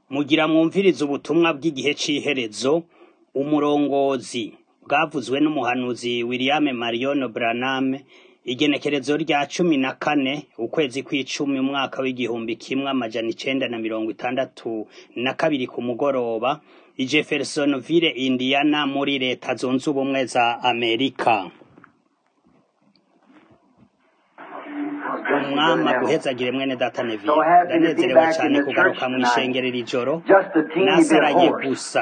Mugira mwumvirize ubutumwa bw'igihe c'iherezo, umurongozi bwavuzwe n'umuhanuzi William Marion Branham, igenekerezo rya cumi na kane ukwezi kw'icumi umwaka w'igihumbi kimwe amajana icenda na mirongo itandatu na kabiri ku mugoroba, i Jeffersonville, Indiana muri leta zunze ubumwe za Amerika. umwami aguhezagire mwene data Neville ndanezerewe cane kugaruka mw'ishengerero ijoro nasaraye gusa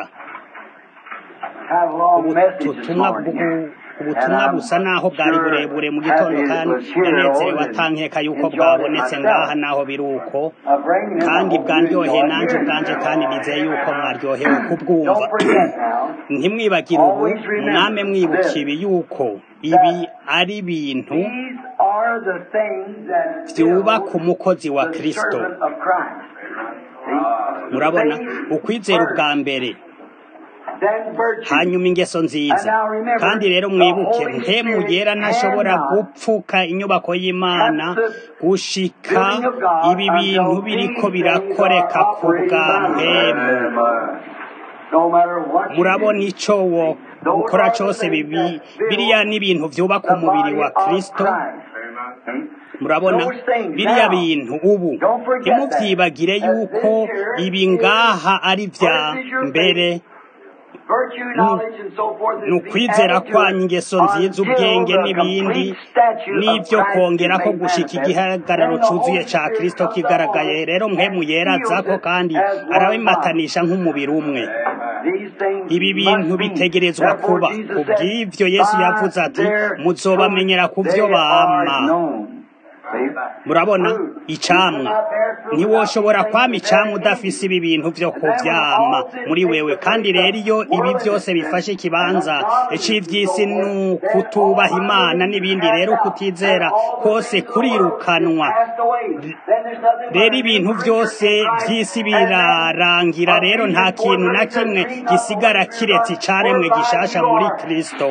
ubutumwa bwu- ubutumwa busa naho bwari burebure mu gitondo kandi ndanezerewe atankeka yuko bwabonetse ngaha naho biri uko kandi bwandyoheye nanje ubwanje kandi nizeye yuko mwaryohewe kubwumva ntimwibagire ubu mwame mwibuka ibi yuko ibi ari ibintu vyubaka umukozi wa Kristo murabona ukwizera ubwa mbere hanyuma ingeso nziza kandi rero mwibuke mpemu yera ntashobora gupfuka inyubako y'imana gushika ibi bintu biriko birakoreka ku bwa mpemu murabona ico wo ukora cose bibi biriya n'ibintu vyubaka umubiri wa kristo murabona biriya bintu ubu ntimuvyibagire yuko ibi ngaha ari vya mbere ni ukwizera kwanyu ingeso nziza ubwenge n'ibindi n'ivyo kongerako gushika igihagararo cuzuye ca kristo kigaragaye rero mpemu yerazako kandi arabimatanisha nk'umubiri umwe ibi bintu bitegerezwa kuba kubw'ivyo yesu yavuze ati muzobamenyera ku vyo bama murabona icamwa ntiwoshobora kwama icamwa udafise ibi bintu vyo kuvyama muri wewe kandi rero iyo ibi vyose bifashe ikibanza c'ivy'isi n'ukutubaha imana n'ibindi rero kutizera kose kurirukanwa rero ibintu vyose vy'isi birarangira rero nta kintu na kimwe gisigara kiretse icaremwe gishasha muri kristo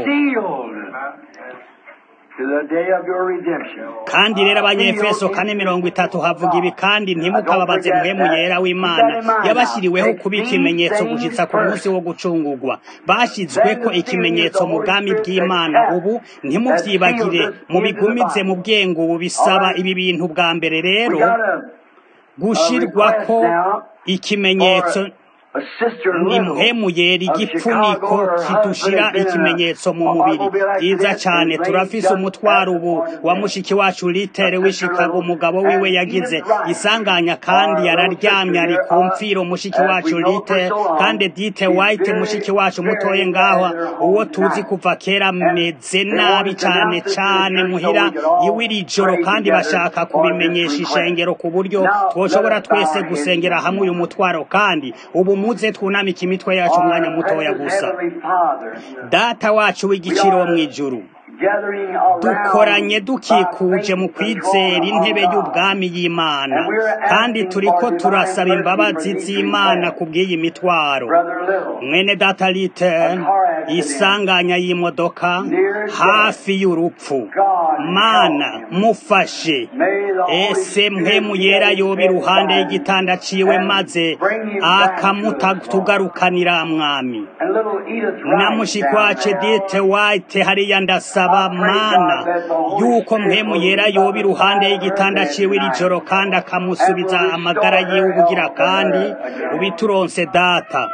kandi rero abanyefeso kane mirongo itatu havuga ibi kandi ntimukababaze muhemu yera w'imana yabashyiriweho kuba ikimenyetso gushitsa ku munsi wo gucungurwa bashyizweko ikimenyetso mu bwami bw'imana ubu ntimuvyibagire mubigumize mu bwenge ubu bisaba ibi bintu bwa mbere rero gushirwako ikimenyetso ni mpemu yera igipfuniko kidushira ikimenyetso mu mubiri byiza cyane turafise umutwaro ubu wa mushiki wacu litere w'ishikago umugabo wiwe yagize isanganya kandi yararyamye ari ku mfiro mushiki wacu lite kandi dite white mushiki wacu mutoye ngaho uwo tuzi kuva kera meze nabi cyane cyane muhira iwe iri joro kandi bashaka kubimenyesha ishengero ku buryo twoshobora twese gusengera hamwe uyu mutwaro kandi ubu muze twunamike imitwe yacu umwanya mutoya gusa data wacu w'igiciro wo mw'ijuru dukoranye dukikuje mu kwizera intebe y'ubwami y'imana kandi turiko turasaba imbabazi z'imana ku bw'iyi mitwaro mwene data lite isanganya y'imodoka hafi y'urupfu mana mufashe ese mpemu yera yoba iruhande y'igitanda ciwe maze akamutatugarukanira mwami na mushikwace dite white hariya ndasaba mana yuko mpemu yera yoba iruhande y'igitanda ciwe iri joro kandi akamusubiza amagara yiwe ubugira kandi ubituronse data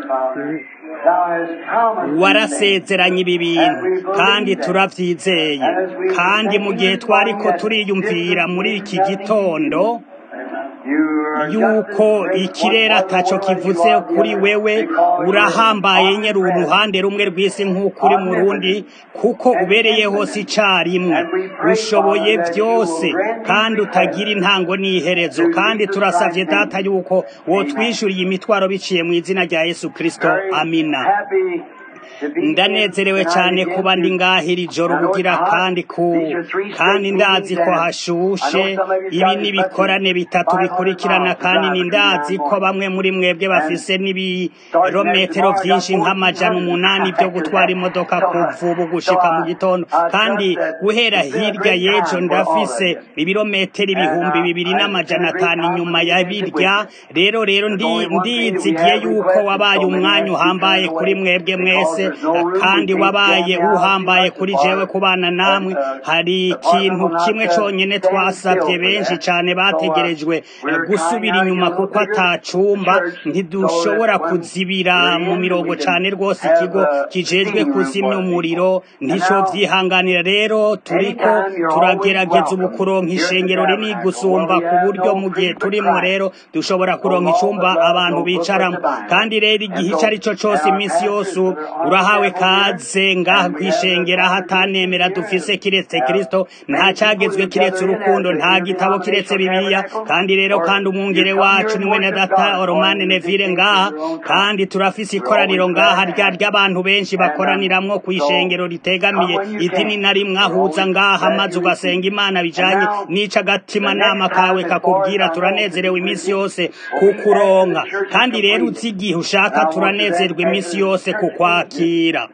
warasezeranye ibi bintu kandi turavyizeye kandi mu gihe twariko turiyumvira muri iki gitondo yuko ikirere ataco kivuze kuri wewe urahambaye nyeri uruhande rumwe rw'isi nk'uko uri mu rundi kuko ubereye hose icarimwe ushoboye vyose kandi utagira intango n'iherezo kandi turasavye data yuko wotwishuriye imitwaro biciye mu izina rya yesu kristo amina ndanezerewe cyane kuba ndi ngahira ijoro bugira kandi ku kandi ndazi ko hashushe ibi n'ibikorane bitatu bikurikirana kandi ni ndazi ko bamwe muri mwebwe bafise n'ibirometero byinshi nk'amajana umunani byo gutwara imodoka kuva ubu gushika mu gitondo kandi guhera hirya y'ejo ndafise ibirometero ibihumbi bibiri n'amajana atanu inyuma ya birya rero rero ndizigiye yuko wabaye umwanya uhambaye kuri mwebwe mwese kandi wabaye uhambaye kuri jewe kubana namwe hari ikintu kimwe cyonyine twasabye benshi cyane bategerejwe gusubira inyuma kuko atacumba ntidushobora kuzibira mu mirongo cyane rwose ikigo kijejwe kuzimya umuriro ntico vyihanganira rero turiko turagerageza ubu kuronka ishengero rinini gusumba ku buryo mu gihe turimo rero dushobora kuronka icumba abantu bicaramo kandi rero igihe icyo ari cyo cyose iminsi yose urahawe kaze ngaha kwishengera hatanemera dufise kiretse kristo nta cagezwe kiretse urukundo nta gitabo kiretse bibiliya kandi rero kandi umwungere wacu ni mwene data romane nevire ngaha kandi turafise ikoraniro ngaha rya ry'abantu benshi bakoraniramwo kwishengero ritegamiye idini na rimwe ahuza ngaha maze ugasenga imana bijanye n'ico agatima nama kawe kakubwira turanezerewe iminsi yose kukuronka kandi rero uzi igihe ushaka turanezerwa iminsi yose kukwakira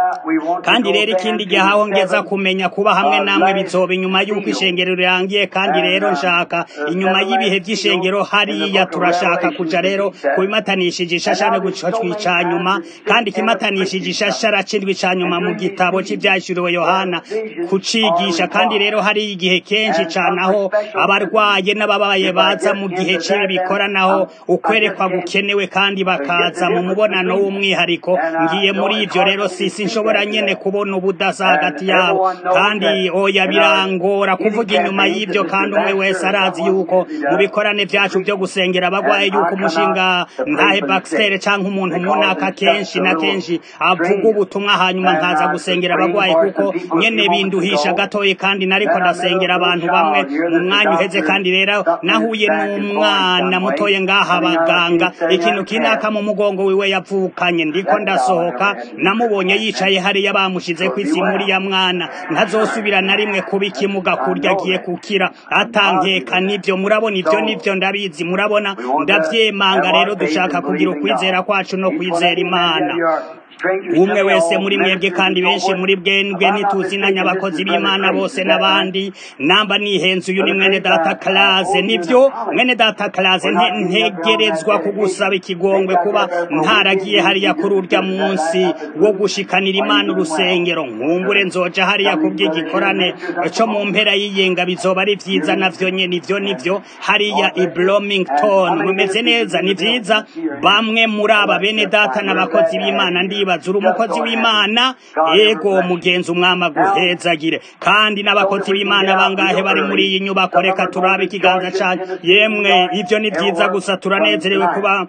kandi rero ikindi gihe aho ngeza kumenya kuba hamwe namwe bizoba inyuma y'uko ishengero rirangiye kandi rero nshaka inyuma y'ibihe by'ishengero hariya turashaka kuja rero kubimatanishije ishashara gucocwa ica nyuma kandi ikimatanishije ishashara c'indwi ca nyuma mu gitabo c'ivyashuriwe yohana kucigisha kandi rero hari igihe kenshi cane aho abarwaye n'ababaye baza mu gihe c'ibi bikoranaho ukwerekwa gukenewe kandi bakaza mu mubonano w'umwihariko ngiye muri ivyo rero si sinshobora nyene kubona ubudasa hagati yabo kandi oya birangora kuvuga inyuma y'ibyo kandi umwe wese arazi yuko mu bikorane vyacu vyo gusengera abagwaye yuko umushinga ntahe Baxter canke umuntu munaka kenshi na kenshi avuga ubutumwa hanyuma nkaza gusengera abagwaye kuko nyene binduhisha gatoyi kandi nariko ndasengera abantu bamwe mu mwanya uheze kandi rero nahuye n'umwana mutoye ngaha abaganga ikintu kinaka mu mugongo wiwe yavukanye ndiko ndasohoka namubonye yicaye hariya bamushize ku isi muri ya mwana ntazosubira na rimwe kuba ikimuga kurya agiye kukira atankeka nivyo murabona ivyo nivyo ndabizi murabona ndavyemanga rero dushaka kugira ukwizera kwacu no kwizera imana umwe wese muri mwebwe kandi benshi muri bwendwe ntituzinanya abakozi b'imana bose n'abandi namba nihenze uyu ni mwene data karaze nivyo mwene data karaze ntegerezwa kugusaba ikigongwe kuba ntaragiye hariya kuri urya munsi wo gushikanira imana urusengero nkumbure nzoja hariya kubw'igikorane co mu mpera y'iyenga bizoba ari vyiza navyo nyene ivyo nivyo hariya i Bloomington mumeze neza ni vyiza bamwe muri aba bene data n'abakozi b'imana ndiba uri umukozi w'imana ego mugenzi umwama guhezagire kandi n'abakozi b'imana bangahe bari muri iyi nyubako reka turabe ikiganza cyane yemwe ibyo ni byiza gusa turanezerewe kuba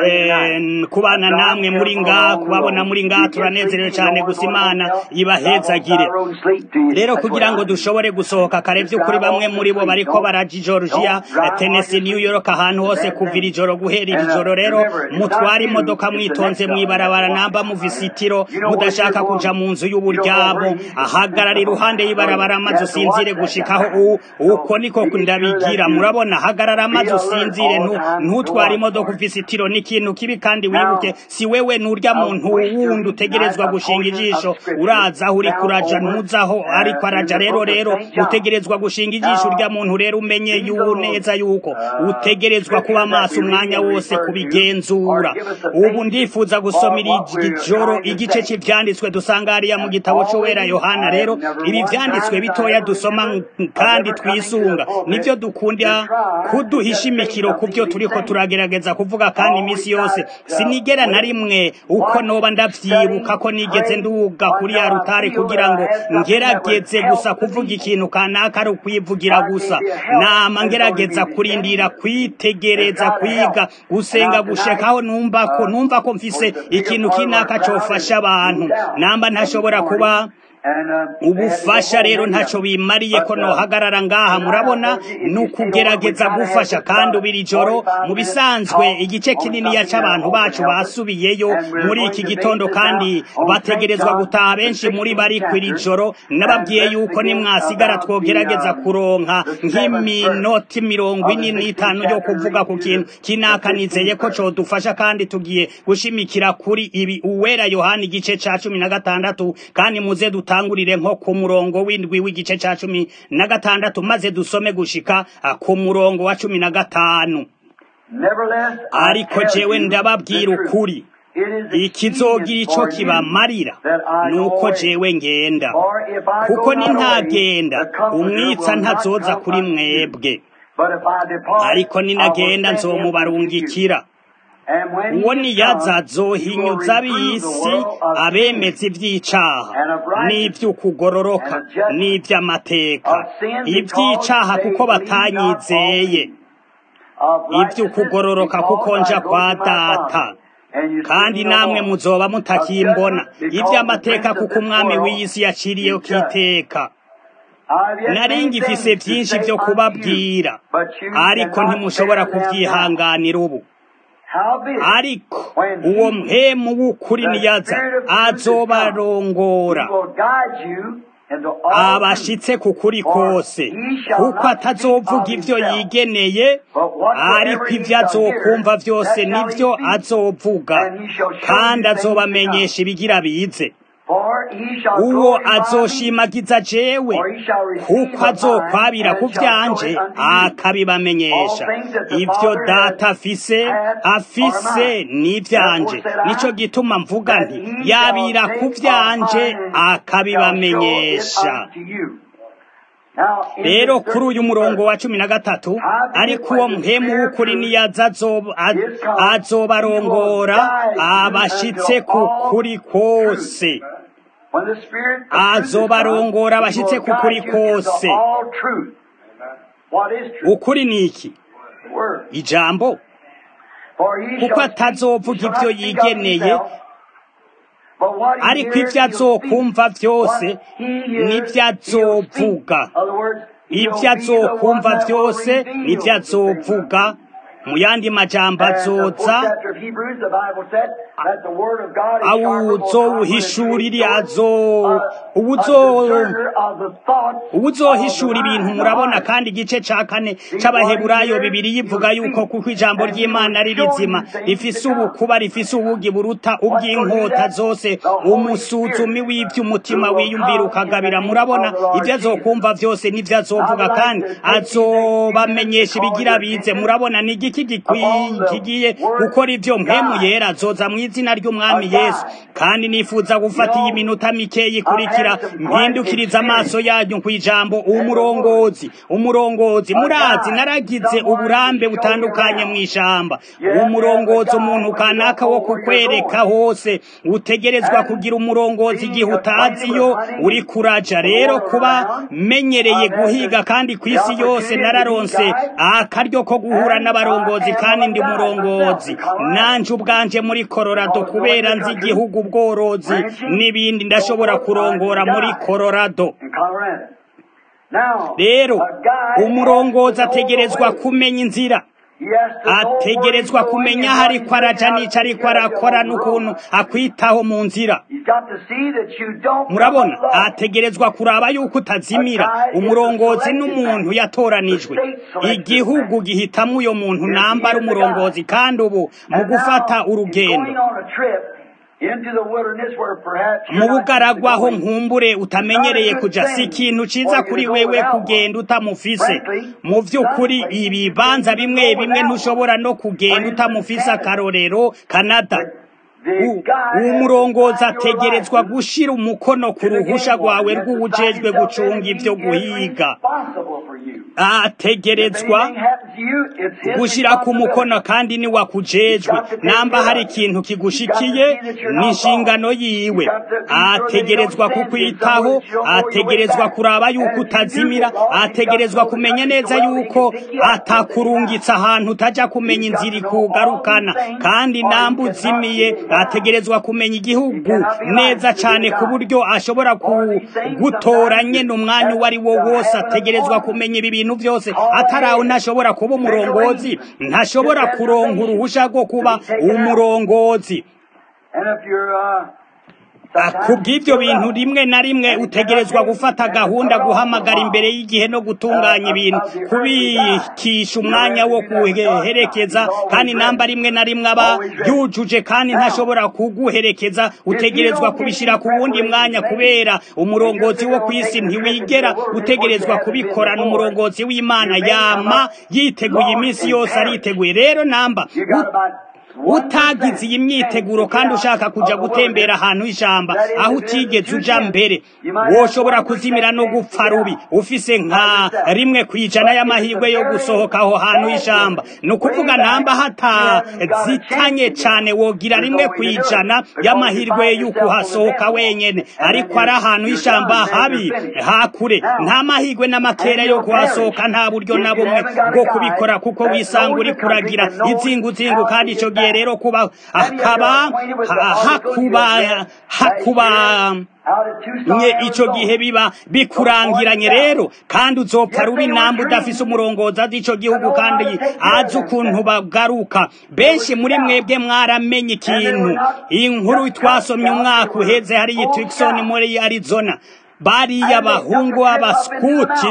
kubana namwe muri nga kubabona muri nga turanezerewe cyane gusa imana ibahezagire rero kugira ngo dushobore gusohoka kare by'ukuri bamwe muri bo bariko baraja Georgia Tennessee New York ahantu hose kuvira ijoro guhera iri joro rero mutwara imodoka mwitonze mwibarabara namba muvisi uruzitiro mudashaka kuja mu nzu y'uburyamo ahagarara iruhande y'ibarabara maze usinzire gushikaho uko niko ndabigira murabona hagarara maze usinzire ntutware imodoka ufise itiro n'ikintu kibi kandi wibuke si wewe nurya muntu wundi utegerezwa gushinga ijisho uraza aho uri kuraja ntuzaho ariko araja rero rero utegerezwa gushinga ijisho urya muntu rero umenye neza yuko utegerezwa kuba maso umwanya wose kubigenzura ubu ndifuza gusomera ijoro igice cy'ibyanditswe dusanga hariya mu gitabo cy'uwera yohana rero ibi byanditswe bitoya dusoma kandi twisunga nibyo dukunda kuduhisha imikiro ku byo turiko turagerageza kuvuga kandi iminsi yose sinigera na rimwe uko noba ndavyibuka ko nigeze nduga kuri ya rutare kugira ngo ngerageze gusa kuvuga ikintu kanaka ari ukwivugira gusa nama ngerageza kurindira kwitegereza kwiga gusenga gushekaho numva ko numva ko mfise ikintu kinaka cofasha abantu namba ntashobora kuba ubufasha rero ntacyo bimariye ko nohagarara ngaha murabona ni ukugerageza gufasha kandi ubiri joro mu bisanzwe igice kinini cy'abantu bacu basubiyeyo muri iki gitondo kandi bategerezwa gutaha benshi muri bari kwiri joro nababwiye yuko nimwasigara twogerageza kuronka nk'iminota mirongo ine n'itanu yo kuvuga ku kintu kinaka nizeye ko codufasha kandi tugiye gushimikira kuri ibi uwera yohani igice ca cumi na gatandatu kandi muze dutangurire nko ku murongo w'indwi w'igice ca cumi na gatandatu maze dusome gushika ku murongo wa cumi na gatanu ariko jewe ndababwira ukuri ikizogira ico kibamarira nuko jewe ngenda kuko ni ntagenda umwitsa ntazoza kuri mwebwe ariko ninagenda nzomubarungikira uwo niyaza azohinyuza ab'isi abemeza iby'icaha n'iby'ukugororoka n'iby'amateka iby'icaha kuko batanyizeye iby'ukugororoka kuko nja kwa data kandi namwe muzoba mutakimbona iby'amateka kuko umwami w'iyi si yaciriyeho kiteka nari ngifise byinshi byo kubabwira ariko ntimushobora kubyihanganira ubu ariko uwo mpemu w'ukuri niyaza azobarongora abashitse ku kuri kose kuko atazovuga ibyo yigeneye ariko ibyo azokumva byose nibyo azovuga kandi azobamenyesha ibigira bize uwo azoshimagiza jewe kuko azokwabira ku byanje akabibamenyesha ibyo data afise afise n'ibyanje nicyo gituma mvuga nti yabira ku byanje akabibamenyesha rero kuri uyu murongo wa cumi na gatatu ariko uwo muhemu w'ukuri niyaza azobarongora abashitse ku kuri kose azobarongora abashitse ku kuri kose ukuri ni iki ijambo kuko atazovuga ibyo yigeneye ariko ibyo azokumva byose nibyo azovuga ibyo azokumva byose nibyo azovuga mu yandi majambo azoza awuzowuhishurira azo uwuzohishura ibintu murabona kandi igice ca kane c'abaheburayo bibiri yivuga yuko kuko ijambo ry'imana ari rizima rifise ubukuba rifise ubugi buruta ubw'inkota zose umusuzumi w'ivy'umutima wiyumvira ukagabira murabona ivyo azokumva vyose n'ivyo azovuga kandi azobamenyesha ibigira bize murabona ni igiki kigiye gukora ivyo mpemu yera azoza mu izina ry'umwami yesu kandi nifuza gufata iyi minota mikeyi ikurikira mpindukiriza amaso yanyu ku ijambo umurongozi umurongozi murazi naragize uburambe butandukanye mu ishamba umurongozi umuntu kanaka wo kukwereka hose utegerezwa kugira umurongozi igihe utaziyo uri kuraja rero kuba menyereye guhiga kandi ku isi yose nararonse akaryo ko guhura n'abarongozi kandi ndi murongozi nanje ubwanje muri Colorado kubera nzi igihugu ubworozi n'ibindi ndashobora kurongora muri Colorado rero umurongozi ategerezwa kumenya inzira ategerezwa kumenya aho ariko araja n'ico ariko arakora n'ukuntu akwitaho mu nzira murabona ategerezwa kuraba yuko utazimira umurongozi n'umuntu yatoranijwe igihugu gihitamwo uyo muntu nambara umurongozi kandi ubu mu gufata urugendo mu bugaragwa aho nkumbure utamenyereye kuja si ikintu ciza kuri wewe kugenda utamufise mu vy'ukuri ibibanza bimwe bimwe ntushobora no kugenda utamufise akarorero kanada umurongozi ategerezwa gushira umukono ku ruhusha rwawe rw'uwujejwe gucunga ivyo guhiga ategerezwa gushira ku mukono kandi ni wakujejwe namba hari ikintu kigushikiye ni inshingano yiwe ategerezwa kukwitaho ategerezwa kuraba yuko utazimira ategerezwa kumenya neza yuko atakurungitse ahantu utaja kumenya inzira ikugarukana kandi namba uzimiye ategerezwa kumenya igihugu neza cyane ku buryo ashobora gutora nyene umwanya uwo ari wo wose ategerezwa kumenya ibi bintu byose ataraho ntashobora kuba umurongozi ntashobora kuronka uruhusha rwo kuba umurongozi kubw'ibyo bintu rimwe na rimwe utegerezwa gufata gahunda guhamagara imbere y'igihe no gutunganya ibintu kubikisha umwanya wo kuherekeza kandi namba rimwe na rimwe aba yujuje kandi ntashobora kuguherekeza utegerezwa kubishyira ku wundi mwanya kubera umurongozi wo ku isi ntiwigera utegerezwa kubikorana umurongozi w'imana yama yiteguye iminsi yose ariteguye rero namba utagize iyi myiteguro kandi ushaka kuja gutembera ahantu h'ijamba aho utigeze uja mbere woshobora kuzimira no gupfa rubi ufise nka rimwe ku ijana y'amahirwe yo gusohoka aho hantu h'ijamba ni ukuvuga namba hatazitanye cane wogira rimwe ku ijana y'amahirwe y'uko uhasohoka wenyene ariko ari ahantu h'ijamba habi hakure nta mahirwe n'amakera yo kuhasohoka nta buryo na bumwe bwo kubikora kuko wisanga uri kuragira izinguzingu kandi ico gihe rero kuba hakaba hakuba hakuba nye ico gihe biba bikurangiranye rero kandi uzopfa rubi namba udafise umurongozi azi ico gihugu kandi azi ukuntu bagaruka benshi muri mwebwe mwaramenye ikintu inkuru twasomye umwaka uheze hariya Tucson muri Arizona bariya bahungu b'abaskuti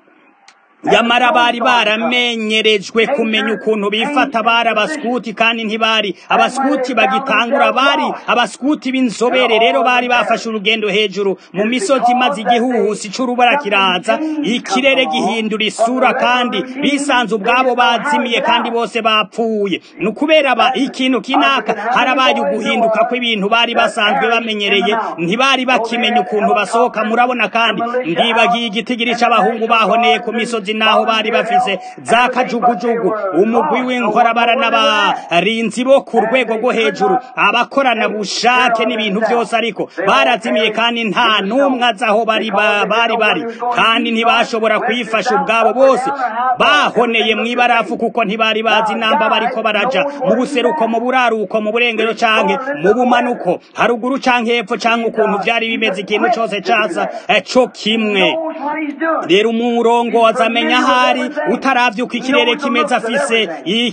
yamara bari baramenyerejwe kumenya ukuntu bifata bari abaskuti kandi ntibari abaskuti bagitangura bari abaskuti b'inzobere rero bari bafashe urugendo hejuru mu misozi maze igihuhusi c'urubara kiraza ikirere gihindura isura kandi bisanze ubwabo bazimiye kandi bose bapfuye ni ukubera ba ikintu kinaka harabaye uguhinduka kw'ibintu bari basanzwe bamenyereye ntibari bakimenya ukuntu basohoka murabona kandi ndibagiye igitigiri c'abahungu bahoneye ku misozi naho bari bafise za kajugujugu umugwi w'inkorabara n'abarinzi bo ku rwego rwo hejuru abakorana bushake n'ibintu byose ariko barazimiye kandi nta n'umwe azi aho bari bari bari kandi ntibashobora kuyifasha ubwabo bose bahoneye mu ibarafu kuko ntibari bazi namba bariko baraja mu buseruko mu buraruko mu burengero canke mu bumanuko haruguru canke hepfo canke ukuntu vyari bimeze ikintu cose casa co kimwe rero umurongozi amenya ahari utaravye uko ikirere kimeze afise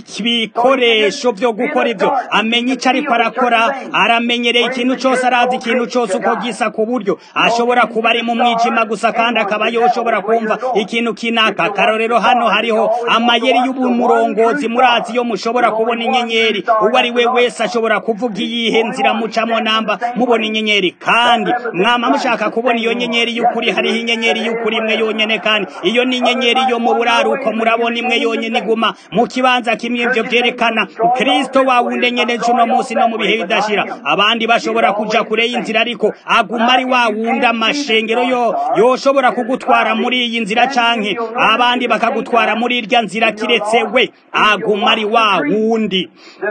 ibikoresho vyo gukora ivyo amenya ico ariko arakora aramenyereye ikintu cose arazi ikintu cose uko gisa ku buryo ashobora kuba ari mu mwijima gusa kandi akaba yoshobora kumva ikintu kinaka karorero hano hariho amayeri y'ubumurongozi murazi iyo mushobora kubona inyenyeri uwo ari we wese ashobora kuvuga iyihe nzira mucamo namba mubona inyenyeri kandi mwama mushaka kubona iyo nyenyeri y'ukuri hariho inyenyeri y'ukuri imwe yonyene kandi iyo ni inyenyeri yo mu buraruko murabona imwe yonyene iguma mu kibanza kimwe ivyo vyerekana kristo wawundi nyene cuno munsi no mu bihe bidashira abandi bashobora kuja kure y'inzira ariko aguma ari wawundi amashengero yo yoshobora kugutwara muri iyi nzira canke abandi bakagutwara muri irya nzira kiretse we aguma ari wawundi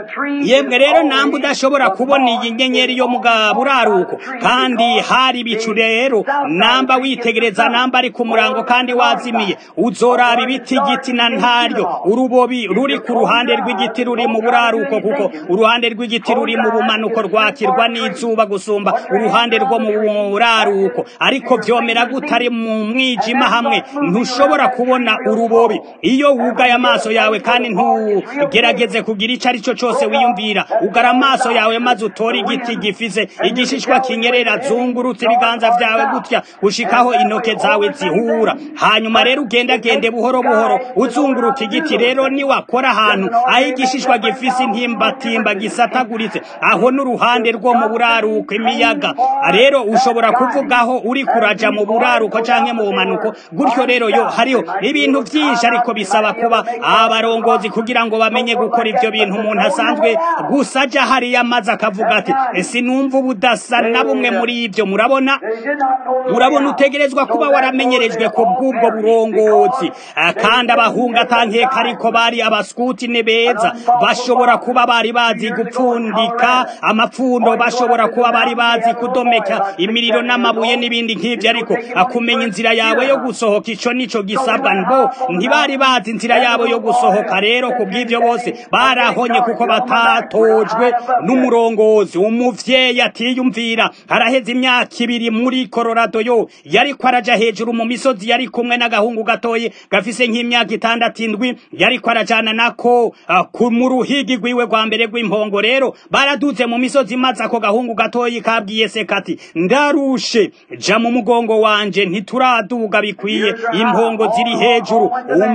yemwe rero namba udashobora kubona iyi nyenyeri yo mu buraruko kandi hari ibicu rero namba witegereza namba ari ku murango kandi wazimiye uzoraba ibiti igiti na ntaryo urubobi ruri ku ruhande rw'igiti ruri mu buraruko kuko uruhande rw'igiti ruri mu bumanuko rwakirwa n'izuba gusumba uruhande rwo mu buraruko ariko vyomera gutari mu mwijima hamwe ntushobora kubona urubobi iyo wugaye amaso yawe kandi ntugerageze kugira ico ari cyo cose wiyumvira ugara amaso yawe maze utore igiti gifise igishishwa kinyerera zungurutse ibiganza vyawe gutya gushikaho intoke zawe zihura hanyuma rero ugendagende buhoro buhoro uzunguruka igiti rero niwakora ahantu aho igishishwa gifise intimbatimba gisataguritse aho n'uruhande rwo mu buraruko imiyaga rero ushobora kuvugaho uri kuraja mu buraruko canke mu bumanuko gutyo rero yo hariho ibintu vyinshi ariko bisaba kuba abarongozi kugira ngo bamenye gukora ivyo bintu umuntu asanzwe gusa aja hariya maze akavuga ati sinumva ubudasa na bumwe muri ivyo murabona murabona utegerezwa kuba waramenyerejwe ku bw'ubwo burongozi munsi kandi abahungu atankeka ariko bari abaskuti ni beza bashobora kuba bari bazi gupfundika amapfundo bashobora kuba bari bazi kudomeka imiriro n'amabuye n'ibindi nk'ibyo ariko akumenya inzira yawe yo gusohoka ico nico gisabwa bo ntibari bazi inzira yabo yo gusohoka rero kubw'ivyo bose barahonye kuko batatojwe n'umurongozi umuvyeyi atiyumvira araheze imyaka ibiri muri Colorado yo yariko araja hejuru mu misozi yari kumwe n'agahungu gatoye gafise nk'imyaka itandatu indwi yariko arajana nako uh, mu ruhigi rwiwe rwa mbere rw'impongo rero baraduze mu misozi maze ako gahungu gatoyi kabwiye se kati ndarushe ja mu mugongo wanje ntituraduga bikwiye impongo ziri hejuru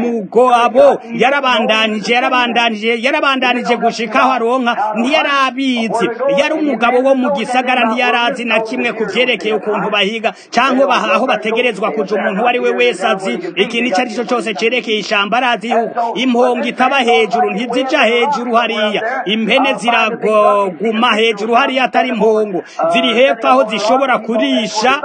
umugabo yarabandanije yarabandanije yarabandanije gushikaho aronka ntiyarabizi yari umugabo wo mu gisagara ntiyarazi na kimwe ku vyerekeye ukuntu bahiga canke aho bategerezwa kuja umuntu uwo ari we wese azi ikintu ico ari cyo cose cerekeye ishamba arazi yuko impongo itaba hejuru ntizija hejuru hariya impene ziraguma hejuru hariya atari impongo ziri hepfo aho zishobora kurisha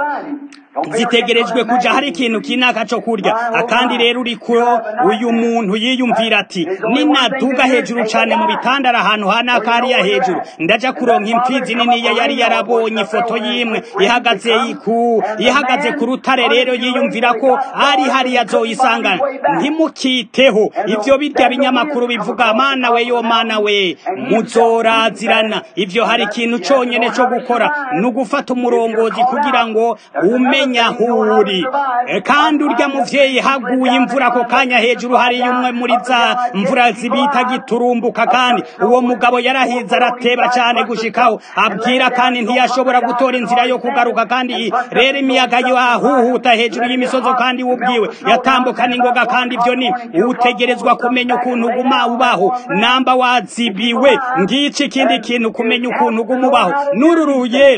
zitegerejwe kuja hari ikintu kinaka co kurya akandi rero uriko uyu muntu yiyumvira ati ninaduga hejuru cane mu bitandara ahantu hanaka hariya hejuru ndaja kuronka impfizi niniya yari yarabonye ifoto y'imwe ihagaze ku ihagaze ku rutare rero yiyumvira ko ari hariya azoyisangana ntimukiteho ivyo birya binyamakuru bivuga mana we yo mana we muzorazirana ivyo hari ikintu conyene co gukora ni ugufata umurongozi kugira ngo ume umenya huri kandi urya muvyeyi haguye imvura ako kanya hejuru hari umwe muri za mvura zibita giturumbuka kandi uwo mugabo yarahize arateba cyane gushikaho abwira kandi ntiyashobora gutora inzira yo kugaruka kandi rero imiyaga yo ahuhuta hejuru y'imisozi kandi ubwiwe yatambuka n'ingoga kandi ibyo ni utegerezwa kumenya ukuntu uguma ubaho namba wazibiwe ngici ikindi kintu kumenya ukuntu uguma ubaho nururuye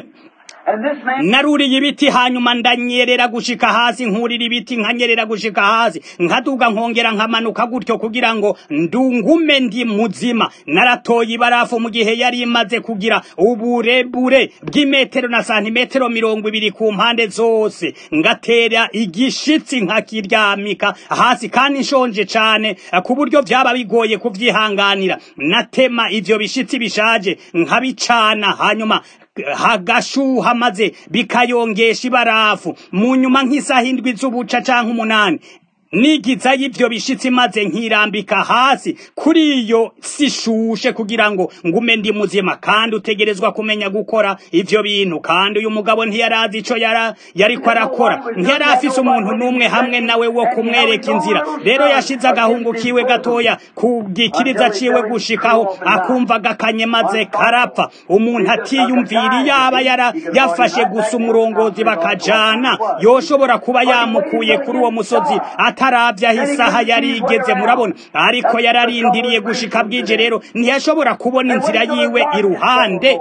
naruriye ibiti hanyuma ndanyerera gushika hasi nkurira ibiti nkanyerera gushika hasi nkaduga nkongera nkamanuka gutyo kugira ngo ndungume ndi muzima naratoye ibarafu mu gihe yari imaze kugira uburebure bw'imetero na santimetero mirongo ibiri ku mpande zose ngatera igishitsi nkakiryamika hasi kandi nshonje cane ku buryo byaba bigoye kuvyihanganira natema ivyo bishitsi bishaje nkabicana hanyuma hagashuha maze bikayongesha ibarafu mu nyuma nk'isaha indwi z'ubuca canke umunani nigiza y'ivyo bishitsi maze nkirambika hasi kuri iyo sishushe kugira ngo ngume ndi muzima kandi utegerezwa kumenya gukora ivyo bintu kandi uyu mugabo ntiyarazi ico yara yariko arakora ntiyari afise umuntu n'umwe hamwe nawe wo kumwereka inzira rero yashize agahungu kiwe gatoya ku gikiriza ciwe gushikaho akumva gakanye maze karapfa umuntu atiyumvira yaba yara yafashe gusa umurongozi bakajana yoshobora kuba yamukuye kuri uwo musozi ataravya aho isaha yari igeze murabona ariko yararindiriye gushika bwije rero ntiyashobora kubona inzira yiwe iruhande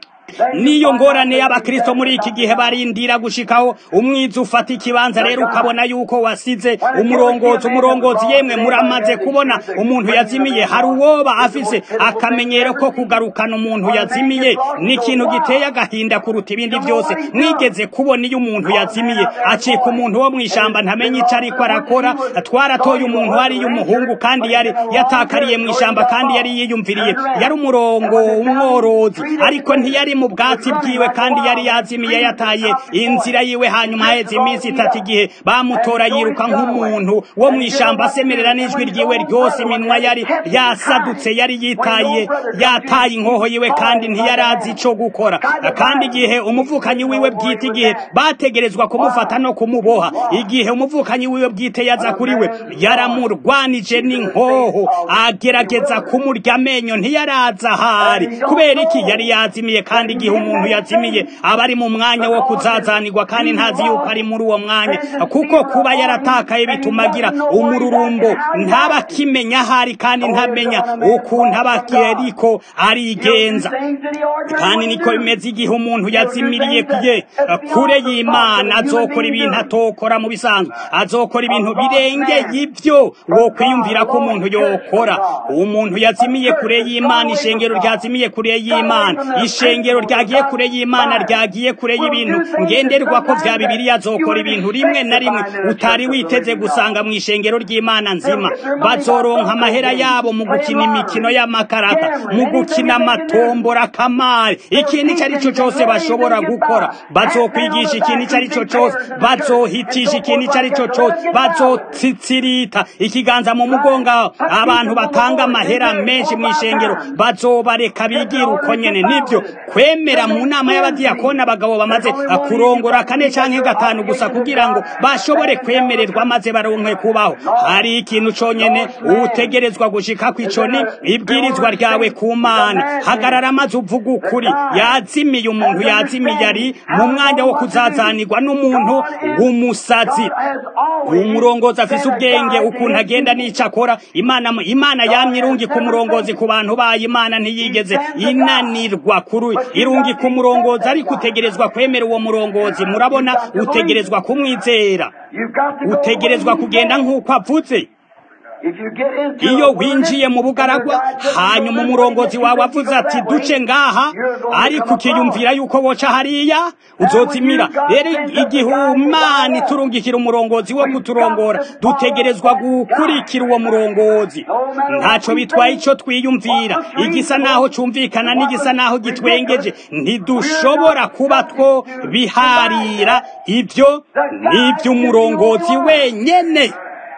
niyo ngorane y'abakristo muri iki gihe barindira gushikaho umwiza ufata ikibanza rero ukabona yuko wasize umurongozi umurongozi yemwe muramaze kubona umuntu yazimiye hari uwoba afise akamenyero ko kugarukana umuntu yazimiye ni ikintu giteye agahinda kuruta ibindi byose mwigeze kubona iyo umuntu yazimiye acika umuntu wo mw'ishamba ntamenye ico ariko arakora twaratoye umuntu wari umuhungu kandi yari yatakariye mw'ishamba kandi yari yiyumviriye yari umurongo umworozi ariko ntiyari mu bwatsi bwiwe kandi yari yazimiye yataye inzira yiwe hanyuma haheze iminsi itatu igihe bamutora yiruka nk'umuntu wo mu ishamba asemerera n'ijwi ryiwe ryose iminwa yari yasadutse yari yitaye yataye inkoho yiwe kandi ntiyarazi ico gukora kandi igihe umuvukanyi wiwe bwite igihe bategerezwa kumufata no kumuboha igihe umuvukanyi wiwe bwite yaza kuri we yaramurwanije n'inkoho agerageza kumurya amenyo ntiyaraza ahari kubera iki yari yazimiye kandi igihe umuntu yazimiye aba ari mu mwanya wo kuzazanirwa kandi ntazi yuko ari muri uwo mwanya kuko kuba yaratakaye bituma agira umururumbo ntaba akimenya ahari kandi ntamenya ukuntu aba ariko arigenza kandi niko bimeze igihe umuntu yazimiriye ye kure y'imana azokora ibintu atokora mu bisanzwe azokora ibintu birengeye ibyo wo kwiyumvira ko umuntu yokora umuntu yazimiye kure y'imana ishengero ryazimiye kure y'imana ishengero ishengero ryagiye kure y'imana ryagiye kure y'ibintu ngenderwa ko vya bibiliya azokora ibintu rimwe na rimwe utari witeze gusanga mu ishengero ry'imana nzima bazoronka amahera yabo mu gukina imikino y'amakarata mu gukina amatombora kamari ikintu icyo ari cyo cyose bashobora gukora bazokwigisha ikintu icyo ari cyo cyose bazohitisha ikintu icyo ari cyo cyose bazotsitsirita ikiganza mu mugongo abantu batanga amahera menshi mu ishengero bazobareka bigira uko nyene nibyo kwemera mu nama y'abadiyakoni abagabo bamaze kurongora kane canke gatanu gusa kugira ngo bashobore kwemererwa maze baronke kubaho hari ikintu conyene utegerezwa gushika kw'ico ni ibwirizwa ryawe ku mana hagarara maze uvuga ukuri yazimiye umuntu yazimiye ari mu mwanya wo kuzazanirwa n'umuntu w'umusazi umurongozi afise ubwenge ukuntu agenda n'ico akora imana imana yamye irungi ku murongozi ku bantu bayo imana ntiyigeze inanirwa kuri irungi ku murongozi ariko utegerezwa kwemera uwo murongozi murabona utegerezwa kumwizera utegerezwa kugenda nk'uko avuze iyo winjiye mu bugaragwa hanyuma umurongozi wawe avuze ati duce ngaha ariko ukiyumvira yuko woca hariya uzozimira rero igihe umana iturungikira umurongozi wo kuturongora dutegerezwa gukurikira uwo murongozi ntacyo bitwaye icyo twiyumvira igisa naho cyumvikana n'igisa naho gitwengeje ntidushobora kuba two biharira ibyo ni iby'umurongozi wenyine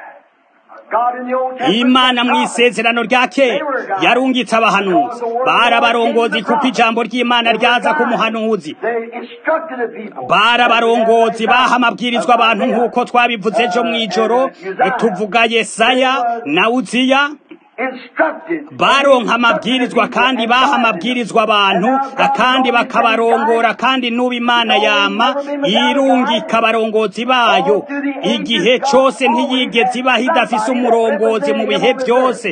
imana mu isezerano rya kera yarungitse abahanuzi bari abarongozi kuko ijambo ry'imana ryaza ku muhanuzi bari abarongozi baha amabwirizwa abantu nk'uko twabivuze ejo mu ijoro tuvuga yesaya na uziya baronka amabwirizwa kandi baha amabwirizwa abantu kandi bakabarongora kandi n'ubu imana yama irungika abarongozi bayo igihe cyose ntiyigeze ibaho idafise umurongozi mu bihe byose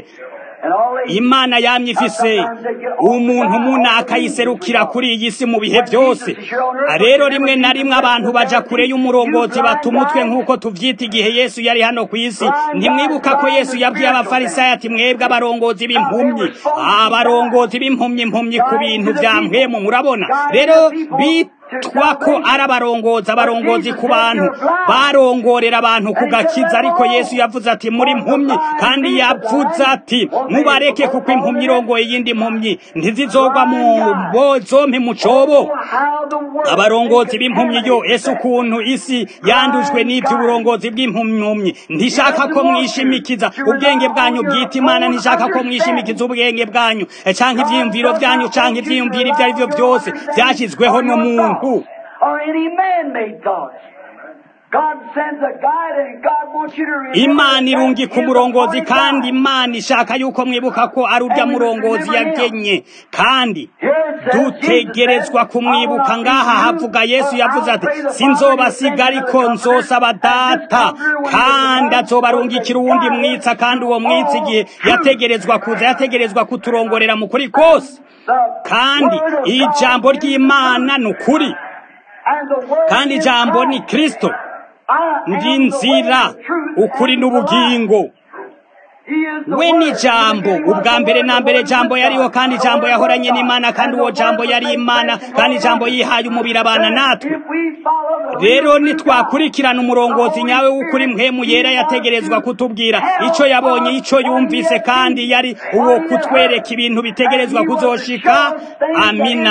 imana yamye ifise umuntu munaka yiserukira kuri iyi si mu bihe byose rero rimwe na rimwe abantu baja kure y'umurongozi bata umutwe nk'uko tuvyita igihe yesu yari hano ku isi ntimwibuka ko yesu yabwiye abafarisayo ati mwebwe abarongozi b'impumyi abarongozi b'impumyi impumyi ku bintu vya mpwemu murabona rero bitwa ko ari abarongozi abarongozi ku bantu barongorera abantu ku gakiza ariko yesu yavuze ati muri mpumyi kandi yavuze ati mubareke kuko impumyi irongoye iyindi mpumyi ntizizogwa mu bozompi mu cobo abarongozi b'impumyi yo ese ukuntu isi yandujwe n'ivy'uburongozi bw'impumyi ntishaka ko mwishimikiza ubwenge bwanyu bwita imana ntishaka ko mwishimikiza ubwenge bwanyu canke ivyiyumviro vyanyu canke ivyiyumviro ivyo ari vyo byose vyashyizweho n'umuntu or any man-made thoughts. God sends a guide and God wants you to remember imana irungi that ku He is murongozi the kandi guide. imana ishaka yuko mwibuka ko ari urya murongozi yagenye kandi dutegerezwa kumwibuka ngaha havuga yesu yavuze ati sinzobasiga ariko nzosaba data kandi azobarungikira uwundi mwitsa kandi uwo mwitsa igihe yategerezwa kuza yategerezwa kuturongorera mu kuri kose kandi ijambo ry'imana ni ukuri And the word kandi is ijambo ni God. kristo I ndi am the way, nzira the truth, ukuri and the life. n'ubugingo He is the we ni word. jambo In the beginning was ubwa the mbere word, na the mbere word jambo was yariho God. kandi The jambo word yahoranye was n'imana God. kandi And uwo the jambo word yari was imana made kandi flesh jambo and yihaye umubiri abana natwe If we follow the rero will of God, nitwakurikirana umurongozi nyawe w'ukuri mpwemu yera yategerezwa kutubwira icyo yabonye icyo yumvise kandi yari uwo kutwereka ibintu bitegerezwa kuzoshika amina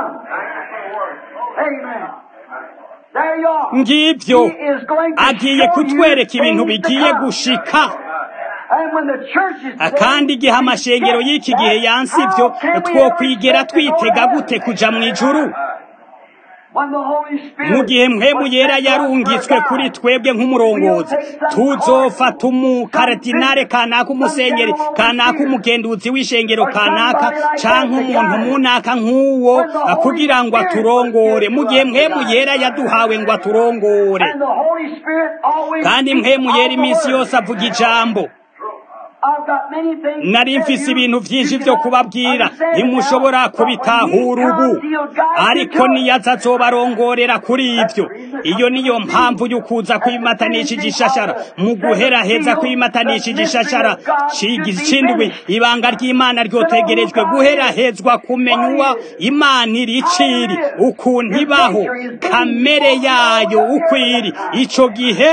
Amen. There you are. ngibyo He is going to agiye show kutwereka you ibintu things to bigiye come. gushika And when the church is Ah, kandi igihe amashengero y'iki gihe yansi ibyo twokwigera twitega gute kuja mu ijuru When the Holy Spirit mu gihe mpwemu yera yarungitswe kuri twebwe nk'umurongozi tuzofata umukaradinare kanaka umusenyeri kanaka umugenduzi w'ishengero kanaka canke umuntu munaka nk'uwo ah, kugira ngo aturongore mu gihe mpwemu yera yaduhawe ngo aturongore And the Holy Spirit always kandi speaks mpwemu yera of the iminsi word. yose avuga ijambo nari mfise ibintu byinshi byo kubabwira ntimushobora kubitahura ubu ariko niyaza azobarongorera kuri ibyo iyo niyo mpamvu y'ukuza kwimatanisha igishashara mu guheraheza kwimatanisha igishashara c'indwi ibanga ry'imana ryotegerejwe guherahezwa kumenya uwa imana iriciri ukuntu ibaho kamere yayo uko iri ico gihe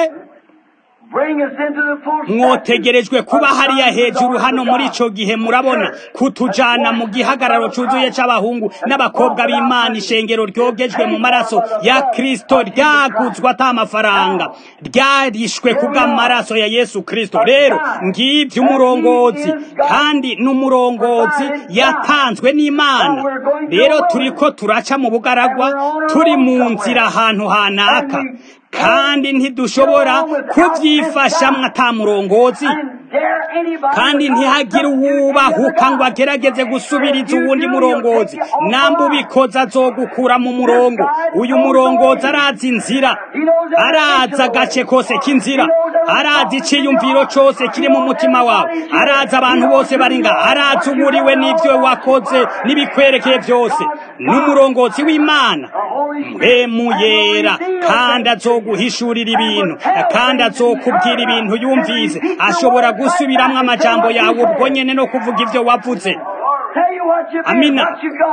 mwotegerejwe kuba hariya hejuru hano muri ico gihe murabona kutujana mu gihagararo cuzuye c'abahungu n'abakobwa b'imana ishengero ryogejwe mu maraso ya kristo ryaguzwe ata amafaranga ryarishwe kubw'amaraso ya yesu kristo rero ngivyo umurongozi kandi n'umurongozi yatanzwe n'imana rero turiko turaca mu bugaragwa turi mu nzira ahantu hanaka kandi ntidushobora kubyifashamwo atamurongozi kandi ntihagire uwubahuka ngo agerageze gusubiriza uwundi murongozi namba ubikoze azogukura mu murongo uyu murongozi arazi inzira arazi agace kose k'inzira arazi iciyumviro cose kiri mu mutima wawe arazi abantu bose bari nga arazi uburiwe n'ivyo wakoze n'ibikwerekeye byose n'umurongozi w'imana mpemu yera kandi azoguhishurira ibintu kandi azokubwira ibintu yumvise ashobora gusubiramwo amajambo yawe ubwo nyene no kuvuga ivyo wavuze amina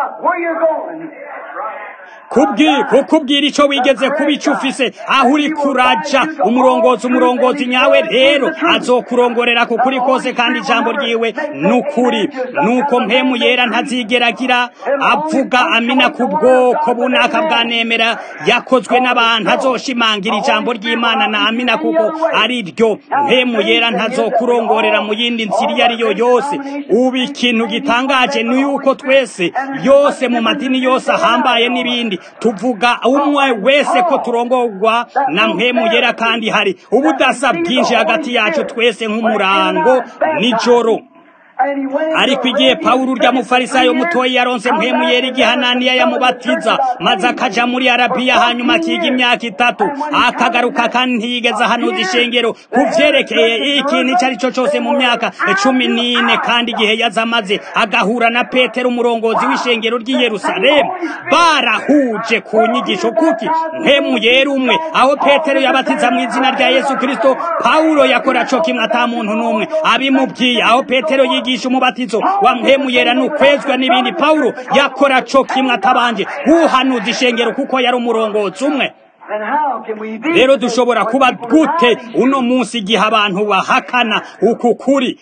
kukubwira ico wigeze kuba ico ufise aho uri kuraja umurongozi umurongozi nyawe rero azokurongorera ku kuri kose kandi ijambo ryiwe nukuri nuko mpemu yera ntazigeragira avuga amina ku bwoko bunaka bwanemera yakozwe n'abantu azoshimangira ijambo ry'imana na amina kuko ari ryo mpemu yera ntazokurongorera mu yindi nzira iyo ari yo yose ubu ikintu gitangaje ni yuko twese yose mu madini yose ahambaye n'ibindi tuvuga umwe wese ko turongorwa na mpemu yera kandi hari ubudasa bwinshi hagati yacu twese nk'umurango nijoro ariko igihe pawulo urya mufarisayo mutoyi yaronse mpemu yera igihe ananiya yamubatiza maze akaja muri arabiya hanyuma akiga imyaka itatu akagaruka kandi ntiyigeze ahanuza ishengero ku vyerekeye ikintu ico ari cyo cose mu myaka cumi n'ine kandi igihe yaza amaze agahura na petero umurongozi w'ishengero ry'i yerusalemu barahuje ku nyigisho kuki mpemu yera umwe aho petero yabatiza mu izina rya yesu kristo pawulo yakora co kimwe ata muntu n'umwe abimubwiye aho petero yiga yigisha umubatizo wa mpemu yera nukwezwa n'ibindi Paulo yakora co kimwe atabanje guhanuza ishengero kuko yari umurongozi umwe rero dushobora kuba gute uno munsi igihe abantu bahakana uku kuri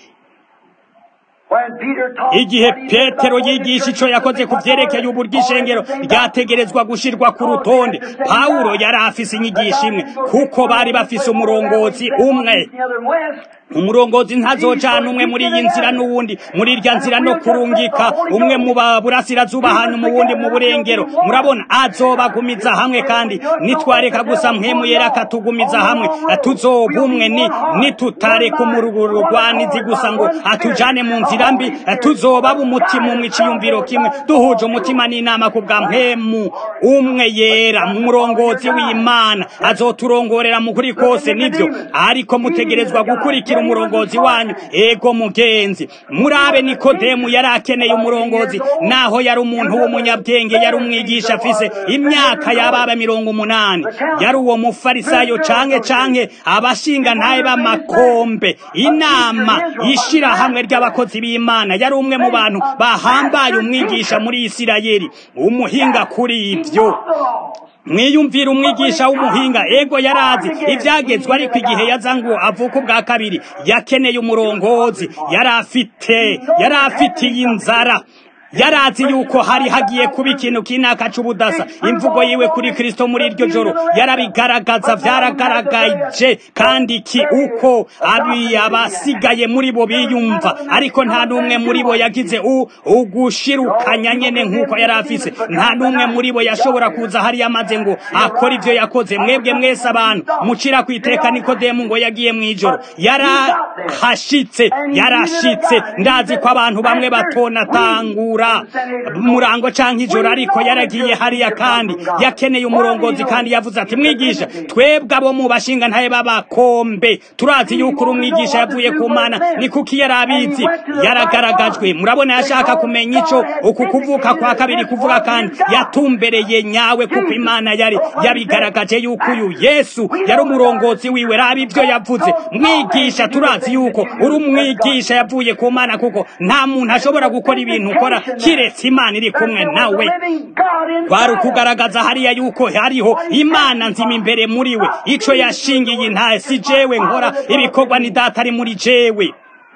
igihe petero yigisha ico yakoze ku vyerekeye uburyo ishengero ryategerezwa gushirwa ku rutonde pawulo yari afise inyigisho imwe kuko bari bafise umurongozi umwe umurongozi ntazocana umwe muri iyi nzira n'uwundi muri irya nzira no kurungika umwe mu burasirazuba hanyuma uwundi mu burengero murabona azobagumiza hamwe kandi nitwareka gusa mpemu yera akatugumiza hamwe tuzoba umwe ni nitutareka umurugurugwanizi gusa ngo atujane mu nzira mbi tuzoba umutima umwe iciyumviro kimwe duhuje umutima n'inama ku bwa mpemu umwe yera umurongozi w'imana azoturongorera mu kuri kose nibyo ariko mutegerezwa gukurikira umurongozi wanyu ego mugenzi murabe nikodemu yari akeneye umurongozi naho yari umuntu w'umunyabwenge yari umwigisha afise imyaka yababa mirongo umunani yari uwo mufarisayo canke canke abashinga ntaye b'amakombe inama ishirahamwe ry'abakozi b'imana yari umwe mu bantu bahambaye umwigisha muri isirayeli umuhinga kuri ibyo mwiyumvira umwigisha w'umuhinga ego yarazi ibyagezwe ariko igihe yaza ngo avuka ubwa kabiri yakeneye umurongozi yari afite yari afitiye inzara yarazi yuko hari hagiye kuba ikintu kinaka c'ubudasa imvugo yiwe kuri kristo muri iryo joro yarabigaragaza vyaragaragaje kandi ki uko abi abasigaye muri bo biyumva ariko nta n'umwe muri bo yagize ugushirukanya nyene nk'uko yari afise nta n'umwe muri bo yashobora kuza hari yamaze ngo akora ivyo yakoze mwebwe mwese abantu mucira kwiteka nikodemu ngo yagiye mw'ijoro yarahashitse yarashitse ndazi ko abantu bamwe batonatangura kumukura murango canke ijoro ariko yaragiye hariya kandi yakeneye umurongozi kandi yavuze ati mwigisha twebwe abo mu bashinga ntaye b'abakombe turazi yuko uri umwigisha yavuye ku mana ni kuki yari abizi yaragaragajwe murabona yashaka kumenya ico uku kuvuka kwa kabiri kuvuga kandi yatumbereye nyawe kuko imana yari yabigaragaje yuko uyu yesu yari umurongozi wiwe raba ibyo yavuze mwigisha turazi yuko uri umwigisha yavuye ku mana kuko nta muntu ashobora gukora ibintu ukora kiretse imana iri kumwe nawe kwari ukugaragaza hariya yuko hariho imana nzima imbere muri we ico yashingiye intahe si jewe nkora ibikorwa ni data ari muri jewe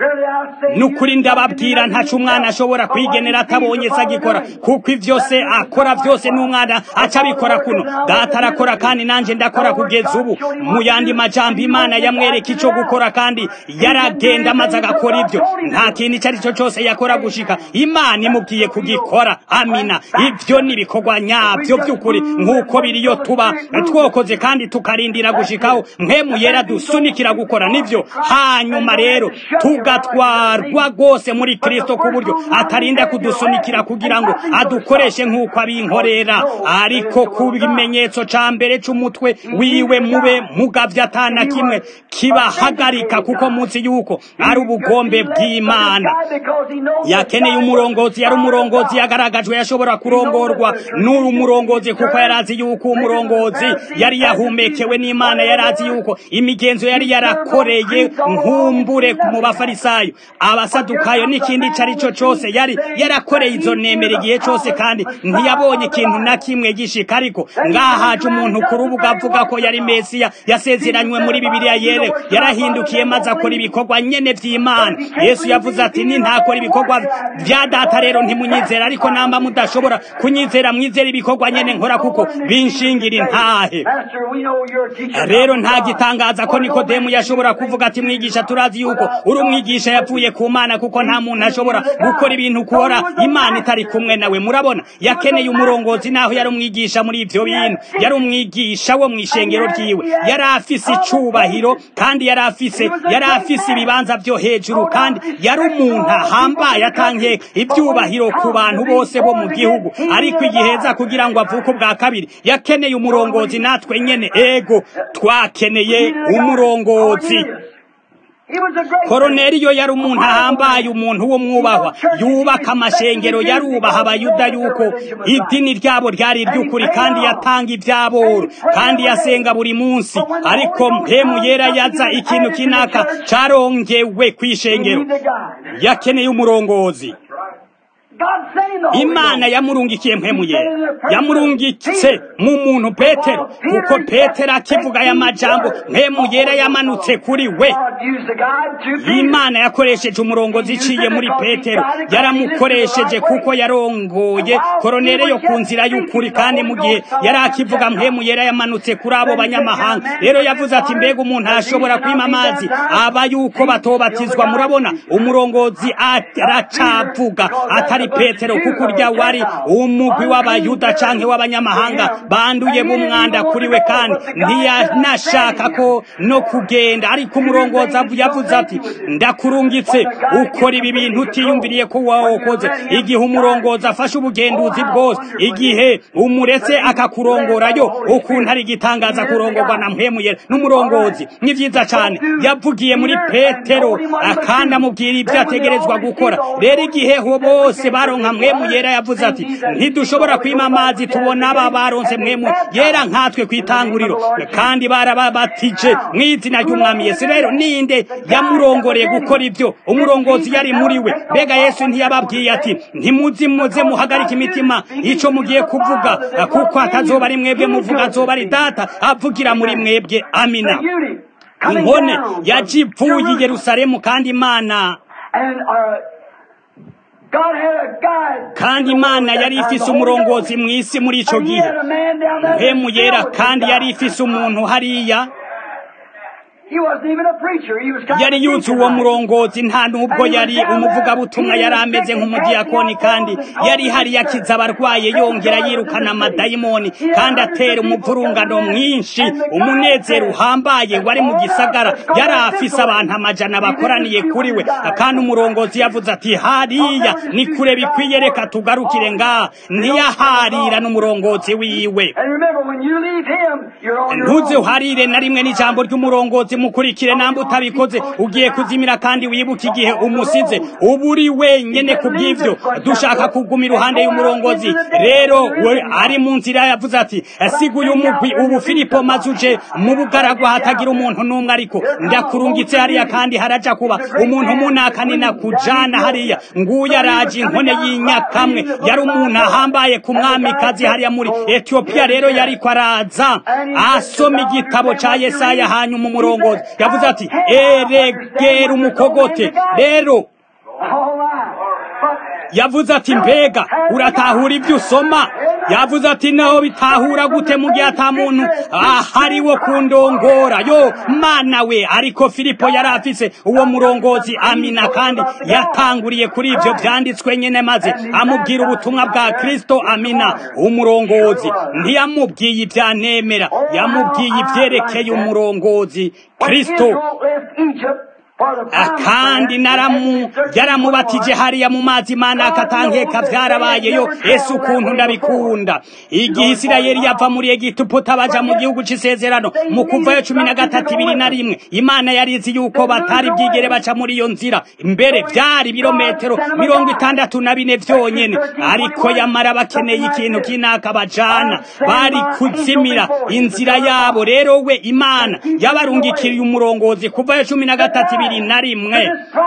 nukuri ndababwira ntacu umwana ashobora kwigenera atabonye se agikora kuko ivyo se akora vyose n'umwana aca abikora kuno data arakora kandi nanje ndakora kugeza ubu mu yandi majambo imana yamwereka ico gukora kandi yaragenda amaze agakora ivyo nta kintu ico ari cyo cose yakora gushika imana imubwiye kugikora amina ivyo ni ibikorwa nyavyo vy'ukuri nk'uko biriyo tuba twokoze kandi tukarindira gushikaho mpemu yera dusunikira gukora nivyo hanyuma rero tugatwarwa rwose muri kristo ku buryo atarinda kudusunikira kugira ngo adukoreshe nk'uko abinkorera ariko ku bimenyetso ca mbere c'umutwe wiwe mube mugavye atana kimwe kibahagarika kuko munsi yuko ari ubugombe bw'imana yakeneye umurongozi yari umurongozi yagaragajwe yashobora kurongorwa n'uru murongozi kuko yarazi yuko umurongozi yari yahumekewe n'imana yarazi yuko imigenzo yari yarakoreye nkumbure mu bafarisayo abasadukayo n'ikindi ico ari cyo cose yari yarakoreye izo nemera igihe cose kandi ntiyabonye ikintu na kimwe gishika ariko ngaha haje umuntu ku rubuga avuga ko yari mesiya yasezeranywe muri bibiliya yere yarahindukiye maze akora ibikorwa nyene vy'imana yesu yavuze ati nintakora ibikorwa vya data rero ntimunyizera ariko namba mudashobora kunyizera mwizera ibikorwa nyene nkora kuko binshingira intahe rero nta gitangaza ko nikodemu yashobora kuvuga ati mwigisha turazi yuko uri umwigisha yavuye ku mana kuko nta muntu ashobora gukora ibintu ukora imana itari kumwe nawe murabona yakeneye umurongozi naho yari umwigisha muri ivyo bintu yari umwigisha wo mw'ishengero ryiwe yari afise icubahiro kandi yari afise yari afise ibibanza vyo hejuru kandi yari umuntu ahambaye atanke ivyubahiro ku bantu bose bo mu gihugu ariko igiheza kugira ngo avuke ubwa kabiri yakeneye umurongozi natwe nyene ego twakeneye umurongozi koroneliyo yari umuntu ahambaye umuntu wo mwubahwa yubaka amashengero yarubaha abayuda yuko idini ryabo ryari iry'ukuri kandi yatanga ibyaboro kandi yasenga buri munsi ariko mpemu yera yaza ikintu kinaka carongewe kw'ishengero yakeneye umurongozi imana yamurungikiye mpemu yera yamurungitse mu muntu petero kuko petero akivuga aya majambo mpemu yera yamanutse kuri we imana yakoresheje umurongozi iciye muri petero yaramukoresheje kuko yarongoye koronere yo ku nzira y'ukuri kandi mu gihe yari akivuga mpemu yera yamanutse kuri abo banyamahanga rero yavuze ati mbega umuntu ashobora kwima amazi aba yuko batobatizwa murabona umurongozi aracavuga atari petero kuko urya wari umugwi w'abayuda canke w'abanyamahanga banduye b'umwanda kuri we kandi ntiyanashaka ko no kugenda ariko umurongozi yavuze ati ndakurungitse ukora ibi bintu utiyumviriye ko wawokoze igihe umurongozi afashe ubugenduzi bwose igihe umuretse akakurongorayo ukuntu ari igitangaza kurongorwa na mpemuyera n'umurongozi ni vyiza cane yavugiye muri petero kandi amubwira ibyo ategerezwa gukora rero igihe ho bose baronka mwemu yera yavuze ati ntidushobora kwima amazi tubona aba baronse mwemu yera nkatwe kwitanguriro kandi barababatije mu izina ry'umwami yesu rero ninde yamurongoreye gukora ibyo umurongozi yari muri we mbega yesu ntiyababwiye ati ntimuzi muze muhagarike imitima ico mugiye kuvuga kuko atazoba ari mwebwe muvuga azoba ari data avugira muri mwebwe amina inkone yajivuye i yerusalemu kandi imana kandi imana yari ifise umurongozi mu isi muri ico gihe mpemu yera kandi yari ifise umuntu hariya yari yutse uwo murongozi nta nubwo yari umuvugabutumwa yari ameze nk'umudiyakoni kandi yari hari yakiza abarwaye yongera yirukana amadayimoni kandi atera umuvurungano mwinshi umunezero uhambaye wari mu gisagara yari afise abantu amajana bakoraniye kuri we kandi umurongozi yavuze ati hariya ni kure bikwiye reka tugarukire ngaha ntiyaharira n'umurongozi wiwe ntuze uharire na rimwe n'ijambo ry'umurongozi mukurikire namba utabikoze ugiye kuzimira kandi wibuke igihe umusize uba uri wenyene ku bw'ivyo dushaka kuguma iruhande y'umurongozi rero we ari mu nzira yavuze ati siguye umugwi ubu filipo maze uje mu bugaragwa hatagira umuntu n'umwe ariko ndakurungitse hariya kandi haraja kuba umuntu munakanina kujana hariya nguyu araje inkone y'inyakamwe yari umuntu ahambaye ku mwamikazi hariya muri etiyopiya rero yariko araza asoma igitabo ca yesaya hanyuma umurongozi yavuze ati eregera umukogote rero yavuze ati mbega uratahura ibyo usoma yavuze ati naho bitahura gute mu gihe ata muntu ahari wo kundongora yo mana we ariko filipo yari afise uwo murongozi amina kandi yatanguriye kuri ibyo byanditswe nyine maze amubwira ubutumwa bwa kristo amina umurongozi ntiyamubwiye ibyanemera yamubwiye ibyerekeye umurongozi kristo kandi naramu yaramubatije hariya mu mazi mana akatankeka byarabayeyo ese ukuntu ndabikunda igihe isirayeli yava muri egiputa baja mu gihugu c'isezerano mu kuvayo cumi na gatatu ibiri na rimwe imana yarizi yuko batari bwigere baca muri iyo nzira mbere byari ibirometero mirongo itandatu na bine vyonyene ariko yamara bakeneye ikintu kinaka bajana bari kuzimira inzira yabo rero we imana yabarungikiriye umurongozi kuvayo cumi na gatatu ibiri na rimwe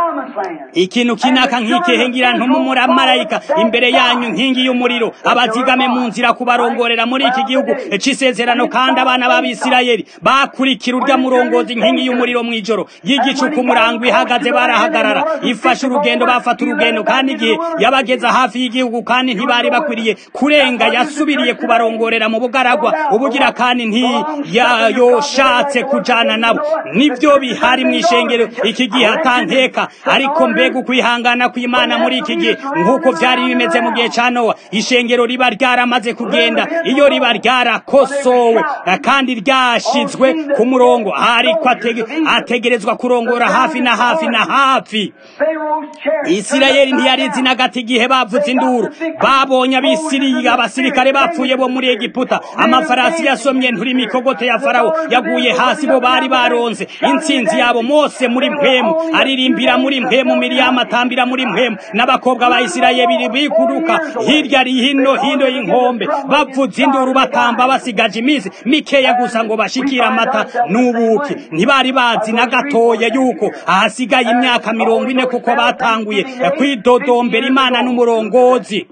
ikintu kinaka nk'ikihe ngira ntumumarayika imbere yanyu nkingi y'umuriro abazigame mu nzira kubarongorera muri iki gihugu c'isezerano kandi abana b'abisirayeli bakurikira urya murongozi inkingi y'umuriro mw'ijoro y'igicu ku murango ihagaze barahagarara ifashe urugendo bafata urugendo kandi igihe yabageza hafi y'igihugu kandi ntibari bakwiriye kurenga yasubiriye kubarongorera mu bugaragwa ubugira kandi ntiyayoshatse kujana nabo nibyo bihari mw'ishengero iki gihe atankeka ariko mbega ukwihangana kw'imana muri iki gihe nk'uko vyari bimeze mu gihe ca nowa ishengero riba ryaramaze kugenda iyo riba ryarakosowe kandi ryashizwe ku murongo ariko ategerezwa kurongora hafi na hafi na hafi isirayeli ntiyarizi na gati igihe bavuze induru babonye abisiriya abasirikare bapfuye bo muri egiputa amafarasi yasomye nturi mikogote ya farawo yaguye hasi bo bari baronze intsinzi yabo mose muri mpemu aririmbira muri mpemu miriyamu atambira muri mpemu n'abakobwa ba isirayeli bikuruka hirya hino hino y'inkombe bavuza induru batamba basigaje iminsi mikeya gusa ngo bashikire amata n'ubuki ntibari bazi na gatoya yuko ahasigaye imyaka mirongo ine kuko batanguye kwidodombera imana n'umurongozi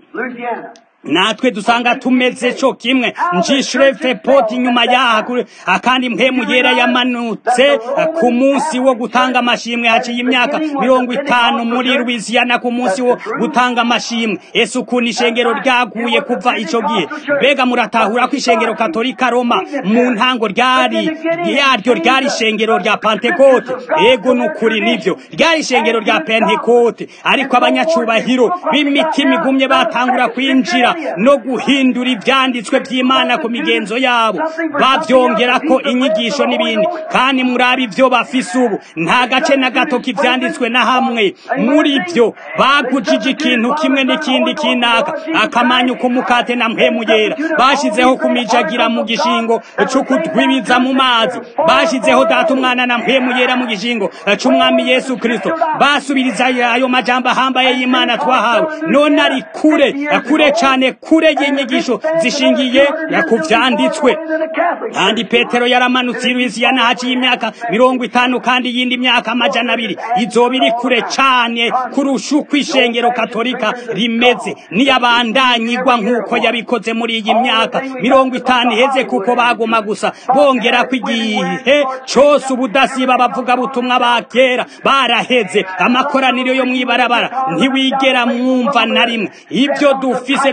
natwe dusanga tumeze cyo kimwe njishurefe poti nyuma yaha akandi mpemu yera yamanutse ku munsi wo gutanga amashimwe haciye imyaka mirongo itanu muri Louisiana ku munsi wo gutanga amashimwe ese ukuntu ishengero ryaguye kuva ico gihe mbega muratahura ko ishengero katolika Roma mu ntango ryari yaryo ryari ishengero rya Pentecote ego nukuri nivyo ryari ishengero rya Pentecote ariko abanyacubahiro b'imitima igumye batangura kwinjira no guhindura ibyanditswe by'imana ku migenzo yabo babyongera ko inyigisho n'ibindi kandi muri ibyo bafise ubu nta gace na gato k'ibyanditswe na hamwe muri byo bagujije ikintu kimwe n'ikindi kinaka akamanyu k'umukate na mpemu yera bashyizeho kumijagira mu gishingo c'ukutwibiza mu mazi bashyizeho data umwana na mpemu yera mu gishingo c'umwami yesu kristo basubiriza ayo majambo ahambaye y'imana twahawe none ari kure kure cyane kure y'inyigisho zishingiye ku vyanditswe kandi petero yaramanutse i louisiana haciye imyaka mirongo itanu kandi iyindi myaka amajana abiri izoba iri kure cane kurusha uko ishengero katolika rimeze niyabandanyigwa nk'uko yabikoze muri iyi myaka mirongo itanu iheze kuko baguma gusa bongera ko igihe cose ubudasiba bavuga butumwa ba kera baraheze amakoraniro yo mw'ibarabara ntiwigera mwumva na rimwe ibyo dufise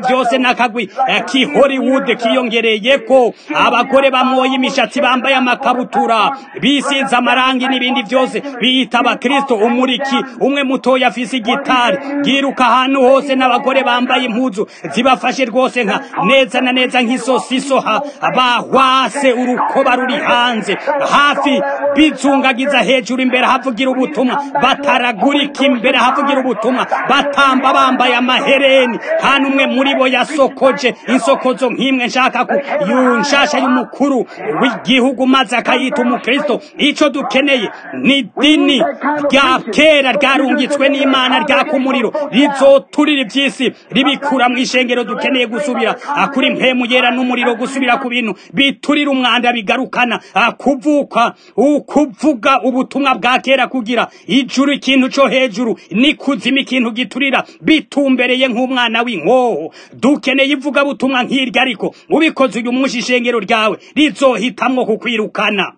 byose n'akagwi ki hollywood kiyongereye ko abagore bamoye imishatsi bambaye amakabutura bisize amarangi n'ibindi byose biyita abakristo umuriki umwe mutoya afise igitari yiruka ahantu hose n'abagore bambaye impuzu zibafashe rwose nka neza na neza nk'isosiso bahwase urukoba ruri hanze hafi bizungagiza hejuru imbere havugira ubutumwa bataragurika imbere havugira ubutumwa batamba bambaye amahereni nta n'umwe muri bo yasokoje insokozo nk'imwe nshaka ku nshasha y'umukuru w'igihugu maze akayita umukristo icyo dukeneye ni dini rya kera ryarungitswe n'imana ryaka umuriro rizoturira iby'isi ribikura mu ishengero dukeneye gusubira kuri mpemu yera n'umuriro gusubira ku bintu biturira umwanda bigarukana kuvuka ukuvuga ubutumwa bwa kera kugira ijuru ikintu cyo hejuru n'ikuzimu ikintu giturira bitumbereye nk'umwana w'inkoho dukeneye ivugabutumwa nk'iryo ariko ubikoze uyu munsi ishengero ryawe rizohitamwo kukwirukana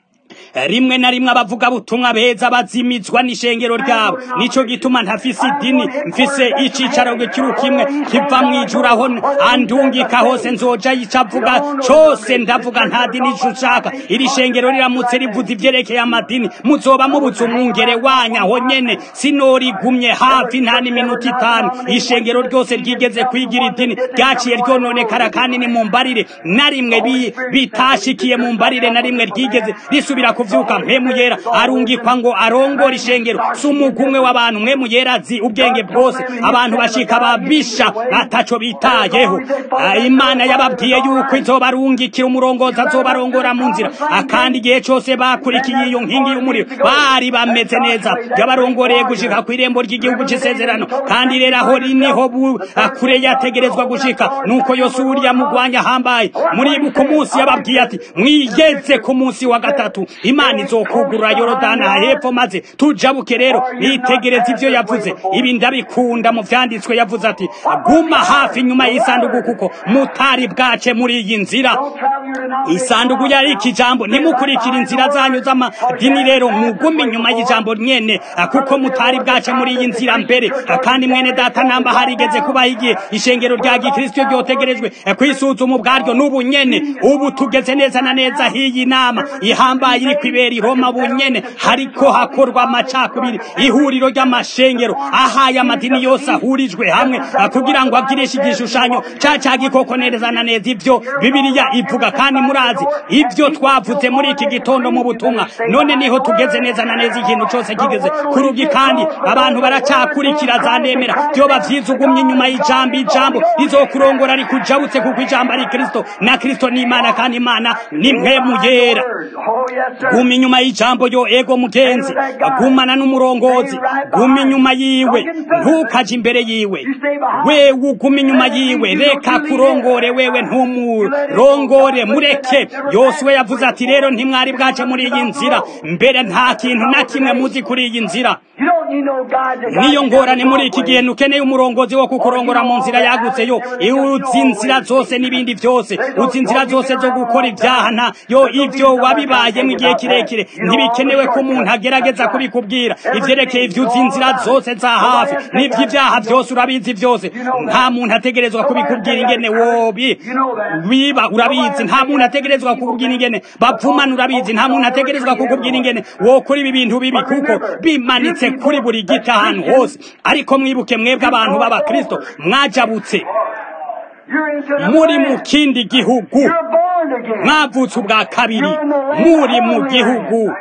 rimwe na rimwe abavugabutumwa beza bazimizwa n'ishengero ryabo nico gituma ntafise idini mfise icicaro kiru kimwe kiva mw'ijuru aho andungika hose nzoja yicavuga cose ndavuga nta dini ushaka iri shengero riramutse rivuze ivyerekeye amadini muzoba mubuze umwungere wanya aho nyene sinorigumye hafi nta n'iminota itanu ishengero ryose ryigeze kwigira idini ryaciye ryononekara kandi ni mu mbarire na rimwe bitashikiye mu mbarire na rimwe ryigeze risubira kuvyuka mpemu yera arungikwa ngo arongore ishengero si umugumwe w'abantu mpemu yera azi ubwenge bwose abantu bashika babisha ataco bitayeho imana yababwiye yuko izobarungikira umurongozi azobarongora mu nzira akandi igihe cose bakurikiye iyo nkingi y'umuriro bari bameze neza yabarongoreye gushika ku irembo ry'igihugu c'isezerano kandi rero aho niho kure yategerezwa gushika nuko yose uriya mugwanya hambaye muribuka umunsi yababwiye ati mwigeze ku munsi wa gatatu imana izokugurura yorodani hepfo maze tujabuke rero nitegereza ivyo yavuze ibi ndabikunda mu vyanditswe yavuze ati guma hafi inyuma y'isanduku kuko mutari bwace muri iyi nzira isanduku yari ikijambo ntimukurikire inzira zanyu z'amadini rero mugume inyuma y'ijambo nyene kuko mutari bwace muri iyi nzira mbere kandi mwene data namba harigeze kubaho igihe ishengero rya gikristo ryotegerejwe kwisuzuma ubwaryo n'ubu nyene ubu tugeze neza na neza hiyi nama ihambaye iri kwibera i Roma bunyene hariko hakorwa amacakubiri ihuriro ry'amashengero ahaye amadini yose ahurijwe hamwe kugira ngo agirishe igishushanyo ca ca gikoko neza na neza ivyo bibiliya ivuga kandi murazi ivyo twavuze muri iki gitondo mu butumwa none niho tugeze neza na neza ikintu cose kigeze kurugi kandi abantu baracakurikira za nemera vyoba vyiza ugumye inyuma y'ijambo ijambo rizokurongora rikujabutse kuko ijambo ari kristo na kristo ni imana kandi imana ni mpemu yera guma inyuma y'ijambo yo ego mugenzi gumana n'umurongozi guma inyuma yiwe ntukaje imbere yiwe wewe uguma inyuma yiwe reka kurongore wewe ntumurongore mureke yosuwe yavuze ati rero ntimwari bwace muri iyi nzira mbere nta kintu na kimwe muzi kuri iyi nzira niyo ngorane muri iki gihe ntukeneye umurongozi wo kukurongora mu nzira yagutse yo uzi inzira zose n'ibindi byose uzi inzira zose zo gukora ibyaha nta yo ibyo wabibayemo igihe kirekire ntibikenewe ko umuntu agerageza kubikubwira ivyerekeye ivyo uzi inzira zose za hafi n'ivy'ivyaha byose urabizi byose nta muntu ategerezwa kubikubwira ingene wobi wiba urabizi nta muntu ategerezwa kukubwira ingene bavumana urabizi nta muntu ategerezwa kukubwira ingene wokora ibi bintu bibi kuko bimanitse kuri buri giti ahantu hose ariko mwibuke mwebwe abantu b'abakristo mwajabutse muri mu kindi gihugu mwavutse ubwa kabiri muri mu gihugu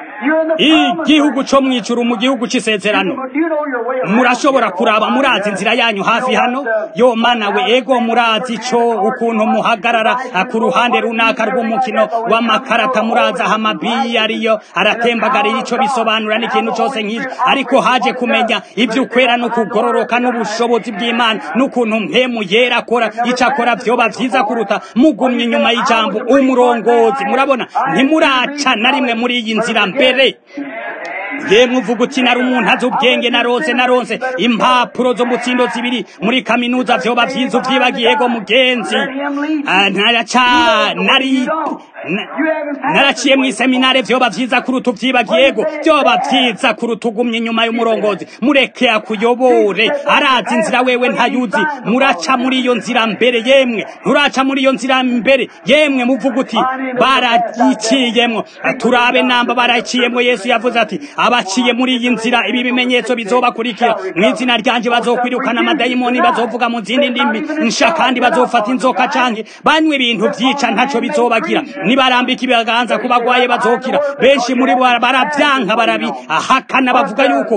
igihugu cyo mwijuru mu gihugu cy'isezerano murashobora kuraba murazi inzira yanyu hafi hano yo mana we ego murazi cyo ukuntu muhagarara ku ruhande runaka rw'umukino w'amakarata murazi aho amabiyi ariyo aratembagarira icyo bisobanura n'ikintu cyose nk'icyo ariko haje kumenya iby'ukwera no kugororoka n'ubushobozi bw'imana n'ukuntu mpemu yera akora icyo akora byoba byiza kuruta mugumye inyuma y'ijambo umurongozi murabona ntimuraca na rimwe muri iyi nzira mbere yemwe uvuga uti nari umuntu azi ubwenge naronse naronse impapuro zo mutsindo zibiri muri kaminuza vyoba vyiza uvyibagiye go mugenzi naraca nari naraciye mu iseminare vyoba vyiza kuruta uvyibagiye yego vyoba vyiza kuruta ugumye inyuma y'umurongozi mureke akuyobore arazi inzira wewe ntayuzi muraca muri iyo nzira mbere yemwe nturaca muri iyo nzira mbere yemwe muvuga uti barayiciyemwo turabe namba barayiciyemwo yesu yavuze ati abaciye muri iyi nzira ibi bimenyetso bizobakurikira mu izina ryanje bazokwirukana amadayimoni bazovuga mu zindi ndimi nsha kandi bazofata inzoka canke banywe ibintu vyica ntaco bizobagira nibarambika ibiganza ku bagwaye bazokira benshi muri bo baravyanka barabihakana bavuga yuko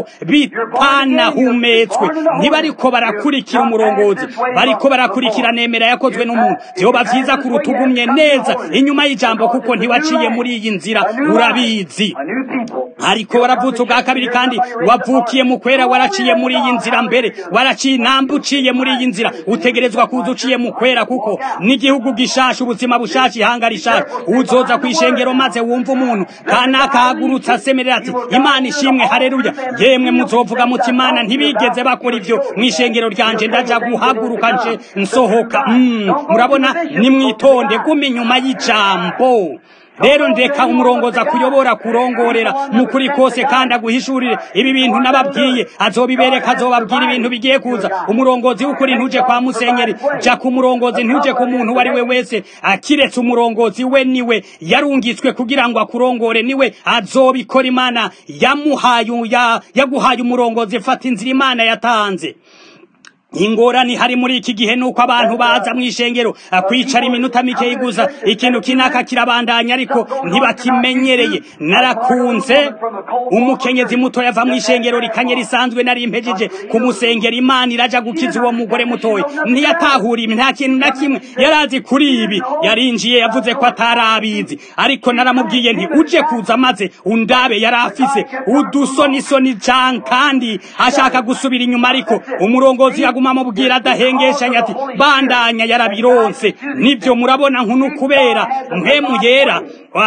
bitanahumetswe ntibariko barakurikira umurongozi bariko barakurikira nemera yakozwe n'umuntu vyoba vyiza kuruta ugumye neza inyuma y'ijambo kuko ntiwaciye muri iyi nzira urabizi ariko waravutse ubwa kabiri kandi wavukiye mu kwera waraciye muri iyi nzira mbere waraciye namba uciye muri iyi nzira utegerezwa kuza uciye mu kwera kuko n'igihugu gishasha ubuzima bushasha ihanga rishasha uzoza kwishengero maze wumva umuntu kanaka hagurutse asemerera ati imana ishimwe hareruya yemwe muzovuga muti imana ntibigeze bakora ivyo mw'ishengero ryanje ndaja guhaguruka nje nsohoka mm, murabona nimwitonde guma inyuma y'ijambo rero ndeka umurongoza kuyobora kurongorera mu kuri kose kandi aguhishurire ibi bintu nababwiye azobibereka azobabwira ibintu bigiye kuza umurongozi w'ukuri ntuje kwa musenyeri ja ku murongozi ntuje ku muntu uwo ari we wese akiretse umurongozi we niwe yarungitswe kugira ngo akurongore niwe azobikora imana yamuhaye ya, yaguhaye umurongozi fata inzira imana yatanze ingorani hari muri iki gihe nuko abantu baza mu ishengero kwicara iminota mike gusa ikintu kinaka kirabandanya ariko ntibakimenyereye narakunze umukenyezi muto yava mu ishengero rikanye risanzwe nari impejeje kumusengera imana iraja gukiza uwo mugore mutoya ntiyatahura ibi nta kintu na kimwe yarazi kuri ibi yarinjiye yavuze ko atarabizi ariko naramubwiye nti uje kuza maze undabe yari afise udusonisoni can kandi ashaka gusubira inyuma ariko umurongozi aguma amubwira adahengeshanya ati bandanya yarabironse nibyo murabona nkunu kubera mpemu yera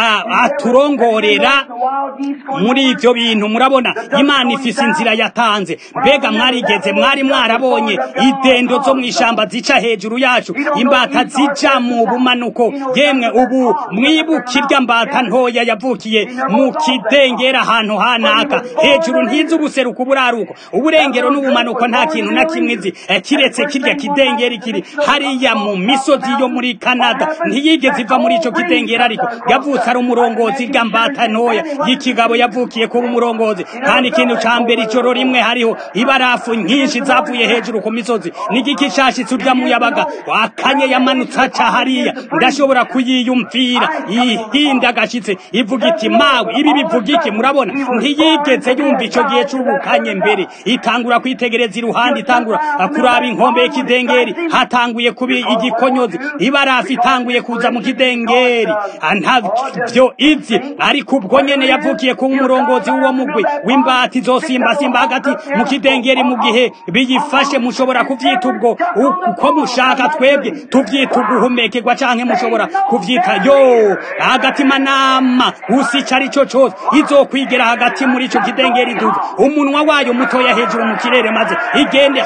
aturongorera muri ibyo bintu murabona imana ifise inzira yatanze mbega mwarigeze mwari mwarabonye idendo zo mu ishamba zica hejuru yacu imbata zija mu bumanuko yemwe ubu mwibuka irya mbata ntoya yavukiye mu kidengera ahantu hanaka hejuru ntizi ubuseruko uburaruko uburengero n'ubumanuko nta kintu na kimwe izi kiretse kirya kidengeri kiri hariya mu misozi yo muri Canada ntiyigeze iva muri ico kidengeri ariko yavutse ari umurongozi rya mbata ntoya y'ikigabo yavukiye kuba umurongozi kandi ikintu ca mbere ijoro rimwe hariho ibarafu nyinshi zavuye hejuru ku misozi n'igiki cashitse urya muyabaga wakanye yamanutse aca hariya ndashobora kuyiyumvira ihinda agashitse ivuga iti mawe ibi bivuga iki murabona ntiyigeze yumva ico gihe c'ubukanye mbere itangura kwitegereza iruhande itangura kuraba inkombe y'ikidengeri hatanguye kuba igikonyozi ibarafu itanguye kuza mu kidengeri ntavyo izi ariko ubwo nyene yavukiye kuba umurongozi w'uwo mugwi w'imbati izosimbasimba hagati mu kidengeri mu gihe biyifashe mushobora kuvyita ubwo uko mushaka twebwe tuvyita uguhumekerwa canke mushobora kuvyita yo agatimanama usica arico cose izokwigera hagati muri ico kidengeri duza umunwa wayo mutoya hejuru mu kirere maze igende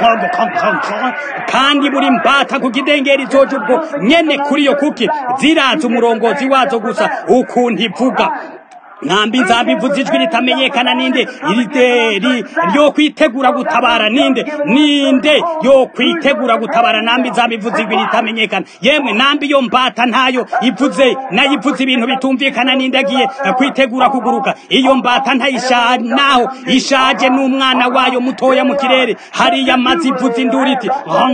kandi buri mbata ku kidengeri izoja ubwo nyene kuri iyo kuki ziraza umurongozi wazo gusa ukuntu ivuga nkambi nzabivuze ijwi ritamenyekana ninde irideri ryo kwitegura gutabara ninde ninde yo kwitegura gutabara nambi nzabivuze ijwi ritamenyekana yemwe nambi yo mbata ntayo ivuze nayivuze ibintu bitumvikana ninde agiye kwitegura kuguruka iyo mbata ntayisha naho ishaje n'umwana wayo mutoya mu kirere hariya amazi ivuze induru iti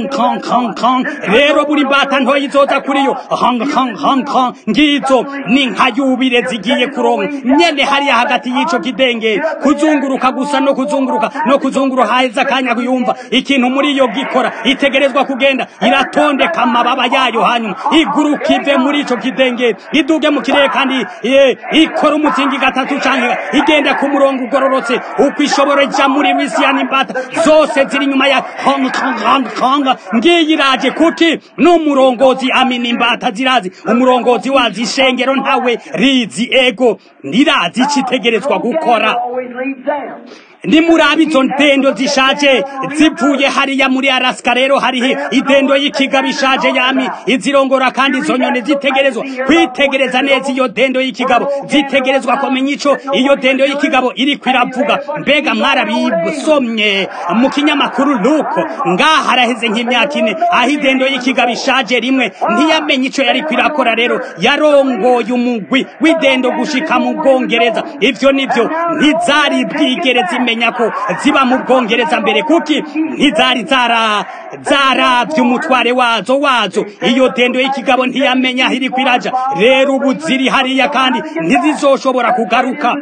rero buri mbata ntoya izoza kuri yo ngizo ni nka yubire zigiye kuronka nyene hariya hagati y'ico kidengeri kuzunguruka gusa no kuzunguruka no kuzunguruka haheze akanya kuyumva ikintu muri iyo gikora itegerezwa kugenda iratondeka amababa yayo hanyuma iguruka ive muri ico kidengeri iduge mu kirere kandi ikora umuzingi gatatu canke igenda ku murongo ugororotse uko ishobora ija muri misiyani imbata zose ziri inyuma ya hong kong hong kong ngiyi iraje kuki n'umurongozi amina imbata zirazi umurongozi wazi ishengero ntawe rizi ego ntirazi icitegerezwa gukora nimurabe izo ndendo zishaje zivuye hariya muri arasika rero hariho idendo y'ikiga bishaje yami izirongora kandi izo nyoni zitegerezwa kwitegereza neza iyo dendo y'ikigabo zitegerezwa kumenya ico iyo dendo y'ikigabo iri kwiravuga mbega mwarabisomye mu kinyamakuru luko ngaha haraheze nk'imyaka ine aho idendo y'ikigabo ishaje rimwe ntiyamenye ico yari kwirakora rero yarongoye umugwi w'idendo gushika mu bwongereza ivyo nivyo ntizari bwigereza imenya ko ziba mu bwongereza mbere kuki ntizari zara zaravye umutware wazo wazo iyo dendo y'ikigabo ntiyamenya aho iri kwiraja rero ubu ziri hariya kandi ntizizoshobora kugaruka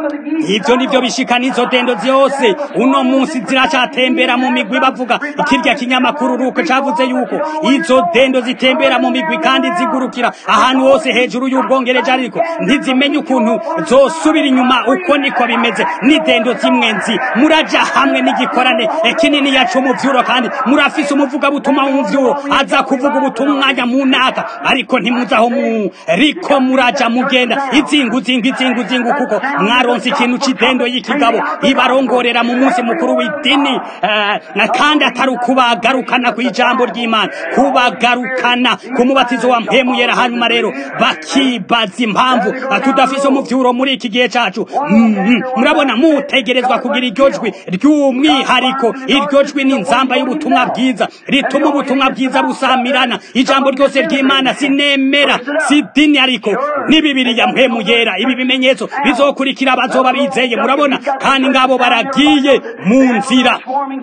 ivyo nivyo bishika n'izo dendo zose uno munsi ziracatembera mu migwi bavuga ikirya kinyamakuru ruko cavuze yuko izo dendo zitembera mu migwi kandi zigurukira ahantu hose hejuru y'ubwongereje ariko ntizimenya ukuntu zosubira inyuma uko niko bimeze n'idendo zimwe nzi muraja hamwe n'igikorane kinini yacu umuvyuro kandi murafise umuvugabutumwa w'umuvyuro aza kuvuga ubutumwa umwanya mu naka ariko ntimuzaho muriko muraja mugenda izingu zingu izingu zingu kuko mwaronse ikintu c'idendo y'ikigabo ibarongorera mu munsi mukuru w'idini uh, kandi atari ukubagarukana kw'ijambo ry'imana kubagarukana ku mubatizo wa mpemu yera hanyuma rero bakibaza impamvu tudafise umuvyuro muri iki gihe cacu murabona mm -hmm. mutegerezwa kugira iryo jwi ry'umwihariko iryo jwi ni nzamba y'ubutumwa bwiza rituma ubutumwa bwiza busamirana ijambo ryose ry'imana sinemera si dini ariko ni bibiriya mpemu yera ibi bimenyetso bizokurikira abazoba bizeye murabona kandi ngabo baragiye mu nzira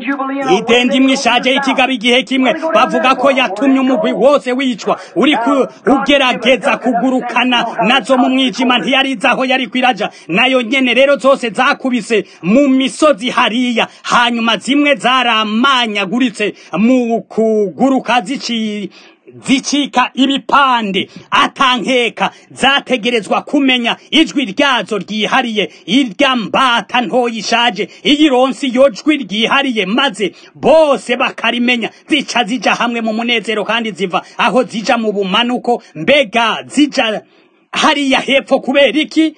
idenda imwe ishaje y'ikigabo igihe kimwe bavuga ko yatumye umugwi wose wicwa uri ugerageza kugurukana nazo mu mwijima ntiyariza aho yari kwiraja nayo nyene rero zose zakubise mu misozi hariya hanyuma zimwe zaramanyaguritse mu kuguruka ziciye zicika ibipande atankeka zategerezwa kumenya ijwi ryazo ryihariye irya mbata ntoya ishaje iyironsi iyo jwi ryihariye maze bose bakarimenya zica zija hamwe mu munezero kandi ziva aho zija mu bumanuko mbega zija hariya hepfo kubera iki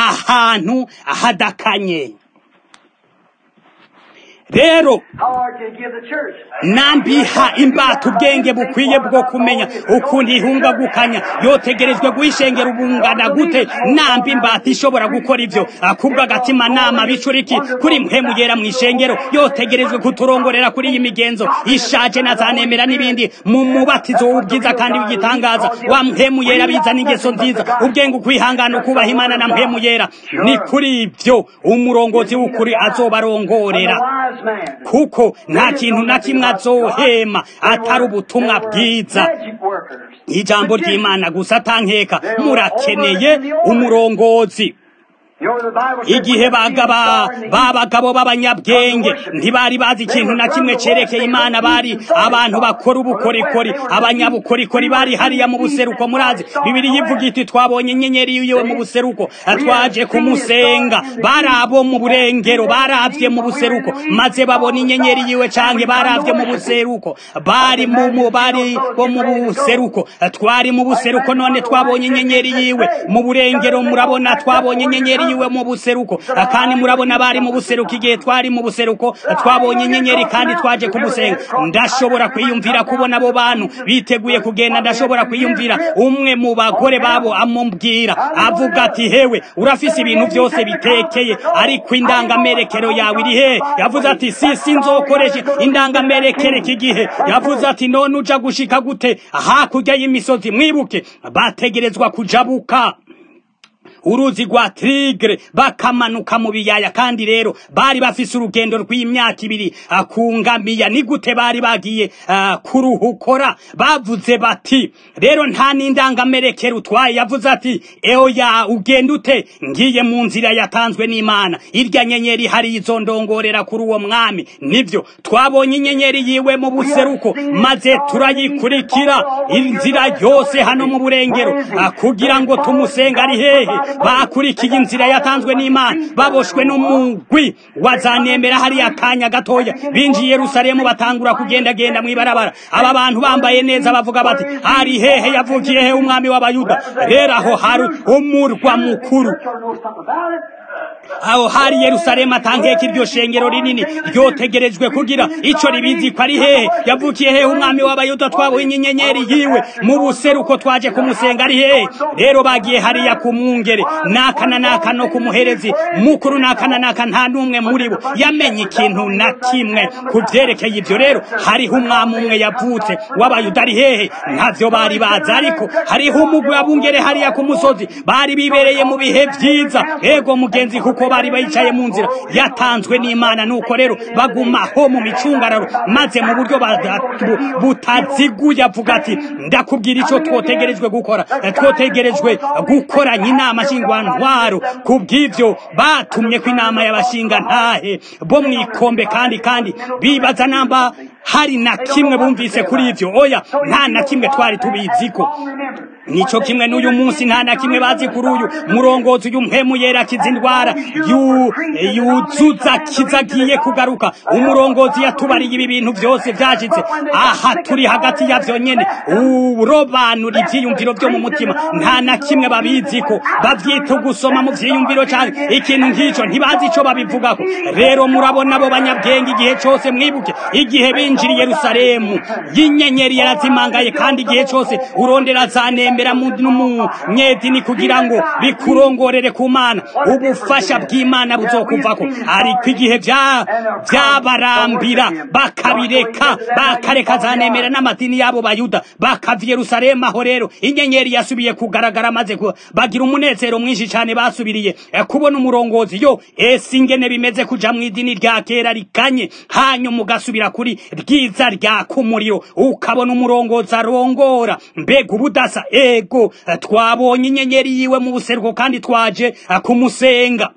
ahantu hadakanye rero nambiha imbata ubwenge bukwiye bwo kumenya ukuntu ihungagukanya yotegerejwe guhishengera ubungana gute nambi imbata ishobora gukora ivyo akubwa agatima nama bicuriki kuri mpemu yera mw'ishengero yotegerejwe kuturongorera kuri iyi migenzo ishaje na zanemera n'ibindi mu mubatizo w'ubwiza kandi w'igitangaza wa mpemu yera bizana ingeso nziza ubwenge ukwihangana ukubaha imana na mpemu yera ni kuri ivyo umurongozi w'ukuri azobarongorera kuko nta kintu na kimwe azohema atari ubutumwa bwiza ijambo ry'imana gusa atankeka murakeneye umurongozi igihe bagaba babagabo b'abanyabwenge ntibari bazi ikintu na kimwe cerekeye imana bari abantu bakora ubukorikori abanyabukorikori bari hariya mu buseruko murazi bibiri yivuga iti twabonye inyenyeri yiwe mu buseruko twaje kumusenga bari abo mu burengero baravye mu buseruko maze babona inyenyeri yiwe canke baravye mu buseruko bari mu bari bo mu buseruko twari mu buseruko none twabonye inyenyeri yiwe mu burengero murabona twabonye inyenyeri yiwe mu buseruko kandi murabona bari mu buseruko igihe twari mu buseruko twabonye inyenyeri kandi twaje kumusenga ndashobora kwiyumvira kubona abo bantu biteguye kugenda ndashobora kwiyumvira umwe mu bagore babo amubwira avuga ati hewe urafise ibintu byose bitekeye ariko indangamerekero yawe iri he yavuze ati si si nzokoresha indangamerekere iki gihe yavuze ati none uja gushika gute hakurya y'imisozi mwibuke bategerezwa kujabuka uruzi rwa Tigre bakamanuka mu biyaya kandi rero bari bafise urugendo rw'imyaka ibiri akungamiya ni gute bari bagiye uh, kuruhukora bavuze bati rero nta n'indangamerekero utwaye yavuze ati eoya ugenda ute ngiye mu nzira yatanzwe n'imana irya nyenyeri hari izo ndongorera kuri uwo mwami nivyo twabonye inyenyeri yiwe mu buseruko maze turayikurikira inzira yose hano mu burengero uh, kugira ngo tumusenga ari hehe bakurikiye inzira yatanzwe n'imana baboshwe n'umugwi wazanemera hariya akanya gatoya binjiye yerusalemu batangura kugendagenda mw'ibarabara aba bantu bambaye neza bavuga bati hari hehe yavukiye he umwami w'abayuda rero aho hari umurwa mukuru aho hari yerusalemu atankeka iryo shengero rinini ryotegerejwe kugira ico ribizi ko ari hehe yavukiye hehe umwami w'abayuda twabonye inyenyeri yiwe mu buseruko twaje kumusenga ari hehe rero bagiye hariya ku mwungere nakana naka no ku muherezi mukuru nakana naka nta n'umwe muri bo yamenye ikintu na kimwe ku vyerekeye ivyo rero hariho umwami umwe yavutse w'abayuda ari hehe ntavyo bari bazi ariko hariho umugwi w'abungere hariya ku musozi bari bibereye mu bihe vyiza ego mugenzi kuko bari bayicaye mu nzira yatanzwe n'imana nuko rero bagumaho mu micungararo maze mu buryo butaziguye avuga ati ndakubwira ico twotegerejwe gukora twotegerejwe gukoranya inama nshingwantwaro ku bw'ivyo batumye ko inama y'abashinga ntahe bo mwikombe kandi kandi bibaza namba hari na kimwe bumvise kuri ivyo oya nta na kimwe twari tubiziko nico kimwe n'uyu munsi nta na kimwe bazi kuri uyu murongozi uyu mpemu yera kiza indwara yuzuza kizagiye kugaruka umurongozi yatubariye ibi bintu byose vyashitse aha turi hagati yavyo nyene urobanura ivyiyumviro vyo mu mutima nta na kimwe babiziko bavyita gusoma mu vyiyumviro canke ikintu nk'ico ntibazi ico babivugako rero murabona abo banyabwenge igihe cose mwibuke igihe binjiriye yerusalemu y'inyenyeri yarazimangaye kandi igihe cose urondera zanembera n'umunyedini kugira ngo bikurongorere ku mana ubufasha bw'imana buzokuvako ariko igihe vyabarambira bakabireka bakareka zanemera n'amadini y'abo bayuda bakava yerusalemu aho rero inyenyeri yasubiye kugaragara maze bagira umunezero mwinshi cane basubiriye kubona umurongozi yo ese ingene bimeze kuja mu idini rya kera rikanye hanyuma ugasubira kuri ryiza ryaka umuriro ukabona umurongozi arongora mbega ubudasa ego twabonye inyenyeri yiwe mu buseruko kandi twaje kumusenga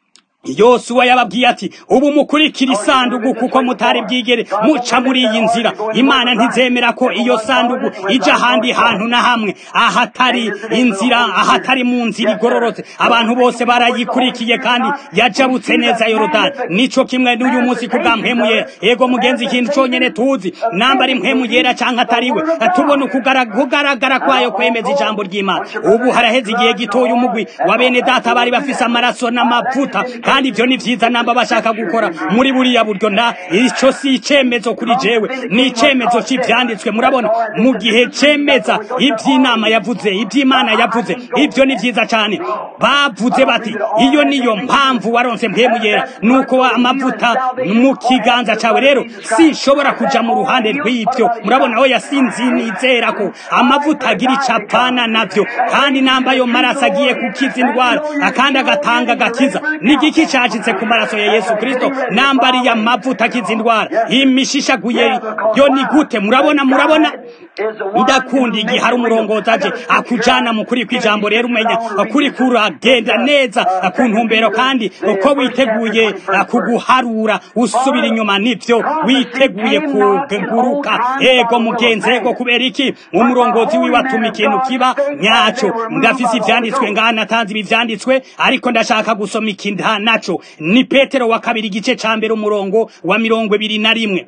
yosuwa yababwiye ati ubu mukurikira isandugu kuko mutari bwigere muca muri iyi nzira imana ntizemera ko iyo sandugu ija ahandi hantu na hamwe ahatari inzira ahatari mu nzira igororotse abantu bose barayikurikiye kandi yajabutse neza yorodani nico kimwe n'uyu munsi kubwa mpemu yera ego mugenzi ikintu conyene tuzi namba ari mpemu yera canke atariwe tubona ukugaragara kwayo kwemeza ijambo ry'imana ubu haraheze igihe gitoya umugwi wa bene data bari bafise amaraso n'amavuta kandi ibyo ni vyiza namba bashaka gukora muri buriya buryo na ico si icemezo kuri jewe ni icemezo c'ivyanditswe murabona mu gihe cemeza ivy'inama yavuze ivy'imana yavuze ibyo ni vyiza cane bavuze bati iyo niyo mpamvu waronse mpemu yera nuko amavuta mu kiganza cawe rero sinshobora kuja mu ruhande rw'ivyo murabona oya sinzinizera ko amavuta agira icapana navyo kandi namba ayo maraso agiye kukiza indwara akandi agatanga agakiza n'igiki cacitse ku maraso ya yesu kristo namba ariya mavuta akiza indwara imishishaguye yo ni gute murabona murabona ndakunda igihe hari umurongozi aje akujana mu kuri kw'ijambo rero umenya kuri kuragenda neza ku ntumbero kandi uko witeguye kuguharura usubira inyuma nivyo witeguye kuguruka ego mugenzi ego kubera iki umurongozi wiwe atuma ikintu kiba nyaco ndafise ivyanditswe ngaha natanze ibi vyanditswe ariko ndashaka gusoma ikindi naco ni petero wa kabiri igice ca mbere umurongo wa mirongo ibiri na rimwe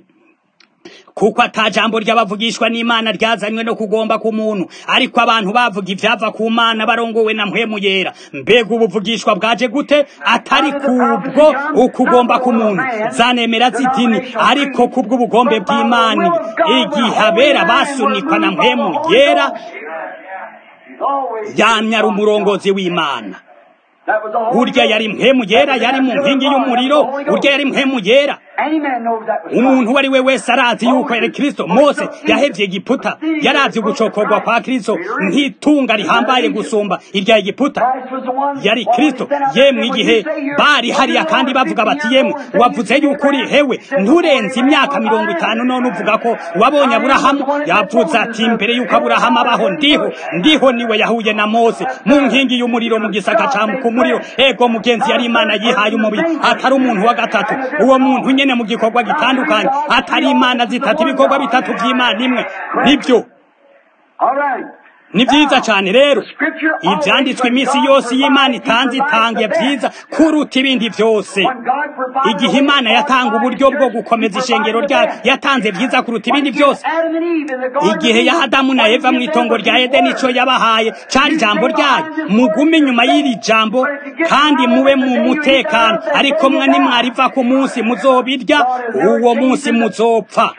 kuko ata jambo ry'abavugishwa n'imana ryazanywe no kugomba ku muntu ariko abantu bavuga ivyava ku mana barongowe na mpwemu yera mbega ubuvugishwa bwaje gute atari kubwo ukugomba ku muntu zanemera z'idini ariko kubw'ubugombe bw'imana igihe abera basunikwa na mpwemu yera yamye ari umurongozi w'imana urya yari mpemu yera yari mu nkingi y'umuriro urya yari mpemu yera umuntu uwo ari we wese arazi yuko yari kristo mose yahevye egiputa yarazi gucokorwa kwa kristo nk'itunga rihambaye gusumba irya egiputa yari kristo yemwe igihe bari hariya kandi bavuga bati yemwe wavuze yuko uri hewe nturenze imyaka mirongo itanu none uvuga ko wabonye aburahamu yavuze ati mbere yuko aburahamu abaho ndiho ndiho niwe yahuye na mose mu nkingi y'umuriro mu gisaka ca kumuriro ego mugenzi yari imana yihaye umubiri atari umuntu wa gatatu uwo muntu nyene mu gikorwa gitandukanye atari imana zitatu ibikorwa bitatu vy'imana imwe nibyo ni byiza cyane rero ibyanditswe iminsi yose y'imana itanze itangiye byiza kuruta ibindi byose igihe imana yatanga uburyo bwo gukomeza ishengero ryayo yatanze byiza kuruta ibindi byose igihe ya adamu na eva mu itongo rya edeni icyo yabahaye cyari ijambo ryayo mugume inyuma y'iri jambo kandi mube mu mutekano ariko mwe nimwariva ku munsi muzobirya uwo munsi muzopfa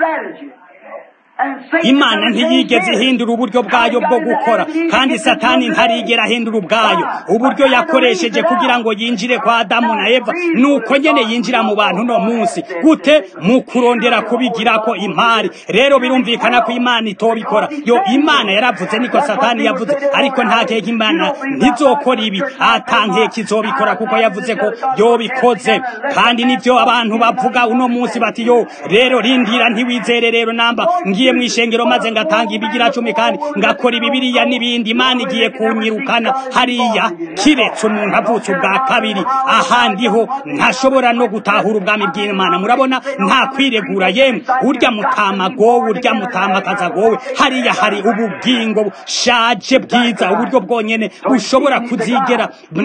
imana ntiyigeze ihindura uburyo bwayo bwo gukora kandi satani ntarigera ahindura ubwayo uburyo yakoresheje kugira ngo yinjire kwa adamu na eva nuko nyene yinjira mu bantu no munsi gute mu kurondera kubigira ko impari rero birumvikana ko imana itobikora yo imana yaravuze niko satani yavuze ariko nta keke imana ntizokora ibi atankeye kizobikora kuko yavuze ko yobikoze kandi nivyo abantu bavuga uno munsi bati yo rero rindira ntiwizere rero namba ngiye mu ishengero maze ngatanga ibigira cumi kandi ngakora ibibiriya n'ibindi imana igiye kunyirukana hariya kiretse umuntu avutse ubwa kabiri ahandi ho ntashobora no gutahura ubwami bw'imana murabona nta kwiregura yemwe urya mutama gowe urya mutamakaza gowe hariya hari ubugingo bushaje bwiza uburyo bwonyene bushobora kuzigera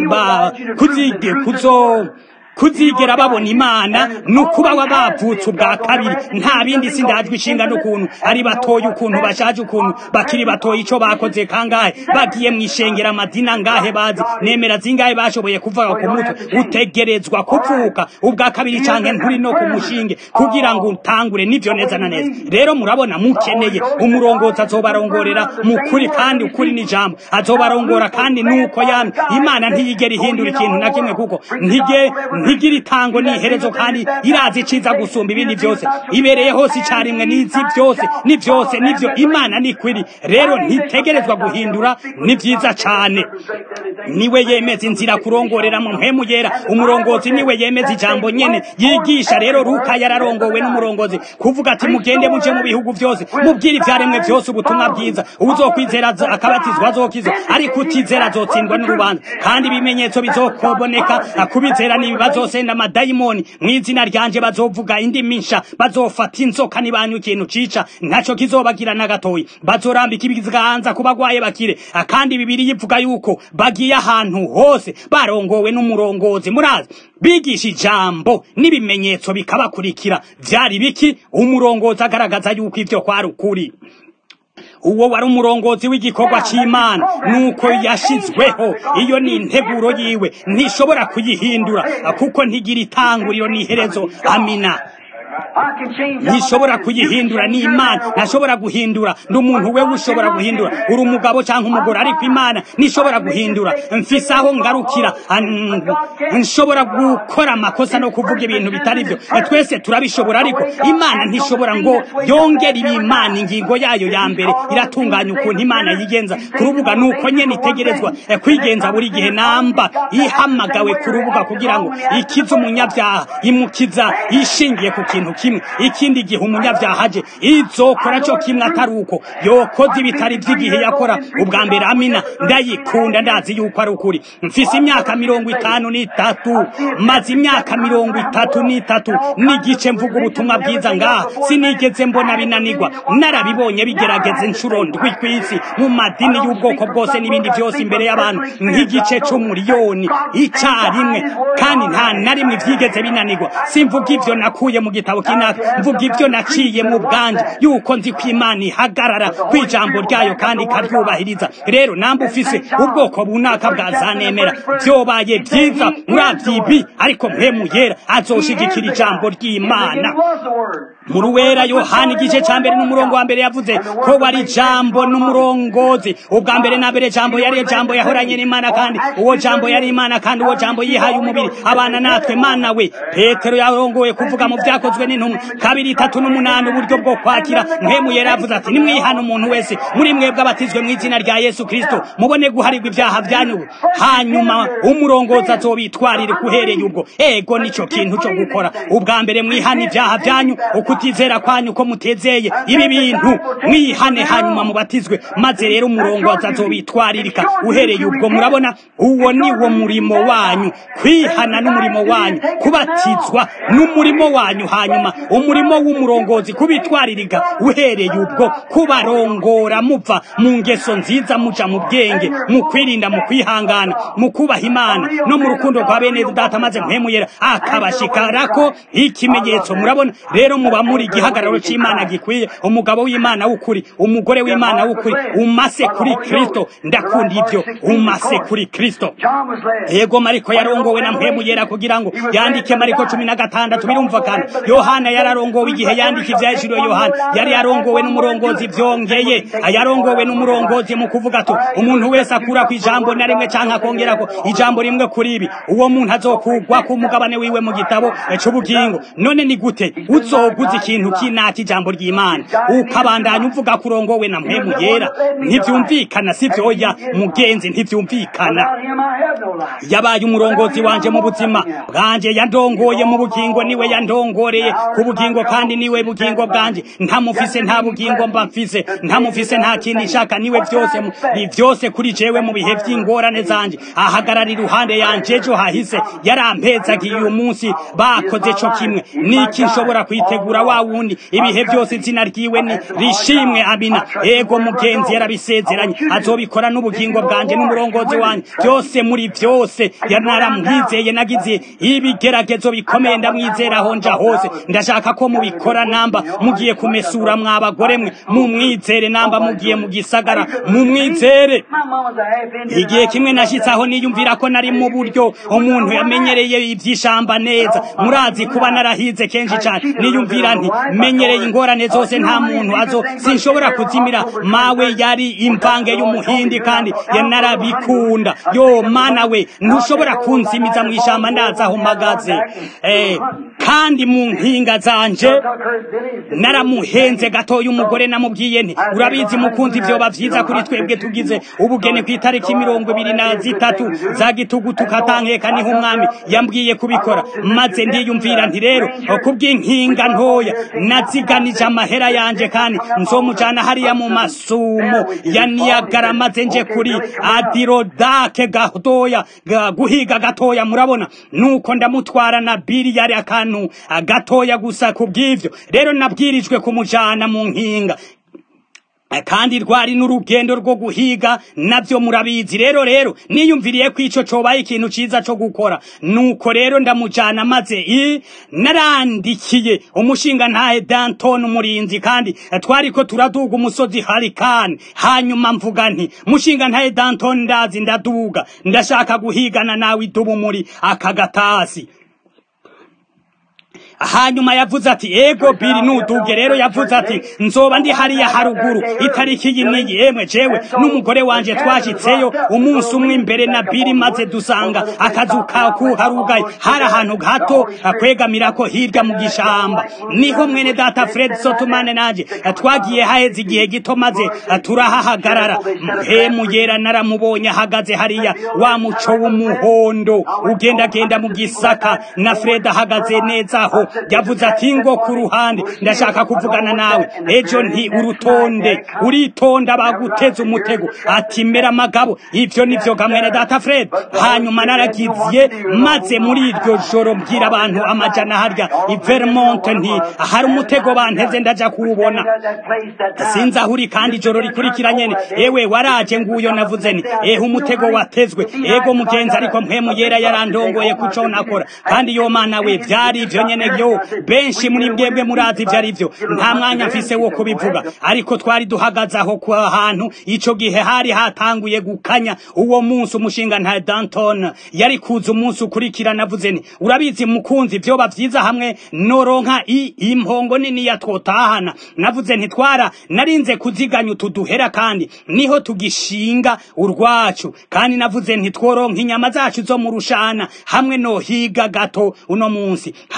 kuzige kuzo kuzigera babona imana ni ukuba bavutse ubwa kabiri nta bindi sindajwe ishinga n'ukuntu ari batoye ukuntu bashaje ukuntu bakiri batoye icyo bakoze kangahe bagiye mu ishengera amadina ngahe bazi nemera zingahe bashoboye kuvuga ku mutwe utegerezwa kuvuka ubwa kabiri cyane nturi no ku mushinge kugira ngo utangure nibyo neza na neza rero murabona mukeneye umurongozi azobarongorera mu kuri kandi ukuri n'ijambo azobarongora kandi nuko yamye imana ntiyigera ihindura ikintu na kimwe kuko ntige ntigira itango n'iherezo kandi irazi iciza gusumba ibindi byose ibereye hose icyarimwe n'izi byose ni byose nibyo imana ni kwiri rero ntitegerezwa guhindura ni byiza cyane niwe yemeza inzira kurongorera mu mpemu yera umurongozi niwe yemeza ijambo nyene yigisha rero ruka yararongowe n'umurongozi kuvuga ati mugende muje mu bihugu byose mubwire ibyaremwe byose ubutumwa bwiza uzokwizera akabatizwa azokiza ariko utizera azotsindwa n'urubanza kandi ibimenyetso bizokoboneka kubizera n'ibibazo bazosenda amadayimoni mu izina ryanje bazovuga indimi nsha bazofata inzoka nibanywa ikintu cica ntaco kizobagira na gatoyi bazorambika ibiganza ku bagwaye bakire kandi bibiri yivuga yuko bagiye ahantu hose barongowe n'umurongozi murazi bigisha ijambo n'ibimenyetso bikabakurikira vyari biki umurongozi agaragaza yuko ivyo kwari ukuri uwo wari umurongozi w'igikorwa cy'imana nuko yashizweho iyo ni integuro yiwe ntishobora kuyihindura kuko ntigira itanguriro n'iherezo amina ntishobora kuyihindura ni imana ntashobora guhindura ndi umuntu wewe ushobora guhindura uri umugabo cyangwa umugore ariko imana ntishobora guhindura mfise aho ngarukira nshobora gukora amakosa no kuvuga ibintu bitari byo twese turabishobora ariko imana ntishobora ngo yongere ibimana ingingo yayo ya mbere iratunganya ukuntu imana yigenza ku rubuga nuko nyene itegerezwa kwigenza buri gihe namba ihamagawe ku rubuga kugira ngo ikize umunyabyaha imukiza ishingiye ku kintu kimwe ikindi gihe umunyabyaha aje izokora cyo kimwe atari uko yokoze ibitari by'igihe yakora ubwa mbere amina ndayikunda ndazi yuko ari ukuri mfise imyaka mirongo itanu n'itatu maze imyaka mirongo itatu n'itatu n'igice mvuga ubutumwa bwiza ngaha sinigeze mbona binanigwa narabibonye bigerageza inshuro ndwi ku isi mu madini y'ubwoko bwose n'ibindi byose imbere y'abantu nk'igice c'umuriyoni icyarimwe kandi nta na rimwe byigeze binanigwa simvuga ivyo nakuye mu gitabo kinaka mvuga ibyo naciye mu bwanje yuko nzi ko imana ihagarara ku ijambo ryayo kandi ikaryubahiriza rero namba ufise ubwoko bunaka bwa zanemera byobaye byiza muravyi ibi ariko mpemu yera azoshigikira ijambo ry'imana mu ruwera yohani igice ca mbere n'umurongo wa mbere yavuze ko wari jambo n'umurongozi ubwa mbere na mbere jambo yari jambo yahoranye n'imana kandi uwo jambo yari imana kandi uwo jambo yihaye umubiri abana natwe mana we petero yarongoye kuvuga mu vyakozwe n'intumwa kabiri itatu n'umunani uburyo bwo kwakira mpemu yera yavuze ati nimwihana umuntu wese muri mwebwe abatizwe mu izina rya yesu kristo mubone guharirwa ibyaha byanyu hanyuma umurongozi azobitwarire kuhereye ubwo ego nico kintu cyo gukora ubwa mbere mwihana ibyaha byanyu uko kutizera kwanyu ko mutezeye ibi bintu mwihane hanyuma mubatizwe maze rero umurongozi azobitwaririka uhereye ubwo murabona uwo ni wo murimo wanyu kwihana n'umurimo wanyu kubatizwa n'umurimo wanyu hanyuma umurimo w'umurongozi kubitwaririka uhereye ubwo kubarongora muva mu ngeso nziza muja mu bwenge mu kwirinda mu kwihangana mu kubaha imana no mu rukundo rwa bene data maze mpemuyera akabashikarako ikimenyetso murabona rero muba muri igihagararo c'imana gikwiye umugabo w'imana w'ukuri umugore w'imana w'ukuri umase kuri kristo ndakunda ivyo umase kuri kristo yego mariko yarongowe na mpemuyera kugira ngo yandike mariko cumi na gatandatu birumvikana yohana yararongowe igihe yandika ivyahishuriwe yohana yari yarongowe n'umurongozi vyongeye yarongowe n'umurongozi mu kuvuga ati umuntu wese akura ku ijambo na rimwe canke akongerako ijambo rimwe kuri ibi uwo muntu azokugwa ku mugabane wiwe mu gitabo c'ubugingo none ni gute uzoguza ikintu kinaka ijambo ry'imana ukabandanya uvuga kurongowe na mpemu yera ntivyumvikana sivyoya mugenzi ntivyumvikana yabaye umurongozi wanje mu buzima bwanje yandongoye mu bugingo niwe yandongoreye ku bugingo kandi niwe bugingo bwanje ntamufise nta bugingo mba mfise ntamufise nta kindi nshaka niwe vyose ni vyose kuri jewe mu bihe vy'ingorane zanje ahagarara iruhande yanje ejo hahise yarampezagiye uyu munsi bakoze co kimwe niki nshobora kwitegura wa wundi ibihe vyose izina ryiwe ni rishimwe amina ego mugenzi yarabisezeranye azobikora n'ubugingo bwanje n'umurongozi wanje byose muri vyose yanaramwizeye nagize ibigeragezo bikomeye ndamwizeraho nja hose ndashaka ko mubikora namba mugiye kumesura mwabagore mwe mumwizere namba mugiye mu gisagara mumwizere igihe kimwe nashitse aho niyumvira ko nari mu buryo umuntu yamenyereye ivy'ishamba neza murazi kuba narahize kenshi cyane niyumvira nti menyereye ingorane zose nta muntu azo sinshobora kuzimira mawe yari imvange y'umuhindi kandi yanarabikunda yo mana we ntushobora kunzimiza mu ishamba ndaza aho mpagaze eh, kandi mu nkinga zanje naramuhenze gatoya umugore namubwiye nti urabizi mukunzi vyoba vyiza kuri twebwe tugize ubugeni ku itariki mirongo ibiri na zitatu za gitugutu katankeka niho umwami yambwiye kubikora maze ndiyumvira nti rero kubw'inkinga ntoya naziganije amahera yanje kandi nzomujana hariya mu masumo ya niyagara maze nje kuri adirodake gatoya guhiga gatoya murabona nuko ndamutwara na biri yari akantu gatoya gusa kubw'ivyo rero nabwirijwe kumujana mu nkinga kandi rwari n'urugendo rwo guhiga navyo murabizi rero rero niyumviriye ko ico cobaye ikintu ciza co gukora nuko rero ndamujana maze i narandikiye umushinga ntahe Danton umurinzi kandi twariko turaduga umusozi Harikani hanyuma mvuga nti mushinga ntahe Danton ndazi ndaduga ndashaka guhigana nawe idubu muri akagatasi hanyuma yavuze ati ego biri nuduge rero yavuze ati nzoba ndi hariya haruguru itariki iyi n'iyi yemwe jewe n'umugore wanje twashitseyo umunsi umwe imbere na biri maze dusanga akazu karugaye hari ahantu gato kwegamirako hirya mu gishamba niho mwene data fred sotumane nanje twagiye haheze igihe gito maze turahahagarara mpemu yera naramubonye ahagaze hariya wa muco w'umuhondo ugendagenda mu gisaka na fred ahagaze neza aho yavuze ati ngo ku ruhande ndashaka kuvugana nawe ejo nti urutonde uritonda baguteza umutego ati mera amagabo ivyo nivyo gamwene data fred hanyuma naragiye maze muri iryo joro mbwira abantu amajana harya i vermont nti hari umutego banteze ndaja kuwubona sinzi aho uri kandi ijoro rikurikira nyene ewe waraje nguyo navuze ni ehe umutego watezwe ego mugenzi ariko mpemu yera yarandongoye kuco nakora kandi yo mana we vyari ivyo nyene vyo benshi muri mbwebwe murazi ivyo ari vyo nta mwanya mfise wo kubivuga ariko twari duhagaze aho ku hantu ico gihe hari hatanguye gukanya uwo munsi umushinga nta Danton yari kuza umunsi ukurikira navuze ni urabizi mukunzi vyoba vyiza hamwe noronka i impongo nini ya twotahana navuze ntitwara narinze kuziganya utuduhera kandi niho tugishinga urwacu kandi navuze ntitworonka inyama zacu zo mu rushana hamwe no higa gato uno munsi hanyuma yavuze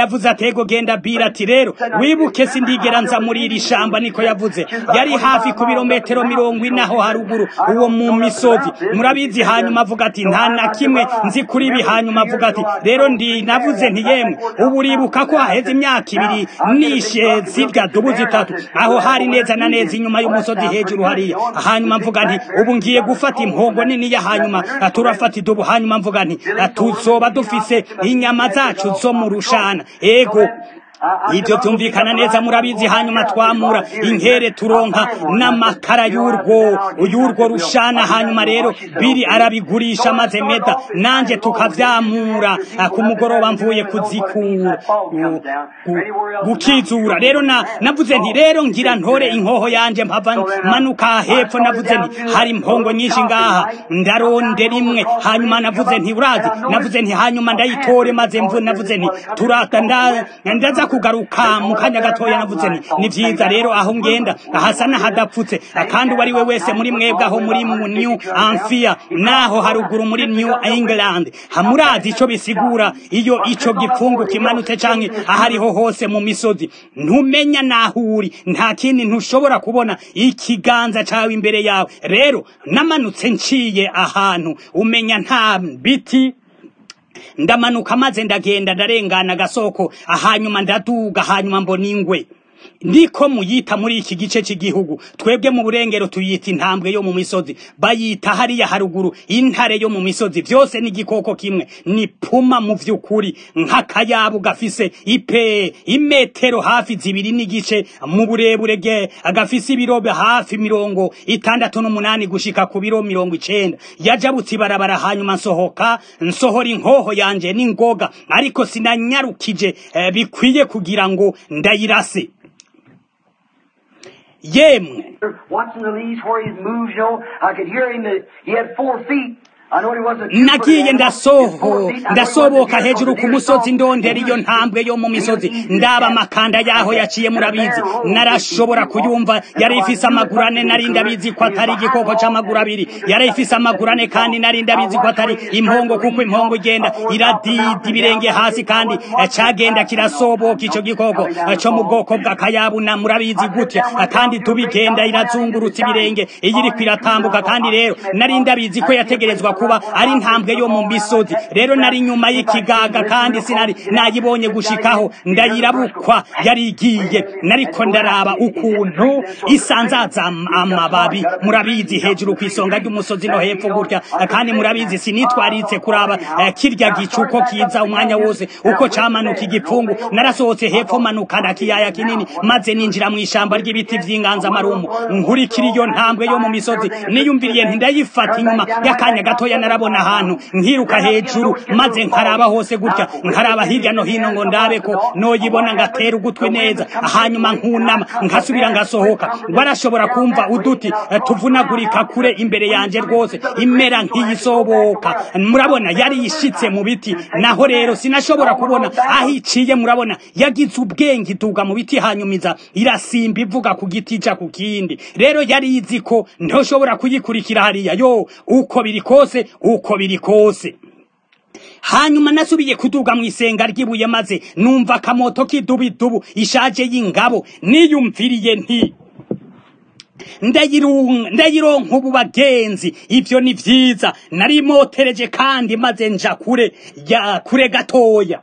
yavuze atego genda bira ati rero wibuke sindigera nza muri iri shamba niko yavuze yari hafi ku birometero mirongo ine aho haruguru uwo mu misozi murabizi hanyuma avuga ati nta na kimwe nzi kuri ibi hanyuma avuga ati rero ndi navuze nti yemwe ubu uribuka ko haheze imyaka ibiri nishe zirya dubu zitatu aho hari neza na neza inyuma y'umusozi hejuru hariya hanyuma mvuga nti ubu ngiye gufata impongo nini ya hanyuma turafata idubu hanyuma mvuga nti tuzoba dufise inyama zacu zo mu rushana ego ibyo byumvikana neza murabizi hanyuma twamura inkere turonka n'amakara y'urwo y'urwo rushana hanyuma rero biri arabigurisha maze meda nanjye tukavyamura ku mugoroba mvuye kuzikura gukizura rero na navuze nti rero ngira ntore inkoho yanje mpava manuka hepfo navuze nti hari impongo nyinshi ngaha ndarondera imwe hanyuma navuze nti urazi navuze nti hanyuma ndayitore maze mvu navuze nti turata ndaza kugaruka mu kanya gatoya navuze nti ni vyiza rero aho ngenda hasa n'ahadapfutse kandi uwo ari we wese muri mwebwe aho muri mu new amphia naho haruguru muri new england hamurazi ico bisigura iyo ico gipfungu kimanutse canke ahariho hose mu misozi ntumenya naho uri nta kindi ntushobora kubona ikiganza cawe imbere yawe rero namanutse nciye ahantu umenya nta biti ndamanuka maze ndagenda ndarengana agasoko hanyuma ndaduga hanyuma mbona ingwe niko muyita muri iki gice cy'igihugu twebwe mu burengero tuyita intambwe yo mu misozi bayita hariya haruguru intare yo mu misozi byose ni igikoko kimwe ni puma mu by'ukuri nk'akayabu gafise ipe imetero hafi zibiri n'igice mu burebure bwe gafise ibiro hafi mirongo itandatu n'umunani gushika ku biro mirongo icenda yajabutse ibarabara hanyuma nsohoka nsohora inkoho yanje n'ingoga ariko sinanyarukije eh, bikwiye kugira ngo ndayirase yemwe Watching the leaves where he moves, you know, I could hear him. that He had four feet. nagiye ndasoho ndasoboka hejuru ku musozi ndondera iyo ntambwe yo mu misozi ndaba amakanda yaho yaciye murabizi narashobora kuyumva yari ifise amaguru ane nari ndabizi ko atari igikoko c'amaguru abiri yari ifise amaguru ane kandi nari ndabizi ko atari impongo kuko impongo igenda iradida ibirenge hasi kandi cagenda kirasoboka ico gikoko co mu bwoko bw'akayabu na murabizi gutya kandi tubigenda irazungurutsa ibirenge iyo iriko iratambuka kandi rero nari ndabizi ko yategerezwa kuba ari intambwe yo mu misozi rero nari nyuma y'ikigaga kandi sinari nayibonye gushikaho ndayirabukwa yari igiye nariko ndaraba ukuntu isanzaza amababi murabizi hejuru ku isonga ry'umusozi no hepfo gutya kandi murabizi sinitwaritse kuraba eh, kirya gicuko kiza umwanya wose uko camanuka igipfungu narasohotse hepfo manukana kiyaya kinini maze ninjira mu ishamba ry'ibiti vy'inganzamarumbu nkurikira iyo ntambwe yo mu misozi niyumviriye ntindayifata inyuma y'akanya gatoya narabona ahantu nkiruka hejuru maze nkaraba hose gutya nkaraba hirya no hino ngo ndabe ko noyibona ngatera ugutwi neza hanyuma nkunama nkasubira ngasohoka warashobora kumva uduti tuvunagurika kure imbere yanje rwose imera nk'iyisoboka murabona yari yishitse mu biti naho rero sinashobora kubona aho iciye murabona yagize ubwenge ituga mu biti hanyumiza irasimba ivuga ku giti ica ku kindi rero yari izi ko ntoshobora kuyikurikira hariya yo uko biri kose uko biri kose hanyuma nasubiye kuduga mu isenga ry'ibuye maze numva akamoto k'idubidubu ishaje y'ingabo niyumviriye nti ndayironka ubu bagenzi ivyo ni vyiza narimotereje kandi maze nja kure ya kure gatoya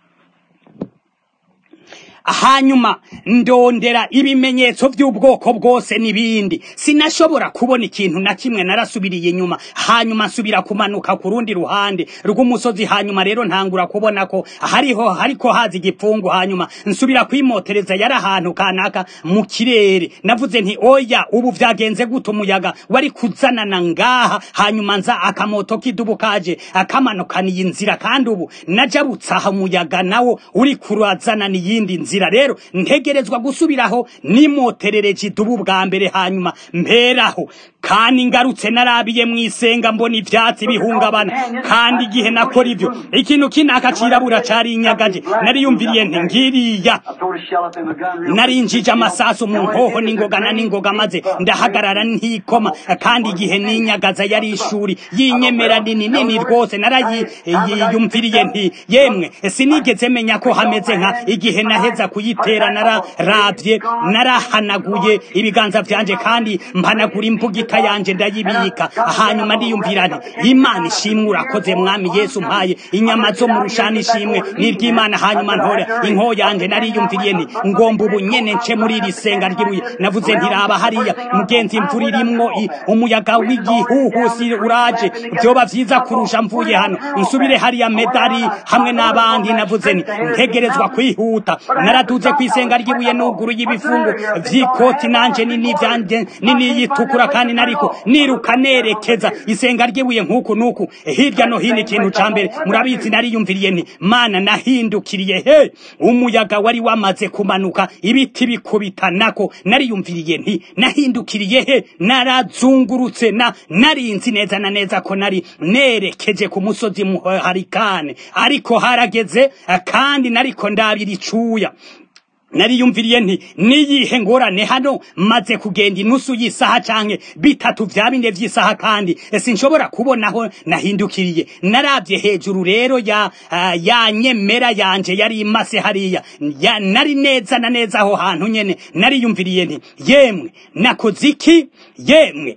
hanyuma ndondera ibimenyetso by'ubwoko bwose n'ibindi sinashobora kubona ikintu na kimwe narasubiriye inyuma hanyuma nsubira kumanuka ku rundi ruhande rw'umusozi hanyuma rero ntangura kubona ko hariho hariko haza igipfungu hanyuma nsubira kwimotereza yari ahantu kanaka mu kirere navuze nti oya ubu vyagenze gute umuyaga wari kuzanana ngaha hanyuma nza akamoto k'idubu kaje akamanukaniye inzira kandi ubu najabutse aha umuyaga nawo uri kurazanana iyindi nzira nzira rero ntegerezwa gusubiraho nimoterereje idubu bwa mbere hanyuma mperaho kandi ngarutse narabiye mu isenga mbona ivyatsi bihungabana kandi igihe nakora ivyo ikintu kinaka cirabura cari inyagaje nariyumviriye nti ngiriya narinjije amasasu mu nkoho n'ingogana n'ingoga maze ndahagarara ntikoma kandi igihe ninyagaza yari ishuri yinyemera nini nini rwose narayiyumviriye nti yemwe sinigeze menya ko hameze nka igihe naheza kuyitera nararavye narahanaguye ibiganza vyanje kandi mpanagura imbugita yanje ndayibika hanyuma ndiyumvira nti imana ishimwe urakoze mwami yesu mpaye inyama zo mu rushana ishimwe n'iry'imana hanyuma ntora inko yanje nariyumviriye nti ngomba ubu nyene nce muri iri senga ry'ibuye navuze ntiraba hariya mugenzi imvura irimwo umuyaga w'igihuhusi uraje vyoba vyiza kurusha mvuye hano nsubire hariya medali hamwe n'abandi navuze ni ntegerezwa kwihuta naraduze kw'isenga ry'ibuye n'uguru y'ibifungo vy'ikoti nanje nini vyanje nini yitukura kandi nariko niruka nerekeza isenga ry'ibuye nk'uku n'uku hirya no hino ikintu ca mbere murabizi nariyumviriye nti mana nahindukiriye he umuyaga wari wamaze kumanuka ibiti bikubitanako nariyumviriye nti nahindukiriye he narazungurutse na narinzi neza na neza ko nari nerekeje ku musozi muharikane ariko harageze kandi nariko ndabira icuya nariyumviriye nti niyihe ngorane hano maze kugenda inusu y'isaha canke bitatu vya bine vy'isaha kandi sinshobora kubonaho nahindukiriye naravye hejuru rero ya uh, ya nyemera yanje yari imase hariya ya, nari neza na neza aho hantu nyene nariyumviriye nti yemwe nakoze iki yemwe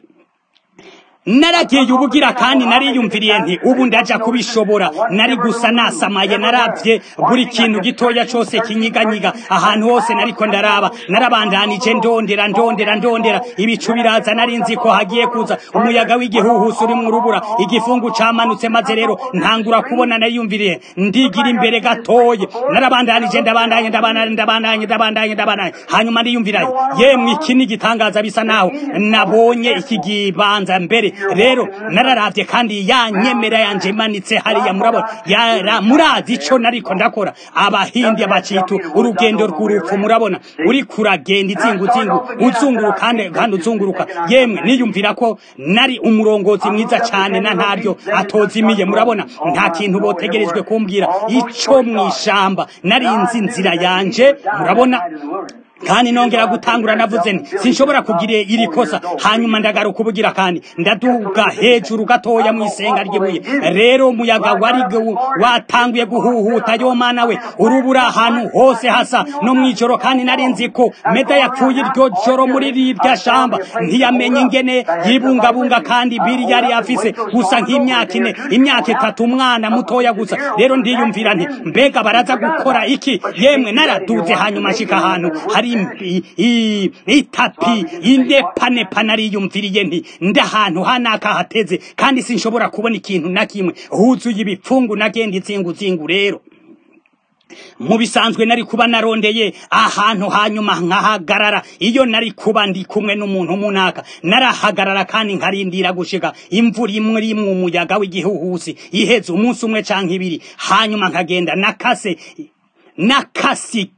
naragiye ubugira kandi nariyumviriye nti ubu ndaja kubishobora nari gusa nasamaye naravye buri kintu gitoya cose kinyiganyiga ahantu hose nariko ndaraba narabandanije ndondera ndondera ndondera ibicu biraza nari nzi ko hagiye kuza umuyaga w'igihuhusi uri mu rubura igifungu camanutse maze rero ntangura kubona nariyumviriye ndigira imbere gatoye narabandanije ndabandanye ndabandanye ndabandanye ndabandanye ndabandanye hanyuma ndiyumvirayo yemwe iki ni igitangaza bisa naho nabonye iki gibanza mbere rero nararavye kandi ya nyemera yanje imanitse hariya murabona yara murazi ico nariko ndakora abahindi abacitu urugendo rw'urupfu murabona uri kuragenda izinguzingu uzunguruka kandi kandi uzunguruka yemwe niyumvira ko nari umurongozi mwiza cane na ntaryo atozimiye murabona nta kintu botegerejwe kumbwira ico mwishamba nari nzi inzira yanje murabona kandi nongera gutangura navuze nti sinshobora kugira iri kosa hanyuma ndagaruka ubugira kandi ndaduga hejuru gatoya mu isenga ry'ibuye rero umuyaga wari watanguye guhuhuta yo mana we urubura ahantu hose hasa no mw'ijoro kandi nari nzi ko meda yapfuye iryo joro muri rirya shamba ntiyamenye ingene yibungabunga kandi biri yari afise gusa nk'imyaka ine imyaka itatu umwana mutoya gusa rero ndiyumvira nti mbega baraza gukora iki yemwe naraduze hanyuma nshika ahantu hari itapi indepanepa nariyumviriye nti ndahantu hanaka hateze kandi sinshobora kubona ikintu na kimwe huzuye ibipfungu nagenda izinguzingu rero mu bisanzwe nari kuba narondeye ahantu hanyuma nkahagarara iyo nari kuba ndi kumwe n'umuntu munaka narahagarara kandi nkarindira gushika imvura imwe rimwe umuyaga w'igihuhusi iheze umunsi umwe canke ibiri hanyuma nkagenda nakase nakasi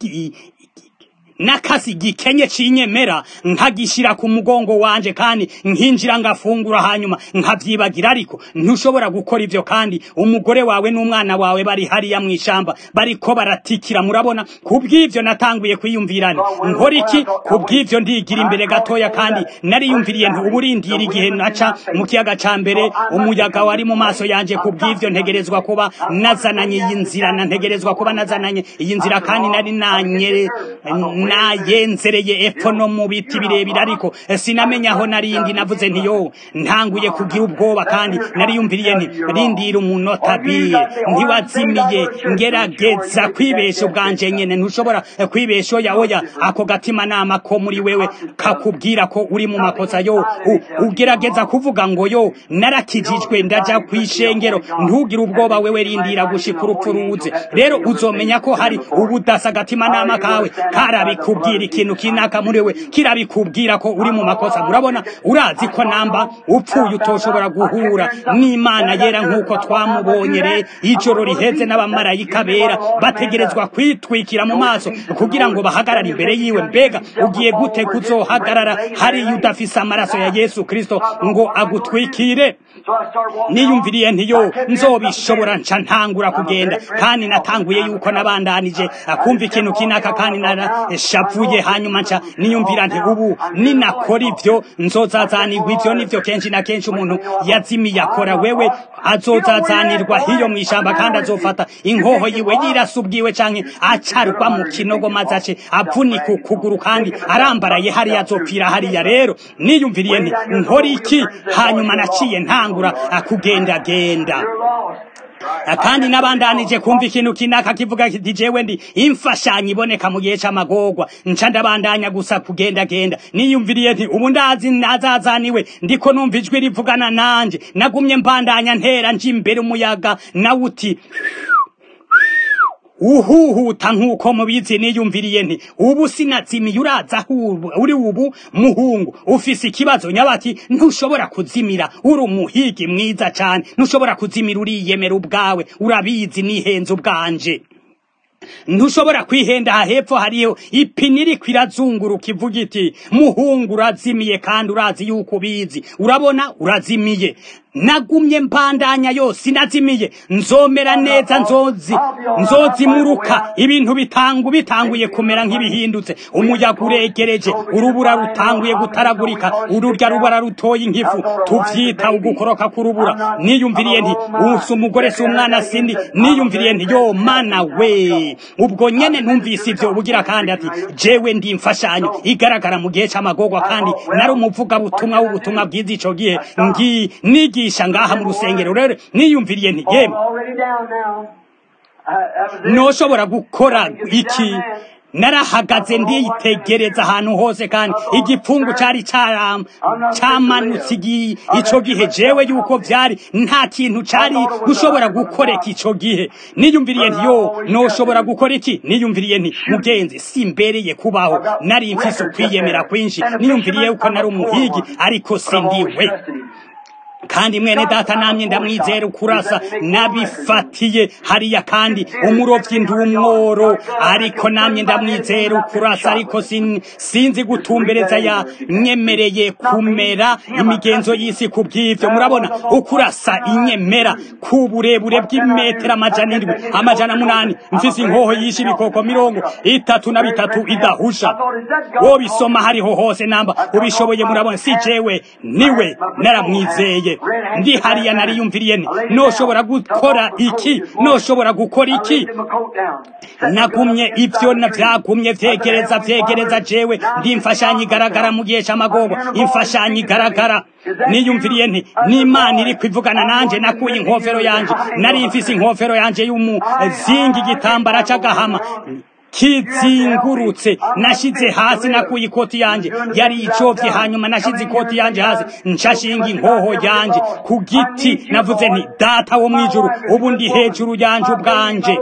nakasi gikenye cinyemera nkagishira ku mugongo wanje kandi nkinjira ngafungura hanyuma nkavyibagira ariko ntushobora gukora ivyo kandi umugore wawe n'umwana wawe bari hariya mw'ishamba bariko baratikira murabona kubw'ivyo natanguye kwiyumvirana nkora iki kubw'ivyo ndigira imbere gatoya kandi nariyumviriye nti uburindira igihe naca mu kiyaga ca mbere umuyaga wari mu maso yanje kubw'ivyo ntegerezwa kuba nazananye iyi nzira na ntegerezwa kuba nazananye iyi nzira kandi nari nanyere nayenzereye epfo no mu biti birebire ariko sinamenya aho narindi navuze nti yo ntanguye kugira ubwoba kandi nariyumviriye nti rindira umunota bire ntiwazimiye ngerageza kwibesha ubwanje nyene ntushobora kwibesha oya oya ako gatima nama ko muri wewe kakubwira ko uri mu makosa yo ugerageza kuvuga ngo yo narakijijwe ndaja kwishengero ntugire ubwoba wewe rindira gushika urupfu ruze rero uzomenya ko hari ubudasa gatima nama kawe karabi kikubwira ikintu kinaka muri we kirabikubwira ko uri mu makosa murabona urazi ko namba upfuye utoshobora guhura n'imana yera nk'uko twamubonye re ijoro riheze n'abamarayika bera bategerezwa kwitwikira mu maso kugira ngo bahagarare imbere yiwe mbega ugiye gute kuzohagarara hariya udafise amaraso ya yesu kristo ngo agutwikire niyumviriye ntiyo nzobishobora nca ntangura kugenda kandi natanguye yuko nabandanije akumva ikintu kinaka kandi narashavuye hanyuma nca niyumvira nti ubu ninakora ivyo nzozazanirwa ivyo nivyo kenshi na kenshi umuntu yazimiye akora wewe azozazanirwa hiyo mw'ishamba kandi azofata inkoho yiwe yirasa ubwiwe canke acarwa mu kinogo maze ace avunika ukuguru kandi arambaraye hariya azopfira hariya rero niyumviriye nti nkora iki hanyuma naciye ntangura akugendagenda kandi nabandanije kumva ikintu kinaka kivuga kiti jewe ndi imfashanyo iboneka mu gihe c'amagorwa nca ndabandanya gusa kugendagenda niyumviriye nti ubu ndazi nazazaniwe ndiko numva ijwi rivugana nanje nagumye mbandanya ntera nje imbere umuyaga nawe uti uhuhuta nk'uko mubizi niyumviriye nti ubu sinazimiye uraza uri ubu muhungu ufise ikibazo nyabati ntushobora kuzimira uri umuhigi mwiza cane ntushobora kuzimira uriyemera ubwawe urabizi nihenze ubwanje ntushobora kwihenda aha hepfo hariyo ipine iriko irazunguruka ivuga iti muhungu urazimiye kandi urazi yuko ubizi urabona urazimiye nagumye mbandanya yose inazimiye nzomera neza nzozi nzozimuruka ibintu bitangu bitanguye kumera nk'ibihindutse umuyaga uregereje urubura rutanguye gutaragurika ururya rubara rutoye inkifu tuvyita ugukoroka k'urubura niyumviriye nti usi umugore si umwana sindi niyumviriye nti yo mana we ubwo nyene numvise ivyo ubugira kandi ati jewe ndi imfashanyo igaragara mu gihe c'amagorwa kandi nari umuvugabutumwa w'ubutumwa bwiza ico gihe ngi nigisha ngaha mu rusengero rero niyumviriye nti yemwe noshobora gukora iki narahagaze nditegereza ahantu hose kandi igipfungu cari camanutse ico gihe jewe yuko vyari nta kintu cari gushobora gukoreka ico gihe niyumviriye nti yo noshobora gukora iki niyumviriye nti mugenzi simbereye kubaho nari mfise ukwiyemera kwinshi niyumviriye yuko nari umuhigi ariko sindiwe kandi mwene data namye ndamwizera ukurasa nabifatiye hariya kandi umurovyi ndi umworo ariko namye ndamwizera ukurasa ariko sin, sinzi gutumbereza ya nyemereye kumera imigenzo y'isi ku bw'ivyo murabona ukurasa inyemera ku burebure bw'imetero amajana indwi amajana munani mfise inkoho yishe ibikoko mirongo itatu na bitatu idahusha wobisoma hariho hose namba ubishoboye murabona si jewe niwe naramwizeye ndi hariya nariyumviriye nti noshobora gukora iki noshobora gukora iki nagumye ivyo vyagumye vyegereza vyegereza jewe ndi imfashanyo igaragara mu gihe c'amagobo imfashanyo igaragara niyumviriye nti n'imana iri kwivugana nanje nakuye inkofero yanje nari mfise inkofero yanje y'umuzingi igitambara c'agahama kizingurutse nashize hasi nakuye ikoti yanje yari icovye hanyuma nashize ikoti yanje hasi nshashinga inkoho yanje ku giti navuze nti data wo mwijuru ubu ndi hejuru yanje ubwanje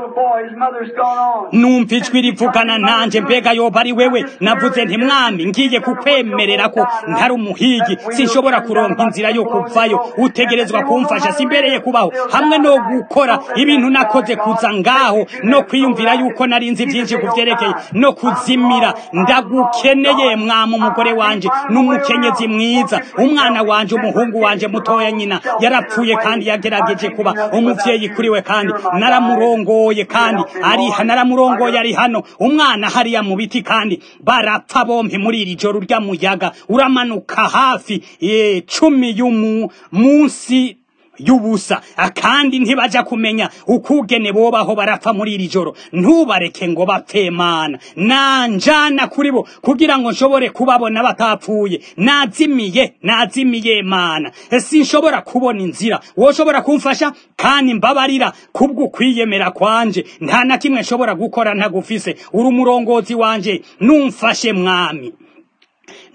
numva ijwi rivugana nanje mbega yoba ari wewe navuze nti mwami ngiye kukwemerera ko ntari umuhigi sinshobora kuronka inzira yo kuvayo utegerezwa kumfasha simbereye kubaho hamwe no gukora ibintu nakoze kuza ngaho no kwiyumvira yuko nari nzi vyinshi kuvyerekeye no kuzimira ndagukeneye mwama umugore wanje n'umukenyezi mwiza umwana wanje umuhungu wanje mutoya nyina yarapfuye kandi yagerageje kuba umuvyeyi kuri we kandi naramurongoye kandi ari naramurongoye ari hano umwana hariya mu biti kandi barapfa bompi muri iri joro ry'amuyaga uramanuka hafi e, cumi y'umu munsi y'ubusa akandi ntibaja kumenya ukugene bobaho barapfa muri iri joro ntubareke ngo bapfe mana nanjana kuri bo kugira ngo nshobore kubabona batapfuye nazimiye nazimiye mana sinshobora kubona inzira woshobora kumfasha kandi mbabarira kubwo kwiyemera kwanje nta na kimwe nshobora gukora ntagufise uri umurongozi wanje numfashe mwami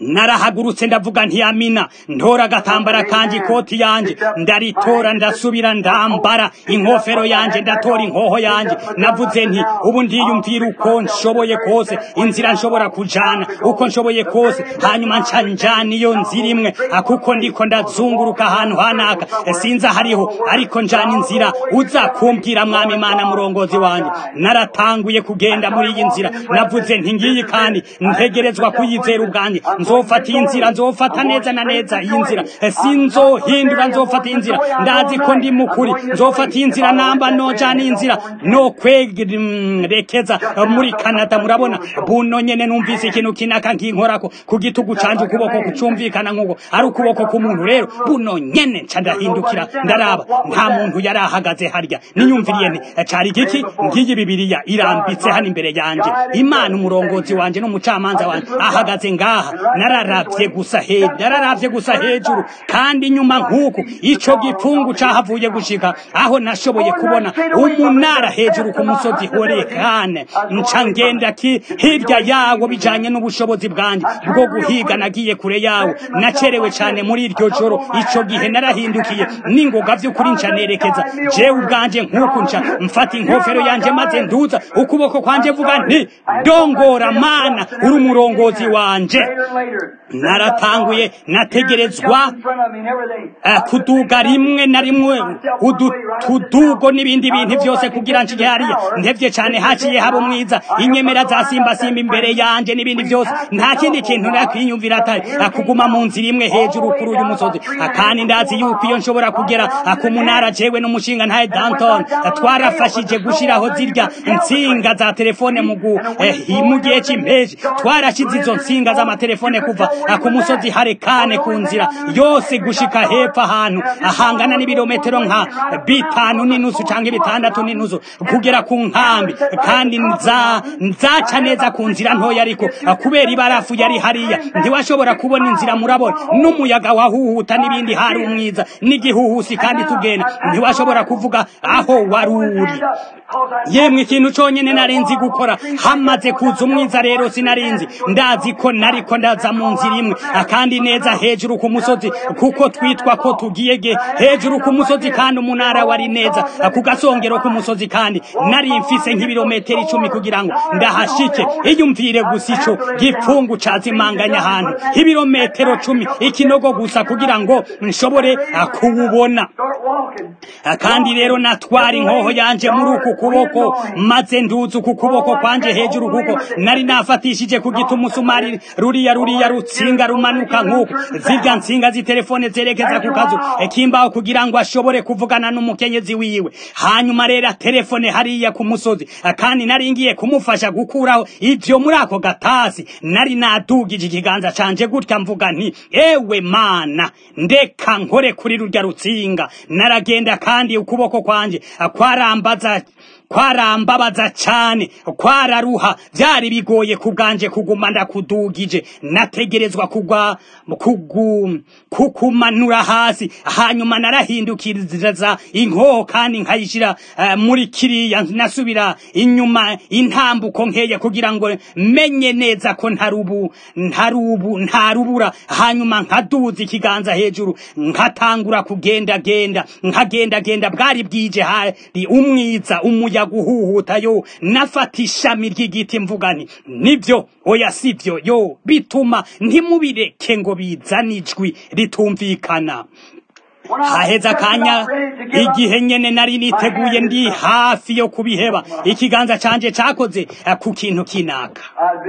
narahagurutse ndavuga ntiyamina ntora agatambara kanje ikoti yanje ndaritora ndasubira ndambara inkofero yanje ndatora inkoho yanje navuze nti ubu ndiyumvira uko nshoboye kose inzira nshobora kujana uko nshoboye kose hanyuma nca njana iyo nzira imwe kuko ndiko ndazunguruka ahantu hanaka sinza hariho ariko njana inzira uza kumbwira mwami imana murongozi wanje naratanguye kugenda muri iyi nzira navuze nti ngiyi kandi ntegerezwa kuyizera ubwanjye nzofata iyi nzira nzofata neza na neza iyi nzira sinzohindura nzofata iyi nzira ndazi ko ndi mukuri nzofata iyi nzira namba nojana iyi nzira no kwerekeza muri Canada murabona buno nyene numvise ikintu kinaka nkinkorako ku gitugu canje ukuboko kucumvikana nk'uko ari ukuboko k'umuntu rero buno nyene nca ndahindukira ndaraba nta muntu yari ahagaze harya niyumviriye nti cari igiki ngiyi bibiriya irambitse hano imbere yanje imana umurongozi wanje n'umucamanza wanje ahagaze ngaha nararavye gusa hejuru nararavye gusa hejuru kandi nyuma nk'uku ico gipfungu cahavuye gushika aho nashoboye kubona umunara hejuru ku musozi horekane nca ngenda ki hirya yawo bijanye n'ubushobozi bwanje bwo guhiga nagiye kure yawo nacerewe cane muri iryo joro ico gihe narahindukiye n'ingoga vy'ukuri nca nerekeza jewe ubwanje nk'uku nca mfata inkofero yanje maze nduza ukuboko kwanje vuga nti dongora mana uri umurongozi wanje naratanguye nategerezwa kuduga rimwe na rimwe utudugo n'ibindi bintu byose kugira nshike hariya ntevye cane haciye habo mwiza inyemera za simba simba imbere yanje n'ibindi byose nta kindi kintu nakwiyumvira atari kuguma mu nzira imwe hejuru kuri uyu musozi kandi ndazi yuko iyo nshobora kugera ku munara jewe n'umushinga ntaye Danton twarafashije gushiraho zirya nsinga za telefone mu mu gihe c'impeshi twarashize izo nsinga z'amatelefone kuva ku musozi harekane ku nzira yose gushika hepfo ahantu ahangana n'ibirometero nka bitanu n'inusu canke bitandatu n'inusu kugera ku nkambi kandi nza nzaca neza ku nzira ntoya ariko kubera ibarafu yari hariya ntiwashobora kubona inzira murabona n'umuyaga wahuhuta n'ibindi hari umwiza n'igihuhusi kandi tugenda ntiwashobora kuvuga aho wari uri yemwe ikintu conyene narinzi gukora hamaze kuza umwiza rero sinarinzi ndazi ko nariko ndaza mu nzira imwe kandi neza hejuru ku musozi kuko twitwa ko tugiye ge hejuru ku musozi kandi umunara wari neza ku gasongero ku musozi kandi nari mfise nk'ibirometero icumi kugira ngo ndahashike iyumvire gusa ico gipfungu cazimanganya ahantu ibirometero cumi ikinogo gusa kugira ngo nshobore kuwubona kandi rero natwara inkoho yanje muri uku kuboko maze nduza uku kuboko kwanje hejuru kuko nari nafatishije ku giti umusumari ruriya ruriya rutsinga rumanuka nk'uko zirya nsinga zitelefone zerekeza ku kazu kimbaho kugira ngo ashobore kuvugana n'umukenyezi wiwe hanyuma rero telefone hariya ku musozi kandi nari ngiye kumufasha gukuraho ivyo muri ako gatasi nari nadugije ikiganza canje gutya mvuga nti ewe mana ndeka nkore kuri rurya rutsinga naragenda kandi ukuboko kwanje kwarambaza kwarambabaza cyane kwararuha byari bigoye kubwanje kuguma ndakudugije nategerezwa kugwa kugu kukumanura hasi hanyuma narahindukiriza inkoho kandi nkayishira uh, muri kiriya nasubira inyuma intambuko nkeye kugira ngo menye neza ko ntarubu ntarubu ntarubura hanyuma nkaduza ikiganza hejuru nkatangura kugenda genda nkagenda genda bwari bwije hari umwiza umuya guhuhuta yo nafata ishami ry'igiti mvugani nibyo oya sivyo yo bituma ntimubireke ngo bizane ijwi ritumvikana haheze akanya igihe nyene nari niteguye ndi hafi yo kubiheba ikiganza canje cakoze ku kintu kinaka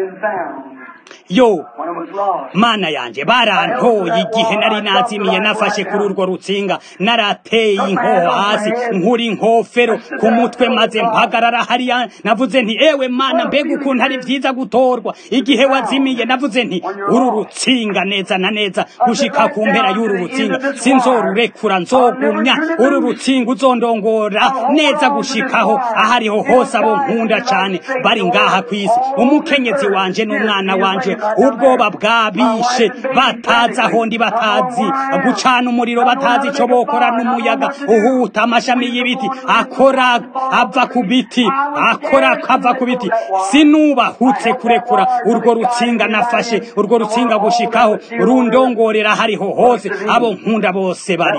yo mana yanje barantoye igihe nari nazimiye nafashe kuri urwo rutsinga narateye inkoho hasi nkuri inkofero ku mutwe maze mpagarara hariya navuze nti ewe mana mbega ukuntu ari vyiza gutorwa igihe wazimiye navuze nti uru rutsinga neza na neza gushika ku mpera y'uru rutsinga sinzorurekura nzogumya uru rutsinga uzondongora neza gushikaho ahariho hose abo nkunda cane bari ngaha kw'isi umukenyezi wanje n'umwana wa bwanje ubwoba bwabishe batazi aho ndi batazi gucana umuriro batazi icyo bokora n'umuyaga uhuta amashami y'ibiti akora ava ku biti akora akava ku biti sinubahutse kurekura urwo rutsinga nafashe urwo rutsinga gushikaho rundongorera hariho hose abo nkunda bose bari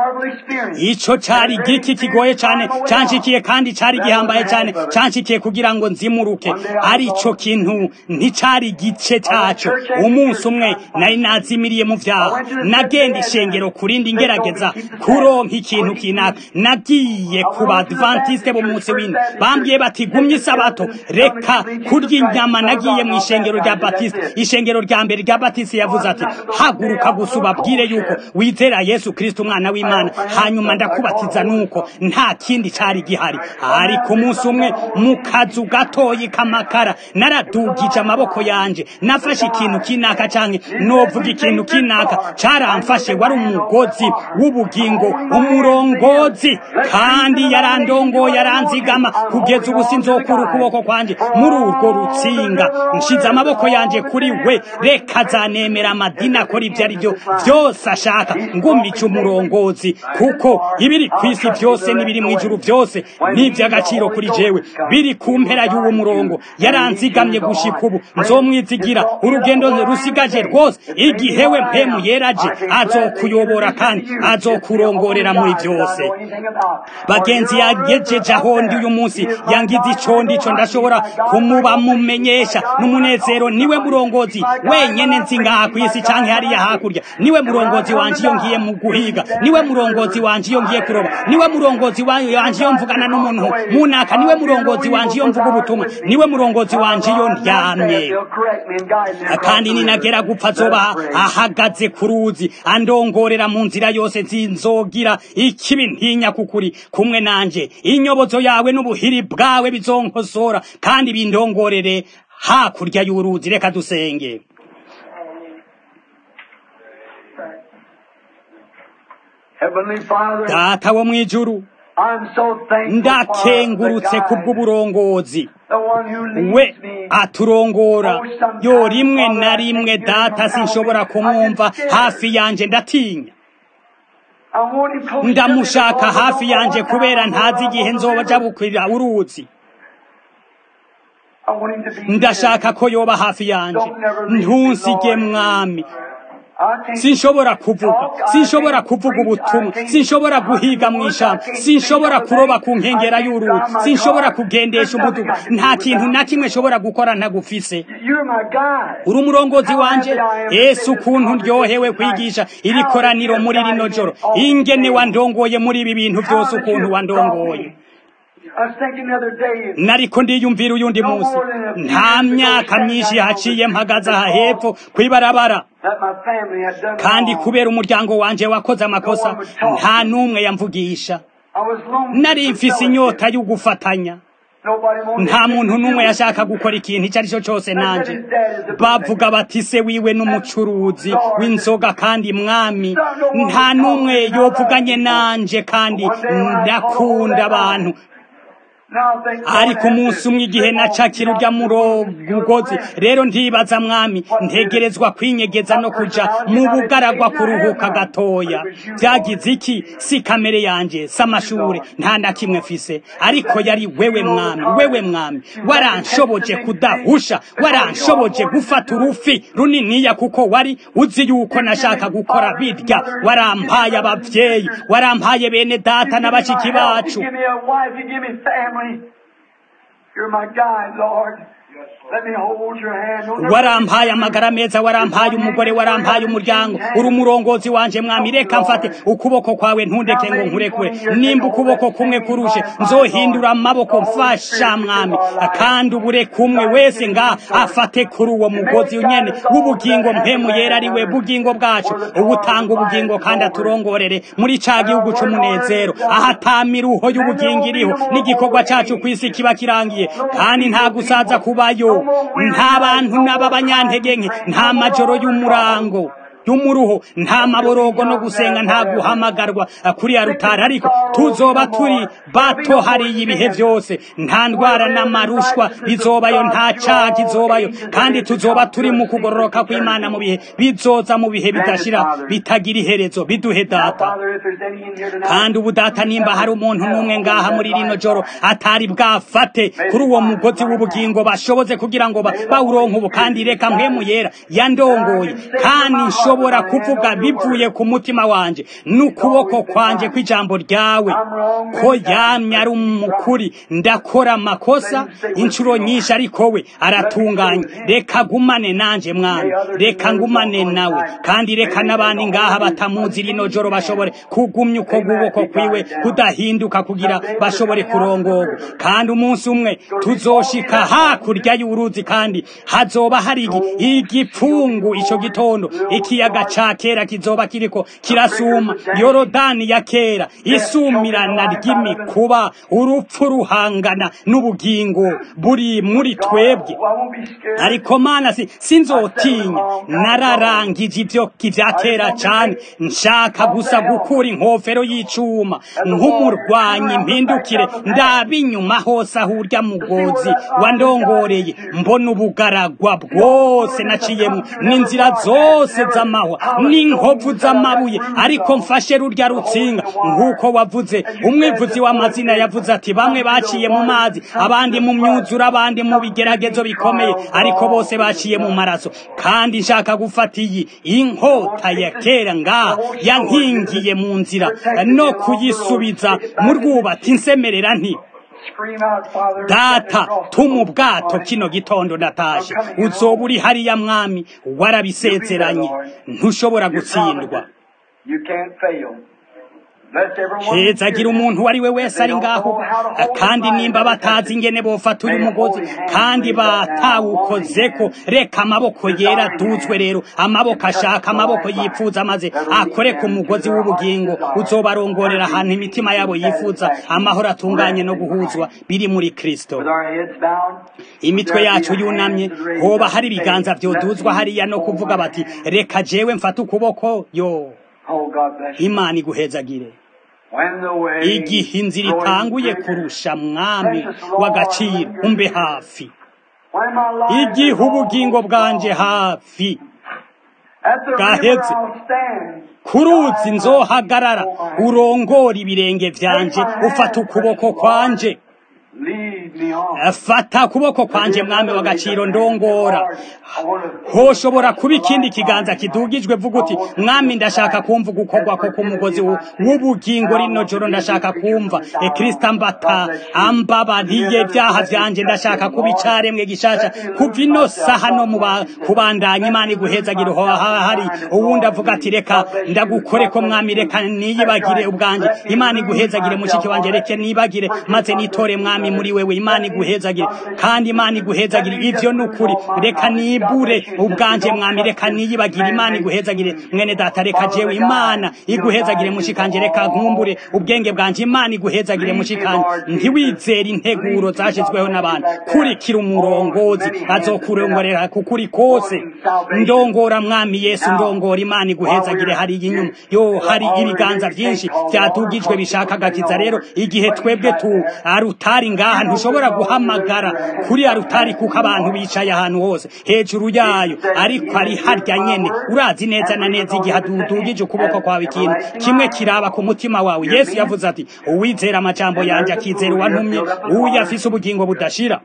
ico cari igiki kigoye cane canshikiye kandi cari gihambaye cane canshikiye kugira ngo nzimuruke arico kintu nticari igice caco umunsi umwe nari nazimiriye mu vyaha nagenda ishengero kurindi ngerageza kuronka ikintu kinaka nagiye ku badventiste b'umunsi w'ine bambwiye bati gumye isabato reka kurya inyama nagiye mu ishengero rya batiste ishengero rya mbere rya batiste yavuze ati haguruka gusa ubabwire yuko wizera yesu kristo umwana w'imana hanyuma ndakubatiza nuko nta kindi cari gihari ariko umunsi umwe mu kazu gatoyi k'amakara naradugije amaboko yanje nafashe ikintu kinaka canke novuga ikintu kinaka caramfashe wari umugozi w'ubugingo umurongozi kandi yarandongoye yaranzigama kugeza ubu sinzokura ukuboko kwanje muri urwo rutsinga nshize amaboko yanje kuri we reka zanemera amadini akora ibyo ari byo byose ashaka ngumice umurongozi kuko ibiri ku isi byose n'ibiri mu ijuru byose ni iby'agaciro kuri jewe biri ku mpera y'uwo murongo yaranzigamye gushika ubu nzomwizigira urugendo rusigaje rwose igihe we mpemu yeraje azokuyobora kandi azokurongorera muri byose bagenzi yagejeje aho ndi uyu munsi yangize ico ndico ndashobora kumubamumenyesha n'umunezero niwe murongozi wenyene nzi ngaha ku isi canke hariya hakurya niwe murongozi wanje iyo ngiye mu guhiga niwe murongozi wanje iyo ngiye kuroba niwe murongozi wanje iyo mvugana n'umuntu munaka niwe murongozi wanje iyo mvuga ubutumwa niwe murongozi wanje iyo ndyamye kandi ninagera gupfa azoba ahagaze ku ruzi andongorera mu nzira yose zinzogira ikibi ntinya kukuri kumwe nanje inyobozo yawe n'ubuhiri bwawe bizonkosora kandi bindongorere hakurya y'uruzi reka dusenge data wo mu ijuru ndakengurutse kubw'uburongozi we aturongora yo rimwe na rimwe data sinshobora kumwumva hafi yanje ndatinya ndamushaka hafi yanje kubera ntazi igihe nzoba bukwira uruzi ndashaka ko yoba hafi yanje ntunsige mwami sinshobora kuvuga sinshobora kuvuga ubutumwa sinshobora guhiga mu ishamba sinshobora kuroba ku nkengera y'uruzi sinshobora kugendesha umuduga nta kintu na kimwe nshobora gukora ntagufise uri umurongozi wanje ese ukuntu ndyohewe kwigisha iri koraniro muri rino joro ingene wandongoye muri ibi bintu byose ukuntu wandongoye nariko ndiyumvira uyundi munsi nta myaka myinshi haciye mpagaze aha hepfo kwibarabara kandi kubera umuryango wanje wakoze amakosa nta n'umwe yamvugisha nari mfise inyota yo gufatanya nta muntu n'umwe yashaka gukora ikintu icyo ari cyo cyose nanjye bavuga bati se wiwe n'umucuruzi w'inzoga kandi mwami nta n'umwe yovuganye nanje kandi ndakunda abantu ariko umunsi umwe igihe nacakira urya mugozi rero ntibaza mwami ntegerezwa kwinyegeza no kuja mu bugaragwa kuruhuka gatoya byagize iki si kamere yanje si amashure nta na kimwe mfise ariko yari wewe mwami wewe mwami waranshoboje kudahusha waranshoboje gufata urufi runiniya kuko wari uzi yuko nashaka gukora birya warampaye abavyeyi warampaye bene data na bashiki bacu You're my guide, Lord. Let me hold your hand. No, warampaye amagara meza warampaye umugore warampaye umuryango uri umurongozi wanje mwami reka mfate ukuboko kwawe ntundeke ngo nkurekure nimba ukuboko kumwe kurushe nzohindura amaboko mfasha mwami kandi ubure kumwe wese nga afate kuri uwo mugozi nyene w'ubugingo mpemu yera ari we bugingo bwacu ubutanga ubugingo kandi aturongorere muri ca gihugu c'umunezero ahataamiruho y'ubugingo iriho n'igikorwa cacu kw'isi kiba kirangiye kandi nta gusaza kubayo nta bantu n'ab'abanyantege nke nta majoro y'umurango y'umuruho nta maborogo no gusenga nta guhamagarwa kuri ya rutari ariko tuzoba turi bato hariya ibihe byose nta ndwara n'amarushwa bizobayo nta cyaha kizobayo kandi tuzoba turi mu kugororoka kw'imana mu bihe bizoza mu bihe bidashira bitagira iherezo biduhe data kandi ubu data nimba hari umuntu n'umwe ngaha muri rino joro atari bwafate kuri uwo mugozi w'ubugingo bashoboze kugira ngo bawuronke ubu kandi reka mpemu yera yandongoye kandi nshobora kuvuga bivuye ku mutima wanje n'ukuboko kwanje kw'ijambo ryawe ko yamye ari umukuri ndakora amakosa inshuro nyinshi ariko we aratunganye reka gumane nanje mwana reka ngumane nawe kandi reka n'abandi ngaha batamuzi rino joro bashobore kugumya uko guboko kwiwe kudahinduka kugira bashobore kurongorwa kandi umunsi umwe tuzoshika hakurya y'uruzi kandi hazoba hari igipfungu ico gitondo ikiyaga ca kera kizoba kiriko kirasuma yorodani ya kera isumirana ry'imikuba urupfu ruhangana n'ubugingo buri muri twebwe ariko mana si sinzotinya nararangije ivyo ivya kera cane nshaka gusa gukura inkofero y'icuma nk'umurwanyi mpindukire ndaba inyuma hose aho urya mugozi wandongoreye mbona ubugaragwa bwose naciyemo n'inzira zose z'amahwa n'inkovu z'amabuye ariko mfashe rurya rutsinga nk'uko wavuze umwivuzi w'amazina yavuze ati bamwe baciye mu mazi abandi mu myuzure abandi mu bigeragezo bikomeye ariko bose baciye mu maraso kandi nshaka gufata iyi inkota ya kera ngaha yankingiye mu nzira no kuyisubiza mu rwubati nsemerera nti data tuma ubwato kino gitondo natashe uzoba uri hariya mwami warabisezeranye ntushobora gutsindwa hezagira umuntu uwo ari we wese ari ngaho kandi nimba batazi ingene bofata uyu mugozi kandi batawukozeko reka amaboko yera duzwe rero amaboko ashaka amaboko yifuza maze akore ku mugozi w'ubugingo uzobarongorera ahantu imitima yabo yifuza amahoro atunganye no guhuzwa biri muri kristo imitwe yacu yunamye hoba hari ibiganza vyoduzwa hariya no kuvuga bati reka jewe mfate ukuboko yo imana iguhezagire igihe inzira itanguye kurusha mwami w'agaciro umbe hafi igihe ubugingo bwanje hafi gaheze ku ruzi nzohagarara urongora ibirenge vyanje ufata ukuboko kwanje fata ukuboko kwanje mwami w'agaciro ndongora hoshobora kuba ikindi kiganza kidugijwe vuga uti mwami ndashaka kumva gukorwa ko k'umugozi w'ubugingo rino joro ndashaka kumva ekristo ambata ambabariye ibyaha vyanje ndashaka kuba icaremwe gishasha kuva ino saha no mu kubandanya imana iguhezagira hari uwundi avuga ati reka ndagukore ko mwami reka niyibagire ubwanje imana iguhezagire mushiki wanje reke nibagire maze nitore mwami muri wewe imana iguhezagire kandi imana iguhezagire ivyo nukuri reka nibure ubwanje mwami reka niyibagire imana iguhezagire mwene data reka jewe imana iguhezagire mushikanje reka nkumbure ubwenge bwanje imana iguhezagire mushikanje ntiwizere integuro zashizweho n'abantu kurikira umurongozi azokurongorera kukuri kose ndongora mwami yesu ndongora imana iguhezagire hari inyuma yo hari ibiganza vyinshi vyadugijwe bishaka gakiza rero igihe twebwe tu arutari ngaha ntushobora guhamagara kuri arutari kuko abantu bicaye ahantu hose hejuru yayo ariko ari harya nyene urazi neza na neza igihe dudugije ukuboko kwawe ikintu kimwe kiraba ku mutima wawe yesu yavuze ati uwizera amajambo yanje akizera uwantumye uyo afise ubugingo budashira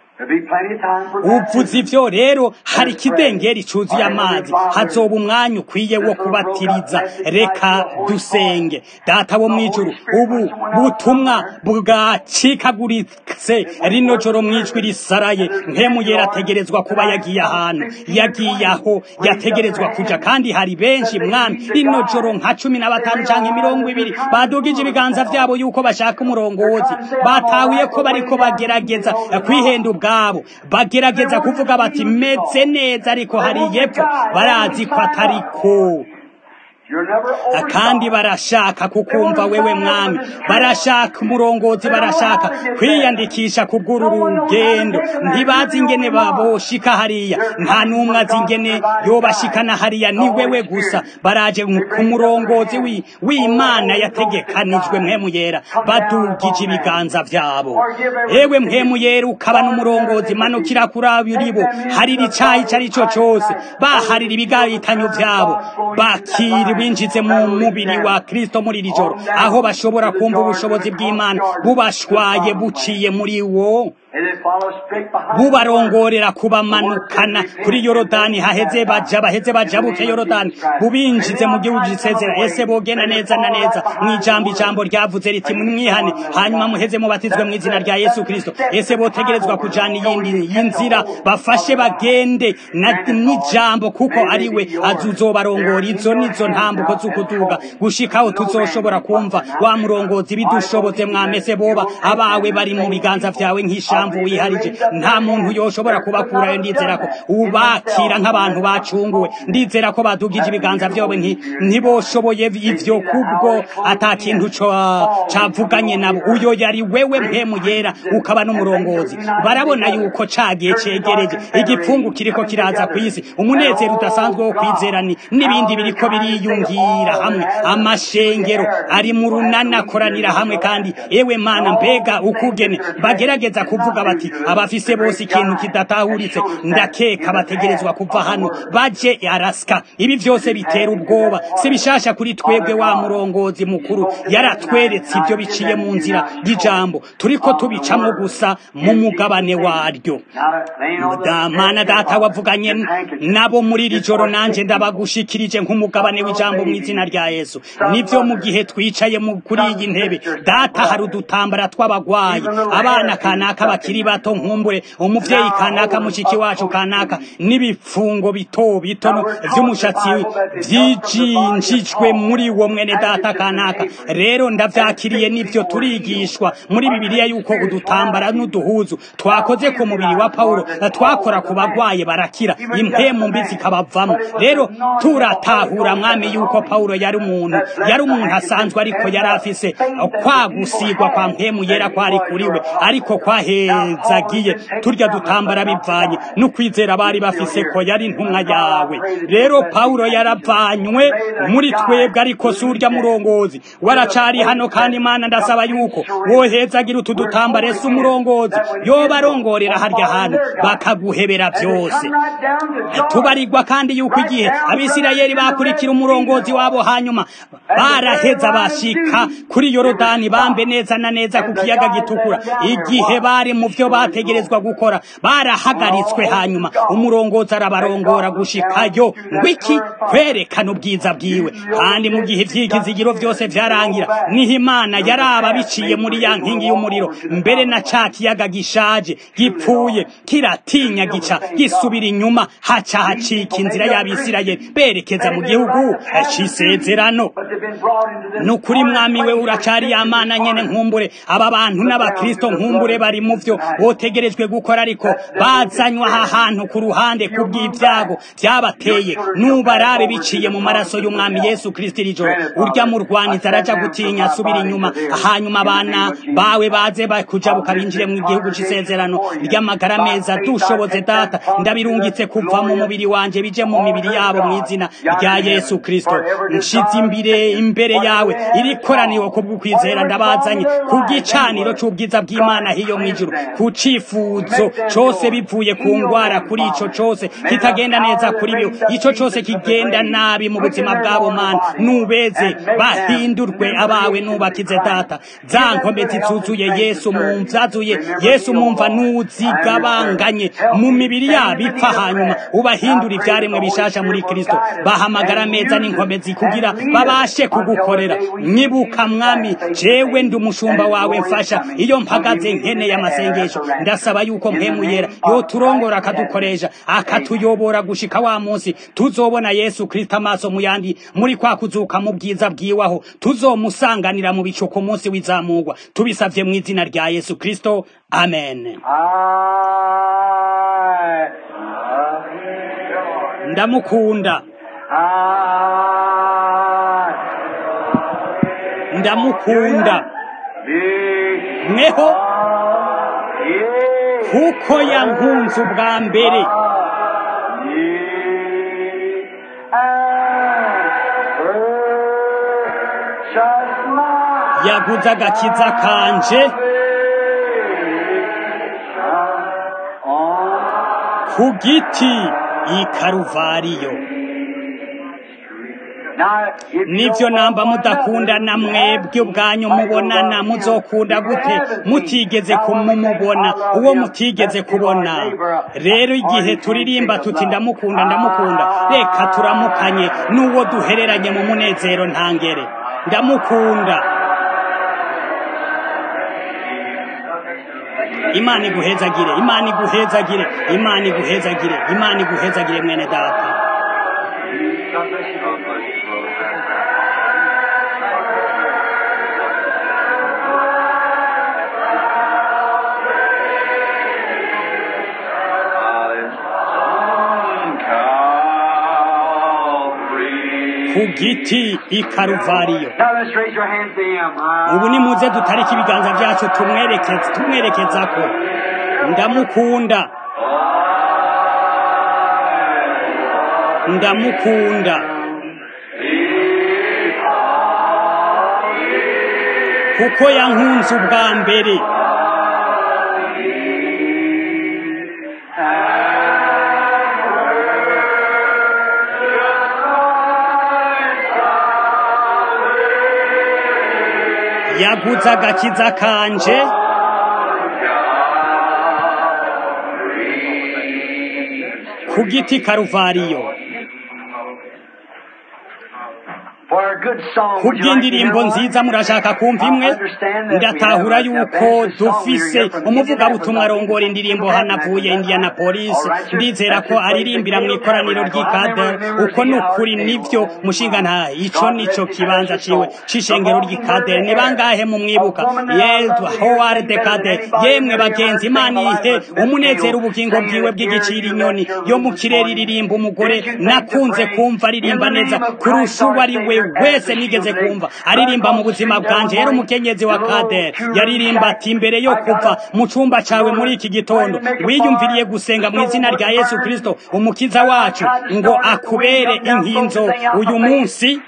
uvuze ivyo rero hari ikidengeri cuzuye amazi hazoba umwanya ukwiye wo kubatiriza reka dusenge data wo mwijuru ubu butumwa bwacikaguritse rino joro mwijwi risaraye nkemu yera ategerezwa kuba yagiye ahantu yagiye aho yategerezwa kuja kandi hari benshi mwami rino joro nka cumi na batanu canke mirongo ibiri badugije ibiganza vyabo yuko bashaka umurongozi batahuye ko bariko bagerageza kwihenda ubwabo bagerageza kuvuga bati meze neza ariko hari yepfo barazi ko atariko kandi barashaka kukumva wewe mwami barashaka umurongozi barashaka kwiyandikisha kubw'uru rugendo ntibazi ingene baboshika hariya nta n'umwe azi ingene yobashikana hariya ni wewe gusa baraje ku murongozi w'imana yategekanijwe mpemu yera badugije ibiganza vyabo ewe mpemu yera ukaba n'umurongozi manukira kuri aburibo harira icayi ico ari co cose baharira ibigabitanyo vyabo bakiri binjize mu mubiri wa kristo muri iri joro aho bashobora kumva ubushobozi bw'imana bubashwaye buciye muri wo bubarongorera kubamanukana kuri yorodani haheze baja baheze bajabuke yorodani bubinjize mu gihugu gisezera ese bogenda neza na neza mu ijambo ijambo ryavuze riti mwihane hanyuma muheze mubatizwe mu izina rya yesu kristo ese botegerezwa kujana iyindi y'inzira bafashe bagende n'ijambo kuko ari we azuzobarongora izo nizo ntambuko z'ukuduga gushikaho tuzoshobora kumva wa murongozi bidushoboze mwamese boba abawe bari mu biganza vyawe nk'ishamvu mpamvu wiharije nta muntu yoshobora kubakurayo ndizera ko ubakira nk'abantu bacunguwe ndizera ko badugije ibiganza vyobe ntiboshoboye ivyo kubwo ata kintu cavuganye nabo uyo yari wewe mpemu yera ukaba n'umurongozi barabona yuko cagiye cegereje igipfungu kiriko kiraza kw'isi umunezero udasanzwe wo kwizerani n'ibindi biriko biriyungira hamwe amashengero ari mu runana akoranira hamwe kandi ewe mana mbega ukugene bagerageza kuvuga bati abafise bose ikintu kidatahuritse ndakeka bategerezwa kuva hano baje arasika ibi vyose bitera ubwoba si bishasha kuri twebwe wa murongozi mukuru yaratweretse ibyo biciye mu nzira y'ijambo turiko tubicamwo gusa mu mugabane waryo mana data wavuganye nabo muri iri joro nanje ndabagushikirije nk'umugabane w'ijambo mu izina rya yesu nivyo mu gihe twicaye kuri iyi ntebe data hari udutambara tw'abagwayi abana kanaka bakiri bato nkumbure umuvyeyi kanaka mushiki wacu kanaka n'ibipfungo bito bito vy'umushatsi vyijinjijwe muri wo mwene data kanaka rero ndavyakiriye nivyo turigishwa muri bibiliya yuko udutambara n'uduhuzu twakoze ku mubiri wa pawulo twakora ku bagwaye barakira impemu mbi zikabavamo rero turatahura mwami yuko pawulo yari umuntu yari umuntu asanzwe ariko yari afise kwagusigwa kwa mpemu yera kwari kuriwe ariko kwahezagiye turya dutambara bivanye n'ukwizera bari bafise ko yari intumwa yawe rero pawulo yaravanywe muri twebwe ariko si urya murongozi waracari hano kandi imana ndasaba yuko wohezagira utu dutambara ese umurongozi yoba arongorera harya hantu bakaguhebera byose tubarirwa kandi yuko igihe abisirayeli bakurikira umurongozi wabo hanyuma baraheza bashika kuri yorodani bambe neza na neza ku kiyaga gitukura igihe bari mu byo bategerezwa gukora barahagaritswe hanyuma umurongozi arabarongora gushikayo ngwiki kwerekana ubwiza bwiwe kandi mu gihe ivyigizigiro byose vyarangira niho imana yaraba biciye muri ya nkingi y'umuriro mbere na ca kiyaga gishaje gipfuye kiratinya gica gisubira inyuma haca hacika inzira y'abisirayeli berekeza mu gihugu c'isezerano nukuri mwami we uracari ya mana nyene nkumbure aba bantu n'abakristo nkumbure bari mu vyo botegerejwe gukora ariko bazanywa aha hantu ku ruhande kubw'ivyago vyabateye nubarabe biciye mu maraso y'umwami yesu kristo iri joro urya murwaniza araja gutinya asubira inyuma hanyuma abana bawe baze bakujabuka binjire mu gihugu c'isezerano ry'amagara meza dushoboze data ndabirungitse kuva mu mubiri wanje bije mu mibiri yabo mu izina rya yesu kristo nshize imbere imbere yawe iri koraniro kubw'ukwizera ndabazanye ku gicaniro c'ubwiza bw'imana hiyo mw'ijuru ku cifuzo cose bivuye ku ngwara kuri ico cose kitagenda neza kuri byo ico cose kigenda nabi mu buzima bwabo mana nubeze bahindurwe abawe nubakize data za nkomezi zuzuye yesu mumvyazuye yesu mumva nuzigabanganye mu mibiri yabo ipfa hanyuma ubahindura ivyaremwe bishasha muri kristo bahamagara meza n'inkomezi kugira babashe kugukorera nyibuka mwami jewe ndi umushumba wawe mfasha iyo mpagaze nkeneye amasengesho ndasaba yuko mpemu yera yoturongora akadukoresha akatuyobora gushika wa munsi tuzobona yesu kristo amaso mu yandi muri kwa kuzuka mu bwiza bwiwaho tuzomusanganira mu bicu ku munsi w'izamurwa tubisavye mu izina rya yesu kristo amen ndamukunda I ndamukunda mweho kuko yankunze ubwa mbere yaguze agakiza kanje ku giti i karuvariyo nibyo namba mudakunda na mwebwe ubwanyu mubonana muzokunda gute mutigeze kumumubona uwo mutigeze kubona rero igihe turirimba tuti ndamukunda ndamukunda reka turamukanye n'uwo duhereranye mu munezero ntangere ndamukunda imana iguhezagire imana iguhezagire imana iguhezagire imana iguhezagire mwene data ku giti i karuvariyo ubu nimuze dutarike ibiganza byacu tumwerekeza ko ndamukunda ndamukunda kuko yankunze ubwa mbere yaguze agakiza kanje ku giti karuvariyo ku bw'indirimbo nziza murashaka kumva imwe ndatahura yuko dufise umuvugabutumwa arongora indirimbo hanavuye Indianapolis ndizera ko aririmbira mu ikoraniro ry'ikadere uko ni ukuri nibyo mushinga nta ico nico kibanza ciwe c'ishengero ry'ikadere ni bangahe mu mwibuka yezwa howard kade yemwe bagenzi imana ihe umunezero ubugingo bwiwe bw'igiciro inyoni yo mu kirere iririmba umugore nakunze kumva aririmba neza kurusha uwo ari we wese nigeze kumva aririmba mu buzima bwanje yari umukenyezi wa kader yaririmba ati imbere yo kuva mu cumba cawe muri iki gitondo wiyumviriye gusenga mu izina rya yesu kristo umukiza wacu ngo akubere inkinzo uyu munsi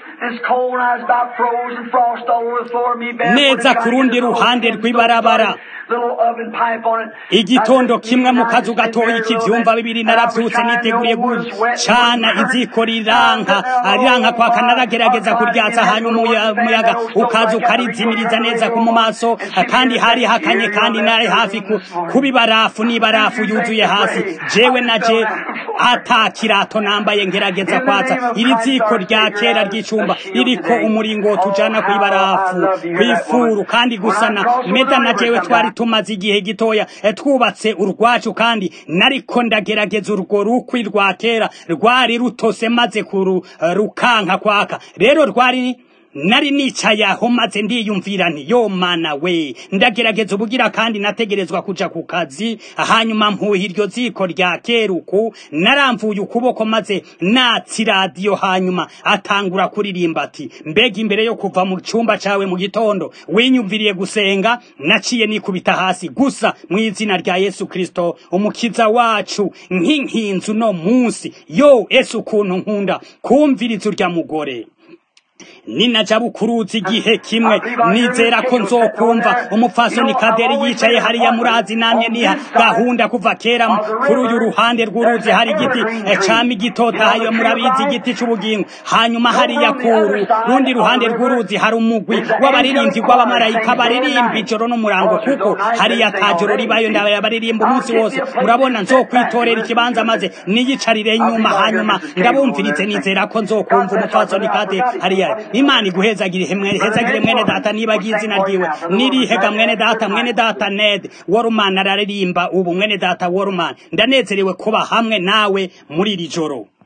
neza ku rundi ruhande rw'ibarabara igitondo kimwe mu kazu gatoya ikivyumva bibiri naravyutse niteguriye gucana iziko riranka riranka kwaka naragerageza kuryatsa hanyuma umuyaga ukaza ukarizimiriza neza ku mu maso kandi hari hakanye kandi nari hafi kuba ibarafu n'ibarafu yuzuye hasi jewe naje ata kirato nambaye ngerageza kwatsa iri ziko rya kera ry'icumba ririko umuringoti ujana kw'ibarafu kw'ifuru kandi gusana meda na jewe twari tumaze igihe gitoya twubatse urwacu kandi nariko ndagerageza urwo rukwi rwa kera rwari rutose maze kuru rukanka kwaka rero rwari nari nicaye aho maze ndiyumvira nti yo mana we ndagerageza ubugira kandi nategerezwa kuja ku kazi hanyuma mpuha iryo ziko rya keruku naramvuye ukuboko maze natsi radiyo hanyuma atangura kuririmba ati mbega imbere yo kuva mu cumba cawe mu gitondo winyumviriye gusenga naciye nikubita hasi gusa mu izina rya yesu kristo umukiza wacu nk'inkinzu no munsi yo ese ukuntu nkunda kumviriza urya mugore ninaja bukuruzi igihe kimwe nizera ko nzokumva umupfasoni kaderi yicaye hariya murazi namye niha gahunda kuva kera kuri uyu ruhande rw'uruzi hari igiti cami gitotahaye murabizi igiti c'ubugingo hanyuma hariya kuru rundi ruhande rw'uruzi hari umugwi w'abaririmbyi rw'abamarayika baririmba ijoro n'umurango kuko hariya tajoro ribayo ndabaye baririmba umunsi wose murabona nzokwitorera ikibanza maze niyicarire inyuma hanyuma ndabumvirize nizera ko nzokumva umupfasoni kaderi hariya imana iguhezagire hezagire mwene data niba agiye izina ryiwe nirihega mwene data mwene data ned worumani araririmba ubu mwene data worumani ndanezerewe kuba hamwe nawe muri iri joro